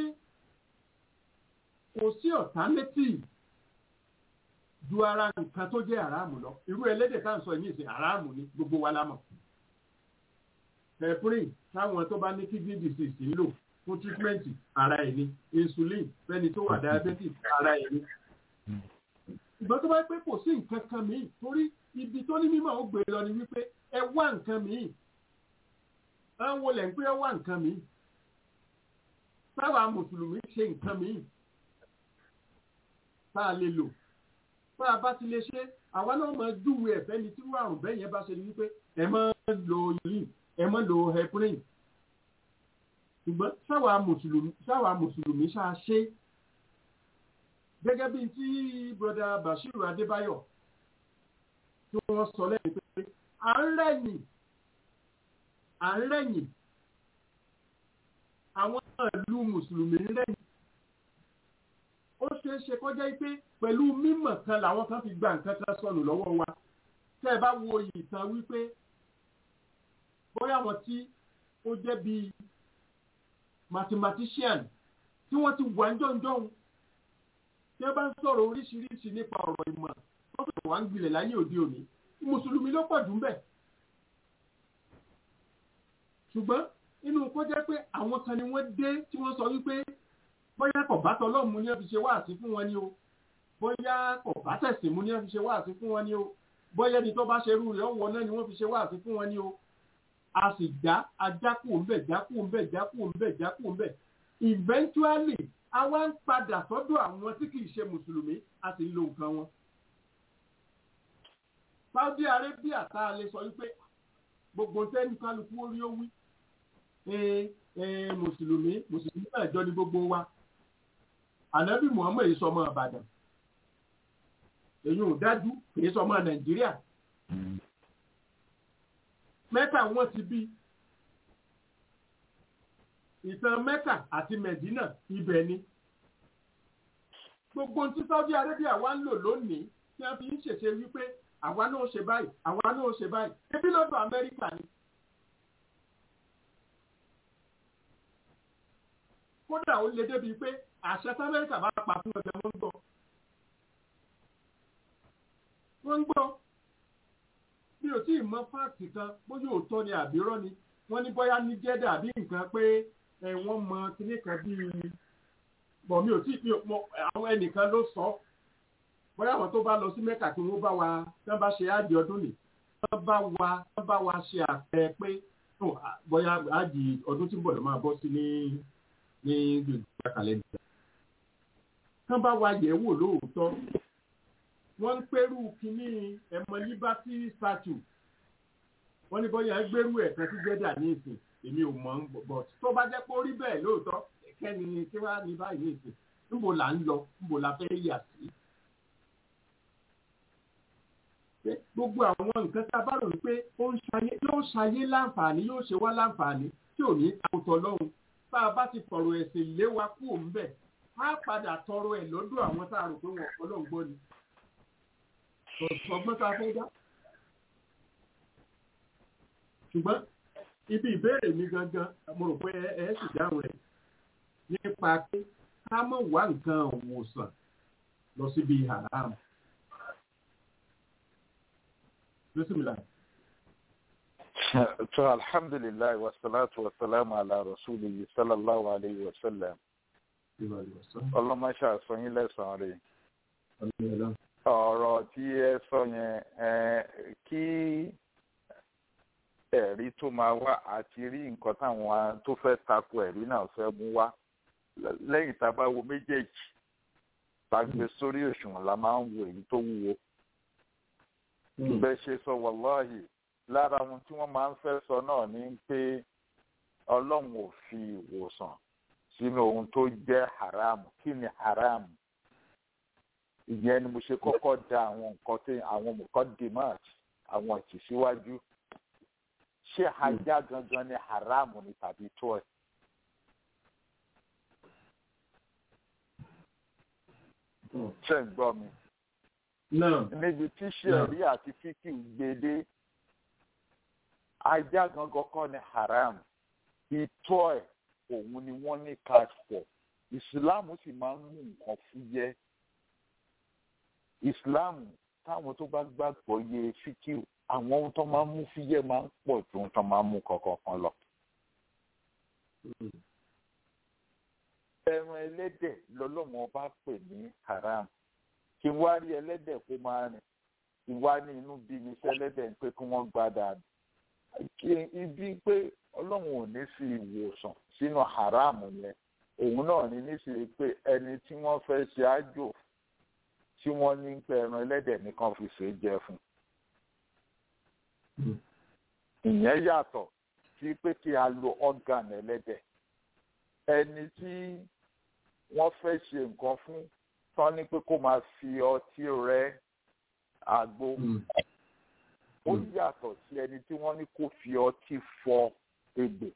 kò sí alternative ju ara nǹkan tó jẹ́ àràmù lọ irú ẹlẹ́dẹ̀ tá à ń sọ yìí sí àràmù ni gbogbo wa lámọ̀. heparin táwọn tó bá ní kidney disease ń lò fún treatment ara ẹ̀ ni insulin fẹ́ni tó wà diabetic ara ẹ̀ ni. ìgbọ́n tó bá pẹ́ kò sí nǹkan kan mìíràn torí ibi tó ní mímọ́ ó gbé lọ ni wípé ẹ wá nǹkan mìíràn àwọn olè ń pé ẹ wá nǹkan mìíràn sábà mùsùlùmí ṣe nǹkan mìíràn tá a lè lò bá a bá ti lè ṣe àwa náà máa júwe ẹ̀fẹ́ ni tí wọ́n àrùn bẹ́ẹ̀ yẹn bá ṣe ni wípé ẹ máa lo yìí ẹ máa lo heparin ṣùgbọ́n sáwa mùsùlùmí sáwa mùsùlùmí ṣáà ṣe gẹ́gẹ́ bí tí broda Bashiru Adébáyọ̀ tí wọ́n sọ lẹ́yìn pé à ń rẹ̀yìn à ń rẹ̀yìn àwọn ìlú mùsùlùmí ń rẹ̀yìn ó ṣeé ṣe kọjá pé pẹ̀lú mímọ̀ kan làwọn kan fi gba nǹkan kan sọnù lọ́wọ́ wa tẹ́ ẹ bá wo ìtàn wípé bóyá àwọn tí ó jẹ́ bíi mathematician tí wọ́n ti wà jọ̀ǹjọ̀ǹ tí wọ́n bá ń sọ̀rọ̀ oríṣiríṣi nípa ọ̀rọ̀ ìmọ̀ wọ́n sọ̀rọ̀ wá ń gbilẹ̀ láyé òde òní mùsùlùmí ló pọ̀ jù ń bẹ̀. ṣùgbọ́n inú kó jẹ́ pé àwọn kan ni wọ́n dé tí wọ́n sọ wípé bóyá kò bá tọlọ́run mu ní wọ́n fi ṣe wáàsí fún wọn ni o bóyá kò bá tẹ̀sìn mu ní wọ́n fi ṣe wáàsí fún wọn ni o bóyá ẹni tó bá ṣe irú rẹ̀ ọ̀wọ́ náà ni wọ́n fi ṣe wáàsí fún wọn ni o a sì já ajákù ńbẹ̀ jákù ńbẹ̀ jákù ńbẹ̀ jákù ńbẹ̀ eventually a wá ń padà sọ́dọ̀ àwọn tí kì í ṣe mùsùlùmí a sì ń lo nǹkan wọn. Saudi Arabia tá a lè sọ wípé gbogbo tẹ́ni kálukú orí ó wí mùsùlùmí mùsùlùmí náà jọ ní gbogbo wa ànábì muhammed yìí sọmọ ìbàdàn èyí ò dájú kìí sọmọ nàìjíríà mẹ́kà wọ́n ti bí ìtàn mẹ́kà àti mẹ̀dínà ibẹ̀ ni gbogbo tí saudi arabia wá ń lò lónìí tí wọ́n fi ń ṣèṣe wípé àwa náà ṣe báyìí àwa náà ṣe báyìí ebi lọ́dọ̀ amẹ́ríkà ni. kódà ó lè débi pé àṣẹ tí amẹ́ríkà bá pa fún ọjà wọ́n ń gbọ́. wọ́n ń gbọ́ bí o tí ì mọ fáàkì kan bóyá òótọ́ ni àbírọ́ ni wọ́n ní bóyá ní jẹ́dà àbí nǹkan pé wọ́n mọ kíní kan bíi bọ̀ mi ò tí ì àwọn ẹnìkan ló sọ bóyá àwọn tó bá lọ sí mẹ́kà tí wọ́n bá wa tí wọ́n bá ṣe áàdì ọdún nì wọ́n bá wa wọ́n bá wa ṣe àpẹẹ pé bóyá áàdì ọdún tí ń bọ̀ ló máa bọ́ sí ní ní gbèsè kàlẹ́ndà. Kán bá wa yẹ̀ wò lóòótọ́. Wọ́n ń pẹ́rù kínní ẹ̀mọ Liberty statue. Wọ́n ní bọ́yá gbẹ́rù ẹ̀ kan sí Jẹ́dà ní ìsìn. Èmi ò mọ̀ ń bọ̀. Tó bá jẹ́ pé ó rí bẹ́ẹ̀ lóòótọ́, kẹ́ni kí wá ní báyìí ní ìsìn. Níbo là ń lọ? Níbo la fẹ́ yà sí? Gbogbo àwọn nǹkan tá a bá rò wípé yóò ṣayé láǹfààní yóò ṣe wá láǹfààní tí ò ní àwòtọ́ lọ́hùn bá a bá ti fọ̀rọ̀ ẹ̀sìn lé wa kú òun bẹ̀ á padà tọrọ ẹ̀ lọ́dọ̀ àwọn tá a rò pé wọn ọlọ́run gbọ́ ni. ọgbọ́n tá a fẹ́ dá. ṣùgbọ́n ibi ìbéèrè mi gangan mo rò pé ẹ ẹ sì dáhùn rẹ̀ nípa pé ká mọ̀ wá nǹkan òwòsàn lọ síbi haram. bísímìlà. to alhamdulillah wa salatu wa salamu ala rasulihi sallallahu alayhi wa sallam ọlọmọṣà sọyìn lẹsàn rẹ ọ̀rọ̀ tí ẹ sọ yẹn kí ẹ̀rí tó máa wá àti rí nǹkan táwọn tó fẹ́ tako ẹ̀rí náà fẹ́ mú wá lẹ́yìn tá a bá wo méjèèjì tá a gbé sórí òṣùwọ̀n la máa ń wo èyí tó wúwo bẹ́ẹ̀ ṣe sọ wàláhì lára ohun tí wọ́n máa ń fẹ́ sọ náà ni pé ọlọ́run ò fi ìwòsàn sínú ohun tó jẹ́ haram kí ni haram ìyẹn ni mo ṣe kọ́kọ́ da àwọn nǹkan tí àwọn nǹkan demand àwọn ìtìsíwájú ṣé ajá gangan ni haram ni tàbí tó ẹ̀. ṣe ń gbọ́ mi. níbi tí ṣẹ̀rí àti fíkì gbede ajá gangan kọ́ ni haram ìtọ́ ẹ̀ òun ni wọ́n ní cash for ìsìláàmù sì máa ń mú nǹkan fúyẹ́ ìsìláàmù táwọn tó bá gbàgbọ́ yé fíkì àwọn ohun tó máa ń mú fúyẹ́ máa ń pọ̀ ju ohun tó máa ń mú kankan kan lọ. ẹran ẹlẹ́dẹ̀ lọ́lọ́wọ́n bá pè ní haram kí wá rí ẹlẹ́dẹ̀ kó máa rìn kí wá ní inú bí mi sẹ́lẹ́dẹ̀ pé kí wọ́n gbá dànù kí ibi pé ọlọ́run ò ní fi ìwòsàn sínú haram yẹn òun náà ní níṣẹ́ pé ẹni tí wọ́n fẹ́ ṣe àjò tí wọ́n ní pé ẹran ẹlẹ́dẹ̀ nìkan fi ṣe é jẹ fún. ìyẹn yàtọ̀ sí pé kí a lo organ ẹlẹ́dẹ̀ ẹni tí wọ́n fẹ́ ṣe nǹkan fún tán ní pé kó máa fi ọtí rẹ àgbo ó yàtọ̀ sí ẹni tí wọ́n ní kó fi ọtí fọ egbò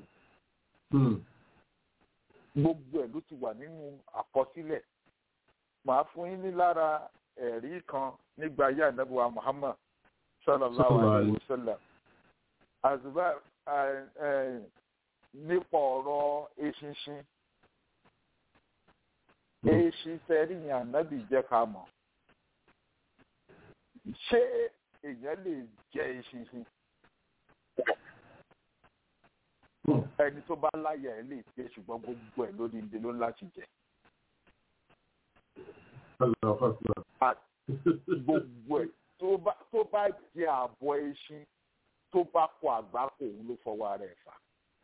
gbogbo ẹ̀ ló ti wà nínú àkọsílẹ̀ màá fún yín ní lára ẹ̀rí kan nígbà ayé ànábùwà Muhammad sallallahu alayhi wa sallam àzùbá nípa ọ̀rọ̀ eṣinṣin eṣin fẹ́rí yẹn ànábì jẹ́ ká mọ̀ ṣé èèyàn lè jẹ eṣinṣin ẹni tó bá láyà ẹ lè jẹ ṣùgbọ́n gbogbo ẹ̀ lórí ibi ló ń láti jẹ. gbogbo ẹ̀ tó bá jẹ àbọ̀ eṣin tó bá kọ àgbákò òun ló fọwọ́ rẹ̀ fà.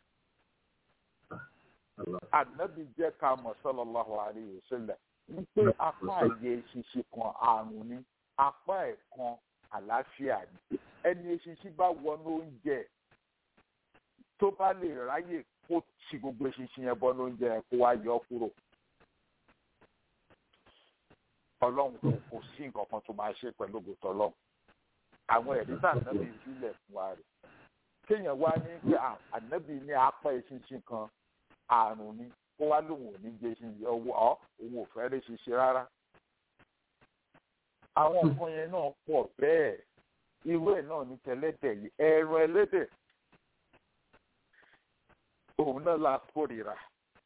ànábì jẹ́ ká mọ̀ sallallahu alaihi wasallam wípé apá ẹ̀yẹ eṣinṣin kan àrùn ni apá ẹ̀ kan àlàáfíà ni ẹni eṣinṣin bá wọnú oúnjẹ tó bá lè ráyè kó ti gbogbo eṣinṣin yẹn bọ́nú oúnjẹ yẹn kó wá yọ kúrò ọlọ́run kò kò sí nǹkan kan tó máa ṣe pẹ̀lú ògùtọ̀ ọlọ́run àwọn ẹ̀rí tá ànábì sílẹ̀ fún wa rẹ̀ kéèyàn wá ní pé ànábì ní apá eṣinṣin kan àrùn ni kó wá lóun ò ní jẹ eṣinṣin ọwọ́ ọ òun ò fẹ́ rí ṣiṣẹ́ rárá àwọn nǹkan yẹn náà pọ̀ bẹ́ẹ̀ irú ẹ̀ náà ní tẹ́lẹ́dẹ̀ yìí ẹran ẹlẹ́dẹ̀ òun náà la kórìíra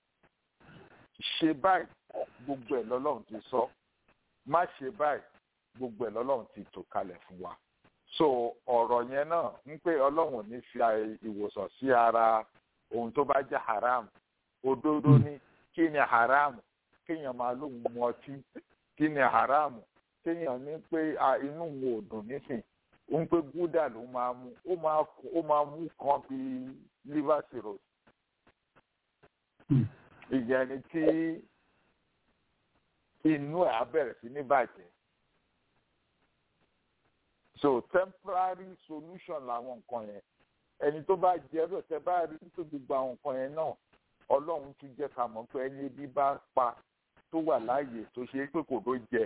ṣe báyìí gbogbo ẹ̀ lọ́lọ́run ti sọ má ṣe báyìí gbogbo ẹ̀ lọ́lọ́run ti tò kalẹ̀ fún wa so ọ̀rọ̀ yẹn náà ń pé ọlọ́run ò ní fi ìwòsàn sí ara ohun tó bá jẹ́ haram òdodo ni kí ni haram kéèyàn máa lóun mu ọtí kí ni haram kéèyàn ní pé inú wo ò dùn nísìn ń pé gúdà ló máa mú ó máa mú kan bíi liver cirrhosis ìyẹn ni tí inú ẹ̀ á bẹ̀rẹ̀ sí ní bàjẹ́ so temporary solution làwọn nǹkan yẹn ẹni tó bá jẹ́ bẹ́ẹ̀ tẹ́ bá rí tó gbogbo àwọn nǹkan yẹn náà ọlọ́run tún jẹ́ ká mọ̀ pé ẹni ebi bá pa tó wà láàyè tó ṣe é pé kò ló jẹ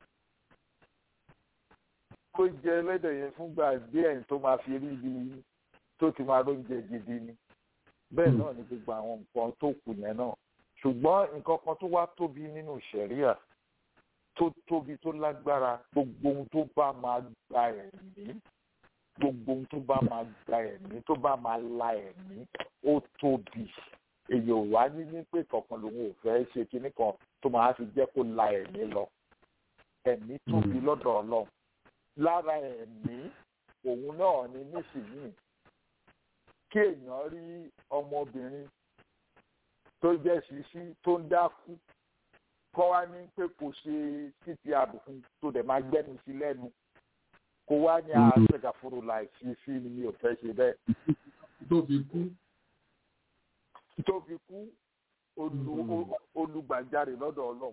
kó jẹ ẹlẹ́dẹ̀ yẹn fúngbà díẹ̀ tó máa fi rí ibi tó ti máa lóúnjẹ gidi ni bẹ́ẹ̀ náà ni gbogbo àwọn nǹkan tó kù yẹn náà ṣùgbọ́n nǹkan kan tó wá tóbi nínú ṣẹ̀ríà tó tóbi tó lágbára gbogbo ohun tó bá máa gba ẹ̀mí gbogbo ohun tó bá máa gba ẹ̀mí tó bá máa la ẹ̀mí ó tóbi èyí ò wá ní ní pé kankan lòun ò fẹ́ ṣe kinní kan tó máa fi jẹ́ kó la ẹ̀mí lọ ẹ̀mí tóbi lọ́dọ̀ ọlọ́run lára ẹ̀mí òun náà ni nísìnyìí kí èèyàn rí ọmọbìnrin tó jẹ́ ṣíṣí tó ń dákú kọ́ wá ní pé kò ṣe títí àbùkún tó dẹ̀ máa gbẹ́nu sí lẹ́nu kó wá ní àṣẹgàfóró láìsí sí ni mi ò fẹ́ ṣe bẹ́ẹ̀. tó fi kú. tó fi kú olùgbàjáre lọ́dọ̀ ọlọ́run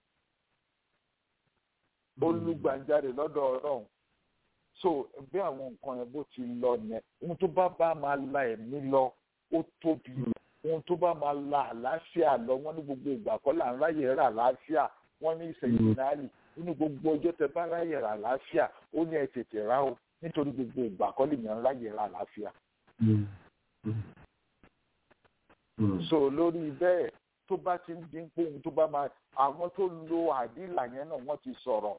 olùgbàjáre lọ́dọ̀ ọlọ́run so bí àwọn nǹkan yẹn bó ti lọ yẹn ohun tó bá bá máa la ẹ̀mí lọ ó tóbi ohun tó bá máa la àlàáfíà lọ wọ́n ní gbogbo ìgbà kọ́ là ń ráyè rà àlàáfíà wọ́n ní ìsẹ̀yìnàlì nínú gbogbo ọjọ́ tẹ bá ráyè rà àlàáfíà ó ní ẹ tètè rà o nítorí gbogbo ìgbà kọ́ lè yàn ráyè rà àlàáfíà. so lórí bẹ́ẹ̀ tó bá ti ń dín pé ohun tó bá máa àwọn tó lo àdìlà yẹn náà wọ́n ti sọ̀rọ̀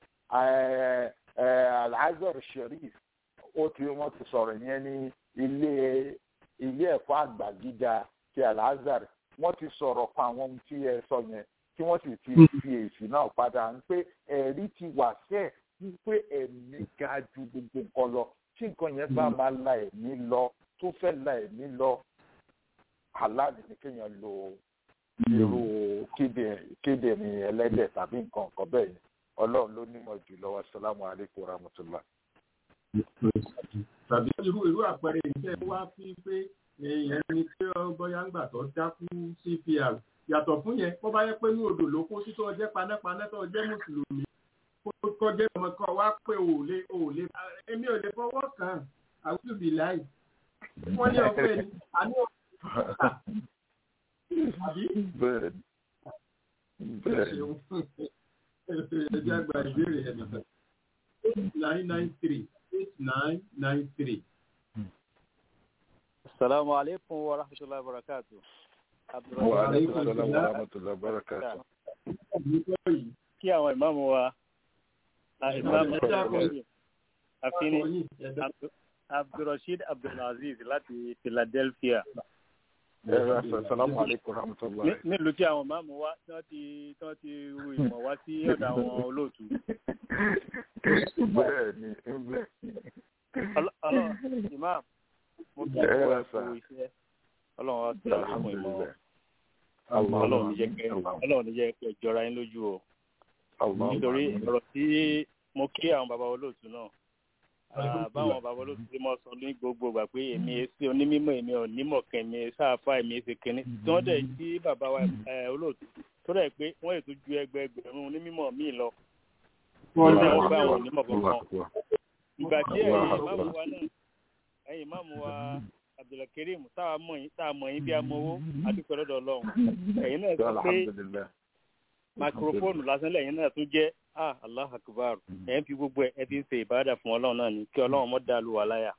alhazar sherif ó ti wọ́n ti sọ̀rọ̀ yẹn ní ilé ilé ẹ̀kọ́ àgbà gíga ti alhazar wọ́n ti sọ̀rọ̀ pa àwọn ohun tí ẹ sọ yẹn tí wọ́n sì ti fi èsì náà padà ń pé ẹ̀rí ti wà sẹ́ẹ̀ wípé ẹ̀mí ga ju gbogbo nǹkan lọ tí nǹkan yẹn bá máa la ẹ̀mí lọ tó fẹ́ la ẹ̀mí lọ aláàbí ni kéèyàn lo irú kíndìnrín ẹlẹ́dẹ̀ tàbí nǹkan kan bẹ́ẹ̀ yẹn ọlọ́run ló nímọ̀ jù lọ́wọ́ sálámù aleykum rahmatulah. tàbí irú irú àpẹẹrẹ ìṣe wá sí pé ẹni tí bóyá ń gbà tó dákú cpr yàtọ̀ fún yẹn bó bá yẹ pé ní odò ló kó sí tó jẹ́ panápaná tó jẹ́ mùsùlùmí kó jẹ́ ọmọ kan wá pé ò lè ò lè èmi ò lè fọwọ́ kàn àwùjọ bì láì wọ́n ní ọ̀fẹ́ ni àní àbí. bẹ́ẹ̀ bẹ́ẹ̀ ẹjẹ àgbà ìbéèrè ẹ̀ nìkan eight nine nine three eight nine nine three. Assalamu alaikum wa rahmatullahi wa barakatuh. wa aleykum salaam wa rahmatulah barakatu. Kí àwọn ìmáàmù wa, ìmáàmù àfihàn Abdulrasheed Abdulaziz láti Philadelphia. Assalamu alaikum rahmatullahi. Nílùú tí àwọn ìmáàmù wa tí wọ́n ti tí wọ́n ti ru ìmọ̀ wá sí ọ̀dọ̀ àwọn olóòtú. Bẹ́ẹ̀ni, bẹ́ẹ̀ni. Ọlọ́run ìmáàmù mo kí ẹ wá fún iṣẹ́ ọlọ́run wá sí àwọn ìmọ̀ wọn. Ọlọ́run ní jẹ́ kẹ́ ọlọ́run ní jẹ́ kẹ́ jọra yín lójú o. Nítorí ọ̀rọ̀ tí mo kí àwọn bàbá olóòtú náà báwọn bàbá olóòtú tí mo sọ ní gbogbo gbà pé èmi èsì onímọ̀ èmi onímọ̀ kẹ́mi sáàfà èmi èsì kínní tí wọ́n dẹ̀ sí bàbá wa olóòtú tó dẹ̀ pé wọ́n ètò ju ẹgbẹẹgbẹ̀rún onímọ̀ míì lọ. wọ́n dẹ̀ wọ́n bá àwọn onímọ̀ kankan. ìgbà tí ẹ̀yin ìmáàmù wa náà ẹ̀yin ìmáàmù wa Abdulkareem táwa mọ̀ yín táwa mọ̀ yín bí amowó adúpẹ́ lọ́dọ̀ ọlọ́run ẹ̀yin náà sọ pé microphone lásán lẹ́yìn náà tún jẹ́ ah allah akbar ẹ ń fi gbogbo ẹ fi ń ṣe ìbáradà fún ọlọ́run náà ni kí ọlọ́run mọ́ dàlú wa láyà.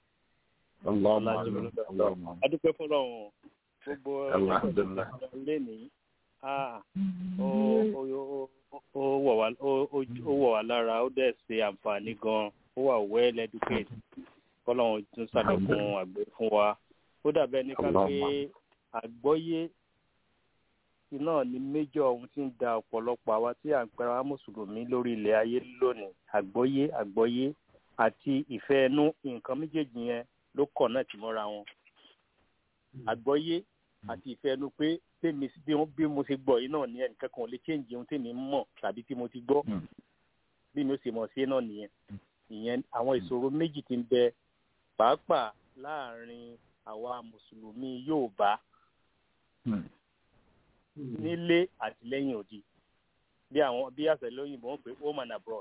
adúpẹ́ fọlọ́run gbogbo ilé ní ah ó wọ̀ wá lára ó dẹ̀ ṣe àǹfààní gan-an ó wà well educated kọ́lọ́run tún ṣàlékún àgbẹ̀ fún wa ó dàbẹ́ ní ká pé àgbọ́yé náà ni méjọ ohun tí ń da ọ̀pọ̀lọpọ̀ àwa tí à ń pera wa mùsùlùmí lórí ilẹ̀ ayé lónìí àgbọ́yé àgbọ́yé àti ìfẹ́ ẹnu nǹkan méjèèjì yẹn ló kọ̀ náà tì mọ́ra wọn. àgbọ́yé àti ìfẹ́ ẹnu pé tèmi bí mo ṣe gbọ́ yìí náà ni ẹnìkan kan ò lè change ohun tèmi mọ̀ tàbí tí mo ti gbọ́ bí mi ó ṣe mọ̀ sí náà nìyẹn ìyẹn àwọn ìṣòro méjì ti ń bẹ pàápàá láàrin àwa mùsùlùmí Yorùbá nílé àti lẹ́yìn òdì bí àwọn bí àṣẹlẹ̀ òyìnbó ń pè home and abroad.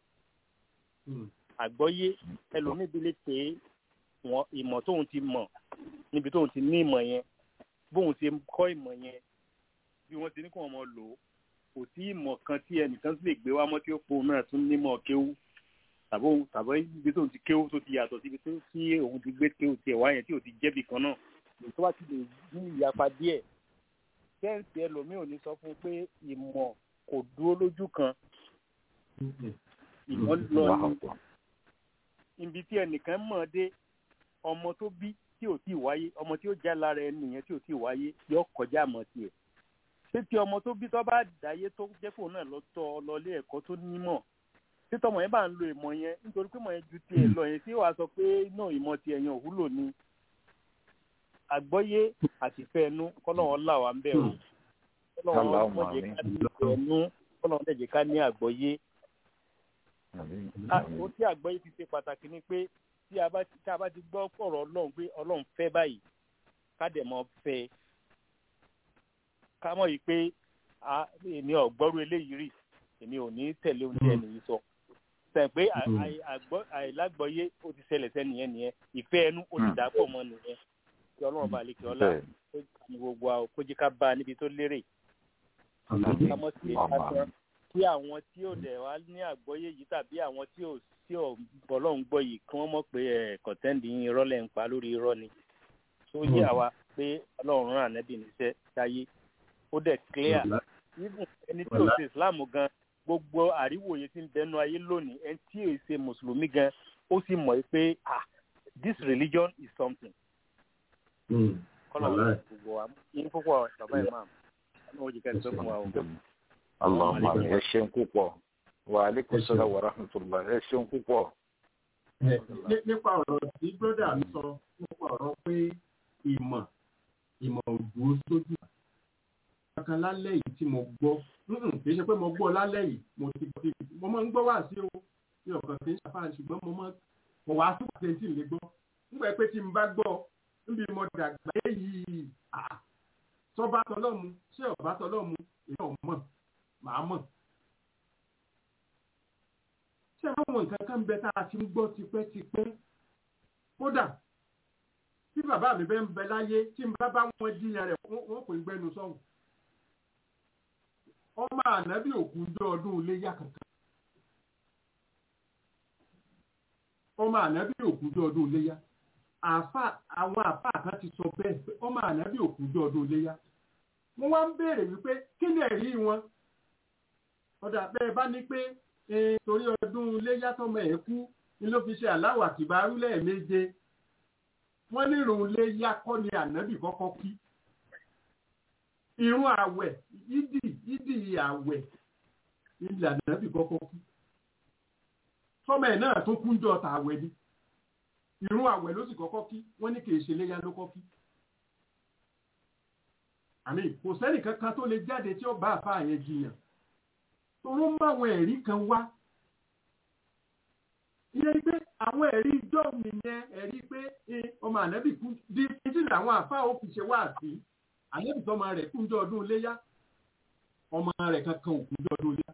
àgbọ́yé ẹlòmíì bí lè pé wọn ìmọ̀ tóun ti mọ̀ níbi tóun ti ní ìmọ̀ yẹn bóun ti kọ́ ìmọ̀ yẹn bí wọ́n ti ní kó wọn mọ̀ lò ó kò sí ìmọ̀ kan tí ẹnìkan sì lè gbé wá mọ́ tí ó po náà tún nímọ̀ kéwú tàbí tàbí ibi tóun ti kéwú tó ti yàtọ̀ síbi tó tí òun ti gbé kéwú tiẹ̀ wá yẹn tí ò ti jẹ́bì kan náà tó bá ti lè ní ìyapa díẹ̀ sẹ́ǹsì ẹlòmíì ò ní sọ fún un pé ìmọ̀ kò dúró lójú kan ìmọ̀ lọ ní ibi tí ẹnìkan mọ̀ dé ọmọ tó bí tí ò tí ì wáyé ọmọ tí ó já lára ẹni yẹn tí ò tí ì wáyé yóò kọjá àmọ́ tiẹ̀ ṣé tí ọmọ tó bí tó bá dáyé tó jẹ́ fóun náà lọ tọ́ lọ ilé ẹ̀kọ́ tó nímọ̀ tí tọmọ yẹn bá ń lo ìmọ̀ yẹn nítorí pé mọ̀ yẹn ju tiẹ̀ lọ yẹn tí wàá sọ pé náà ìmọ̀ tiẹ̀ yẹn òwúlò ni àgbọ́yé àtìfẹ́ ẹnu kọ́lọ́wọ́ là wá ń bẹ̀ o kọ́lọ́wọ́ mọ̀jẹ̀ ká ní ìfẹ́ ẹnu kọ́lọ́wọ́ dẹ̀jẹ̀ ká ní àgbọ́yé. ó tí àgbọ́yé ti ṣe pàtàkì ni pé tí a bá tí a bá ti gbọ́ pọ̀rọ̀ ọlọ́run pé ọlọ́run fẹ́ báyìí ká dẹ̀ mọ́ fẹ́ ká mọ̀ yìí pé èmi ò gbọ́rú eléyìí rí èmi ò ní tẹ̀lé ohun tí ẹnì yìí sọ sẹ pé àìlágbọ́yé ó ti ṣẹlẹ̀ sẹ́niyẹn nìyẹn ìfẹ́ ẹnu ó ti dàpọ̀ mọ́ nìyẹn kí ọlọ́run bá lè kí ọlá kó ní gbogbo àwọn kó jí ká bá a níbi tó lérè ká mọ̀ sí lásán kí àwọn tí ò dẹ̀ wá ní àgbọ́yé yìí tàbí àwọn tí ò tí ò bọ́lọ́hún gbọ́ yìí kí wọ́n mọ̀ pé ẹ̀ kọ̀tẹ́ǹdì yín irọ́ lẹ̀ ń pa lórí irọ́ ni tó yé àwa pé ọlọ́run rán ànẹ́bì níṣẹ́ sáyé ó dẹ̀ clear even ẹni tí ò ṣe islam gan gbogbo àríwòye tí ń bẹnu ayé lónìí ẹni tí ò ṣe mùsùlùmí gan ó sì mọ̀ pé ah this religion is something. kọ́lọ̀ wọn gbogbo wa yín púpọ̀ bàbá imam ọmọ òjì kẹ́ni tó fún wa o. Allahumma ẹ ṣeun púpọ̀ wa aleykum salaam wa rahmatulah ẹ ṣeun púpọ̀. nípa ọ̀rọ̀ tí bírọ́dà mi sọ nípa ọ̀rọ̀ pé ìmọ̀ ìmọ̀ òdùó sójú kankan lálẹ́ yìí tí mo gbọ́ kì í ṣe pé mo gbọ́ lálẹ́ yìí mo ti gbọ́ mo máa ń gbọ́ wá sí o ní ọ̀kan kì í ṣàfihàn ṣùgbọ́n mo máa mo wá sí pàṣẹ tí n lè gbọ́ nígbà pé tí n bá gbọ́ níbi mo dàgbà yìí sọba tọlọ́mu ṣé ọba tọlọ́mu èyí ò mọ̀ màá mọ̀. ṣé àwọn nǹkan kan bẹ tá a ti ń gbọ́ tipẹ́tipẹ́ kódà tí bàbá mi bẹ́ ń bẹ láyé tí n bá bá wọn jiyàn rẹ̀ wọ́n kò ń gbẹ́nu sọ́hùn ọmọ ànábì òkúndé ọdún iléyà kankan ọmọ ànábì òkúndé ọdún iléyà àfa àwọn àfa kan ti sọ bẹ́ẹ̀ pé ọmọ ànábì òkúndé ọdún iléyà mo wá ń béèrè wípé kí ni ẹ̀rí wọn ọ̀dà bẹ́ẹ̀ bá ní pé torí ọdún iléyà tọmọ ẹ̀ kú ni ló fi ṣe aláwọ̀ àkìbárú lẹ́ẹ̀méje wọ́n ní ìrùn iléyà kọ́ ni ànábì kọ́kọ́ kí irun àwẹ̀ ìdì ìdì àwẹ̀ ilẹ̀ ànábì kọ́kọ́ kú sọmọ ẹ̀ náà tó kúnjọ ta àwẹ̀ ni irun àwẹ̀ ló sì kọ́kọ́ kí wọ́n ní kì í ṣe léyà ló kọ́ kí. àmì kò sẹ́nì kankan tó lè jáde tí ó bá àfa yẹn jiyàn toró mú àwọn ẹ̀rí kan wá ìyẹn pé àwọn ẹ̀rí jọ́ nìyẹn ẹ̀rí pé ọmọ ànábì kú di títí làwọn àfa ó fi ṣe wá sí ànábì tọ́mọ rẹ̀ kúnjọ ọdún léyà ọmọ rẹ̀ kankan ò kúnjọ ọdún léyà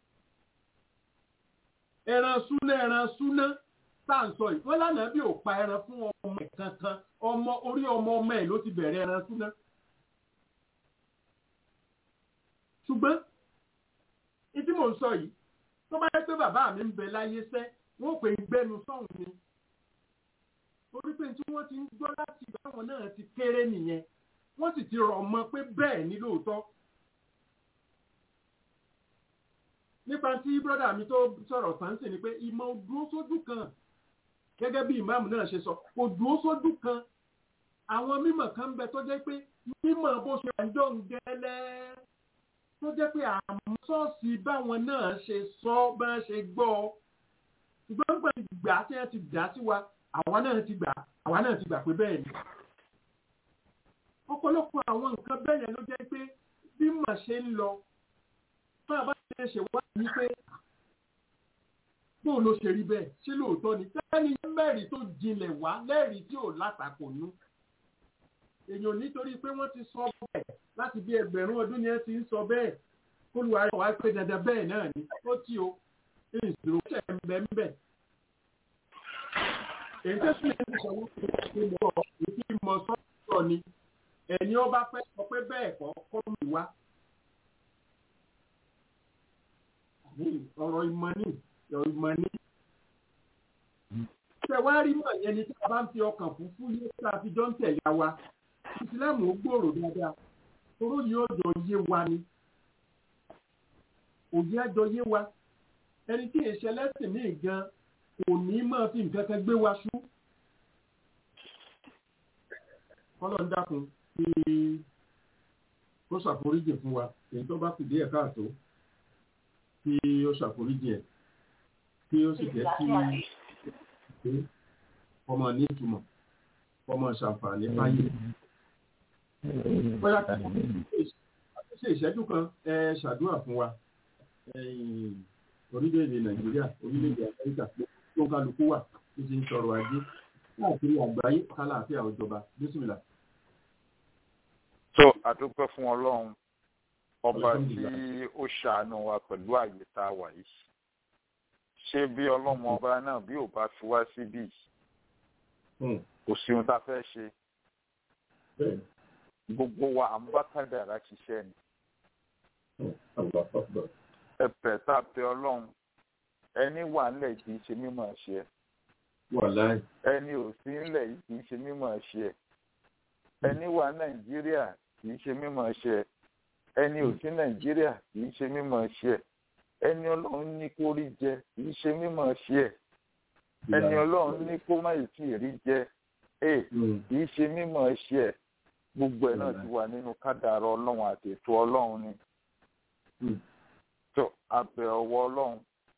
ẹran súná ẹran súná tá à ń sọ yìí wọ́n lánàá bí ò pa ẹran fún ọmọ ẹ̀ kankan ọmọ orí ọmọ ọmọ ẹ̀ ló ti bẹ̀rẹ̀ ẹran súná. ṣùgbọ́n ìdí mò ń sọ yìí tó bá yẹ pé bàbá mi ń bẹ láyé sẹ́ wọ́n pè é gbẹ́nu sọ́hùn ni torí pé tí wọ́n ti ń gbọ́ láti báwọn náà ti kéré nìyẹn wọ́n sì ti rọ̀ mọ́ pé bẹ́ẹ̀ ni lóòótọ́. nípa tí brọ́dà mi tó sọ̀rọ̀ sáńsì ni pé ìmọ̀ dúró sójú kan gẹ́gẹ́ bí ìmáàmù náà ṣe sọ kò dúró sójú kan àwọn mímọ̀ kan ń bẹ tó jẹ́ pé mímọ̀ bó ṣe àjọ ń gẹ́lẹ́ tó jẹ́ pé àmọ́ ṣọ́ọ̀ṣì báwọn náà ṣe sọ bá ṣe gbọ́ ṣùgbọ́n gbà ìgbà tí wọ́n ti dá sí wa àwa náà ti gbà àwa náà ti gbà pé bẹ́ẹ̀ ni ọ̀pọ̀lọpọ̀ àwọn nǹkan bẹ́ẹ̀ yẹn ló jẹ́ pé bí mà ṣe ń lọ fún àbá ṣe ṣe wá ní pé bóun ló ṣe rí bẹ́ẹ̀ ṣé lóòótọ́ ni tẹ́ni mẹ́rin tó jinlẹ̀ wá lẹ́rìí tí ò látakò nú èèyàn nítorí pé wọ́n ti sọ bẹ́ẹ̀ láti bí ẹgbẹ̀rún ọdún ni ẹ ti ń sọ bẹ́ẹ̀ kólúwa rẹ̀ wá pé dandan bẹ́ẹ̀ náà ni ó tí o ìṣòro ṣẹ̀ ń bẹ́ ń bẹ̀. èyí tó sì lè sọ wípé ìmọ̀ ìdí ìmọ̀ sọ́ọ̀ ni ẹni ọba fẹ́ sọ pé bẹ́ẹ̀ kọ́ kọ́ mi wá. ọ̀rọ̀ ìmọ̀ ní ọ̀rọ̀ ìmọ̀ ní. ṣé wàá rí mọ̀ yẹn ni tí a bá ń fi ọkàn fúfú yé tí a fi jọ ń tẹ̀lé wa ìsìlámù ó gbòòrò dáadáa toró yìí ó jọ yé wa ni òye àjọ yé wa ẹni tí èsì ẹlẹ́sìn míì gan kò ní máa fi nǹkan kan gbé wa ṣú. kọ́lọ̀ ń dákun kí ó ṣàforíjì fún wa èyí tó bá fi díẹ̀ káàtó kí ó ṣàforíjì ẹ̀ kí ó sì jẹ́ kí ọmọ ní ìtumọ̀ ọmọ ṣàǹfààní fáyé. bóyá kí ṣe ìṣẹ́jú kan ẹ ṣàdúrà fún wa orílẹ̀-èdè nàìjíríà orílẹ̀-èdè amẹ́ríkà tó ń kálukú wà tó ti ń sọ̀rọ̀ ajé káàkiri àgbáyé kálàáfíà òjọba bísímìlà. so àdúpẹ́ fún ọlọ́run ọba tí ó ṣàánú wa pẹ̀lú àyè tá a wà yìí ṣé bí ọlọ́mọ ọba náà bí ò bá fi wá síbí kò sí ohun tá a fẹ́ ṣe gbogbo wa à ń bá kádàrá ṣiṣẹ́ ni ẹ̀pẹ̀ tá a pẹ ọlọ́run ẹni wà ńlẹ̀ kì í ṣe mímọ̀ ṣe ẹ̀ wàláì ẹni ò sí ńlẹ̀ yìí kì í ṣe mímọ̀ ṣe ẹ̀ ẹni wà nàìjíríà kì í ṣe mímọ̀ ṣe ẹ̀ ẹni ò sí nàìjíríà kì í ṣe mímọ̀ ṣe ẹ̀ ẹni ọlọ́run ní kó rí jẹ kì í ṣe mímọ̀ ṣe ẹ̀ ẹni ọlọ́run ní kó má ì tí ì rí jẹ ẹ̀ kì í ṣe mímọ̀ ṣe ẹ̀ gbogbo ẹ̀ náà ti wà nínú kádàrá ọlọ́run àti ètò ọlọ́run ni tó abẹ ọwọ́ ọlọ́run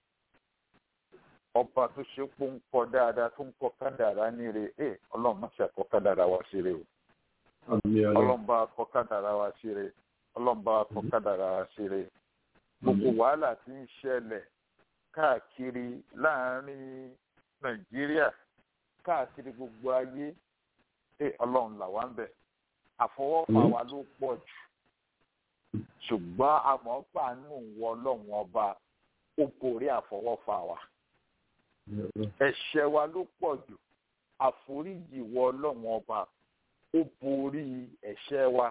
ọba tó ṣe pé ń kọ dáadáa tó ń kọ kádàrá ní re ẹ ọlọ́run má ṣe àkọ kádàrá wa sí re o ọlọ́run bá kọ kádàrá wa sí re ọlọ́run bá kọ kádàrá wa sí re gbogbo wàhálà tí ń ṣẹlẹ̀ káàkiri láàrin nàìjíríà káàkiri gbogbo ayé ẹ ọlọ́run là wá ń bẹ̀ àfọwọ́fà wa ló pọ̀ jù ṣùgbọ́n àmọ́pàánù wọ ọlọ́run ọba ó borí àfọwọ́fà wa ẹ̀ṣẹ̀ wa ló pọ̀ jù àforíjì wọ ọlọ́run ọba ó borí ẹ̀ṣẹ̀ wa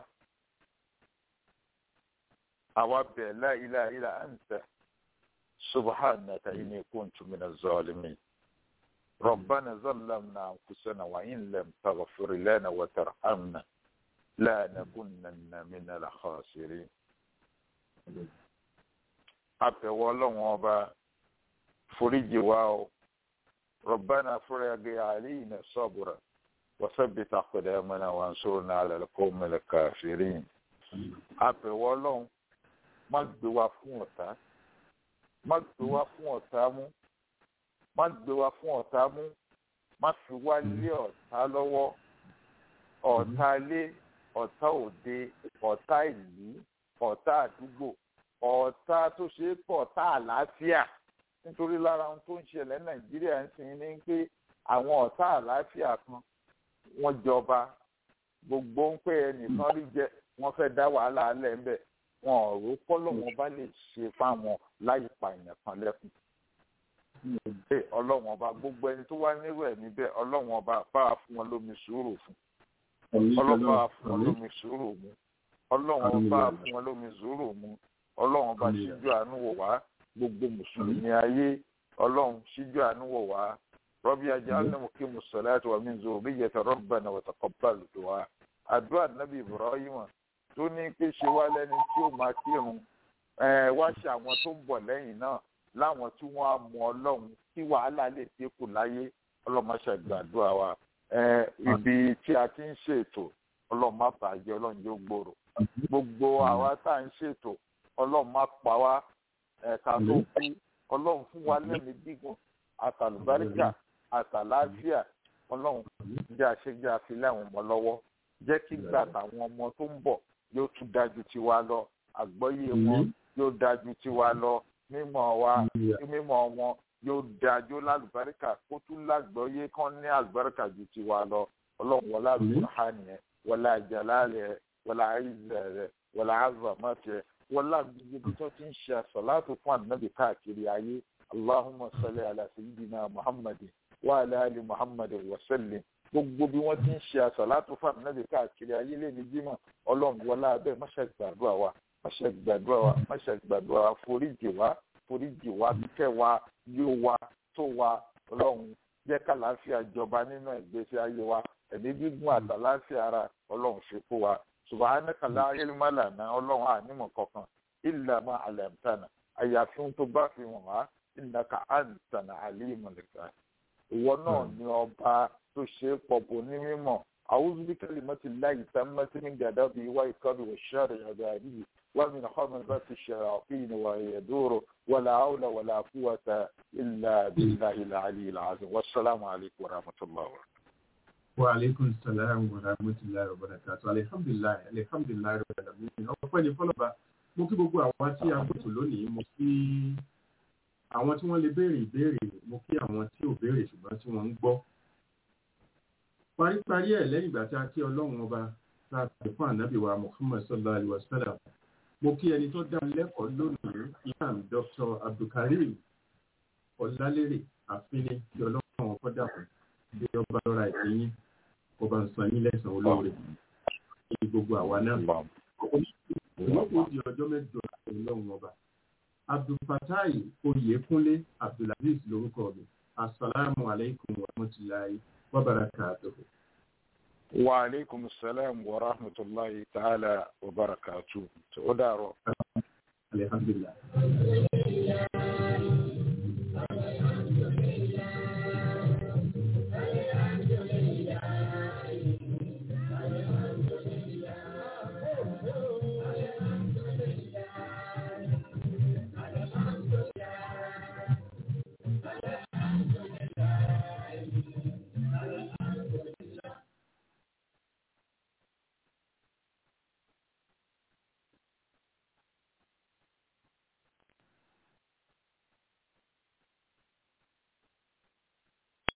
àwa bẹ̀ la ilaha illa anta subhanaka inni kuntu minaz zalimin ربنا ظلمنا أنفسنا وإن لم تغفر لنا وترحمنا لا نكونن من الخاسرين àbẹ̀wò ọlọ́run ọba foríjì wa o ربنا فرج علينا صبرا وثبت أقدامنا وانصرنا على القوم الكافرين àbẹ̀wò ọlọ́run má gbé wa fún ọ̀tá má gbé wa fún ọ̀tá mú má gbé wa fún ọ̀tá mú má fi wá lé ọ̀tá lọ́wọ́ ọ̀tá lé ọ̀tá òde ọ̀tá ìlú ọ̀tá àdúgbò ọ̀tá tó ṣe é pọ̀ ọ̀tá àlàáfíà nítorí lára ohun tó ń ṣẹlẹ̀ nàìjíríà ń sìn ní pé àwọn ọ̀tá àlàáfíà kan wọ́n jọba gbogbo ń pè ẹnìkan rí jẹ wọ́n fẹ́ dá wàhálà alẹ́ ńbẹ̀ wọn ò rò pọ́lọ́wọ́n bá lè ṣe fáwọn láì pa èèyàn kan lẹ́kùn pé ọlọ́wọ́n ọba gbogbo ẹni tó wá nírú ẹ̀ níbẹ̀ ọlọ́wọ́n ọba bá a fún wọn lómi sùúrù fún ọlọ́wọ́n bá a fún wọn lómi sùúrù mu ọlọ́wọ́n bá a fún wọn lómi sùúrù mu ọlọ́wọ́n bá ṣíjú àánú wò wá gbogbo mùsùlùmí ayé ọlọ́run ṣíjú àánú wò wá rọ́bì ajá ánàmù kí mùsùlùmí wà mí zòrò bí yẹtọ̀ rọ́bànà wà taqabbal du'a àdúrà nàbì Ibrahim tó ní pé ṣe wá lẹ́ni tí ó máa kírun wá ṣe àwọn tó ń bọ̀ lẹ́yìn náà láwọn tí wọ́n á mọ ọlọ́run tí wàhálà lè dínkù láyé ọlọ́mọṣẹ́ gbàdúrà wa ibi tí a ti ń ṣètò ọlọ́run má bàjẹ́ ọlọ́run yóò gbòòrò gbogbo àwa tá à ń ṣètò ọlọ́run má pa wá ẹ̀ka tó kú ọlọ́run fún wa lẹ́mìí gígùn àtàlùbáríkà àtàláfíà ọlọ́run jẹ́ àṣejẹ́ àfilẹ́ àwọn ọmọ lọ́wọ́ jẹ́ kí gbà táwọn ọmọ tó ń bọ̀ yóò tún dájú tiwa lọ àgbọ́yé wọn yóò dájú tiwa lọ mímọ̀ wa mímọ̀ wọn yóò dájú lálùbáríkà kó tún lágbọ́yé kán ní àlùbáríkà ju tiwa lọ ọlọ́run wọlé àlùbáríkà nìyẹn wọlé àjàlá rẹ wọlé àìzẹ rẹ wọlé àzàmọ́tẹ wọlé àgbègbè tó ti ń ṣe àṣàlátù fún ànábì káàkiri ayé allahumma salli ala sayyidina muhammadin wa ala ali muhammadin wa sallim gbogbo bí wọ́n ti ń ṣe àṣàlátù fún ànábì káàkiri ayé lè ní jímọ̀ ọlọ́run wọlé abẹ́ máṣe gbàdúrà wa máṣe gbàdúrà wa máṣe gbàdúrà wa foríjì wa foríjì wa kẹ́ wa yóò wa tó wa ọlọ́run jẹ́ kàlàáfíà jọba nínú ìgbésí ayé wa ẹ̀mí gígùn àtàláfíà ara ọlọ́run ṣe fún wa subhanaka la ilma lana ọlọ́run ànímọ̀ kankan illa ma alamtana àyàfi ohun tó bá fi hàn wá innaka antana alimul ghayb ìwọ náà ni ọba tó ṣe é pọ̀pọ̀ ní mímọ̀ a'udhu bi kalimatillahi tammati min ghadabihi wa iqabihi wa sharri ibadihi wa min hamazati shayatin wa yaduru wa la hawla wa la quwwata illa billahi al-aliyyil azim wassalamu alaykum wa rahmatullahi wa barakatuh wa aleykum salaam wa rahmatulahi wa barakatu alihamdulilayi alihamdulilayi rabbil alamin ọpẹ́ ní fọlọba mo kí gbogbo àwọn tí a gbèsò lónìí mo kí àwọn tí wọ́n lè béèrè ìbéèrè mo kí àwọn tí ò béèrè ṣùgbọ́n tí wọ́n ń gbọ́ paríparí ẹ̀ lẹ́yìn ìgbà tí a kí Ọlọ́run ọba tá a pè fún ànábì wa Muhammad sallallahu alayhi wa sallam mo kí ẹni tó dá lẹ́kọ̀ọ́ lónìí imam Dr. Abdulkareem Ọlálérè àfínní tí Ọlọ́run ọkọ dàpọ̀ bí ọba lọ́ra ìpínyín ọba ń san yín lẹ́sàn-án olóore ní gbogbo àwa náà. Ìwọ́pọ̀ di ọjọ́ mẹ́jọ ọlọ́run ọba. abdulfatai oyèkúnlé abdulaziz lórúkọ mi asalaamu alaykum wa rahmatulahi wa barakatuhu. wa aleykum salaam wa rahmatulahi ta'ala wa barakatu. ó dàrọ. alhamdulilah.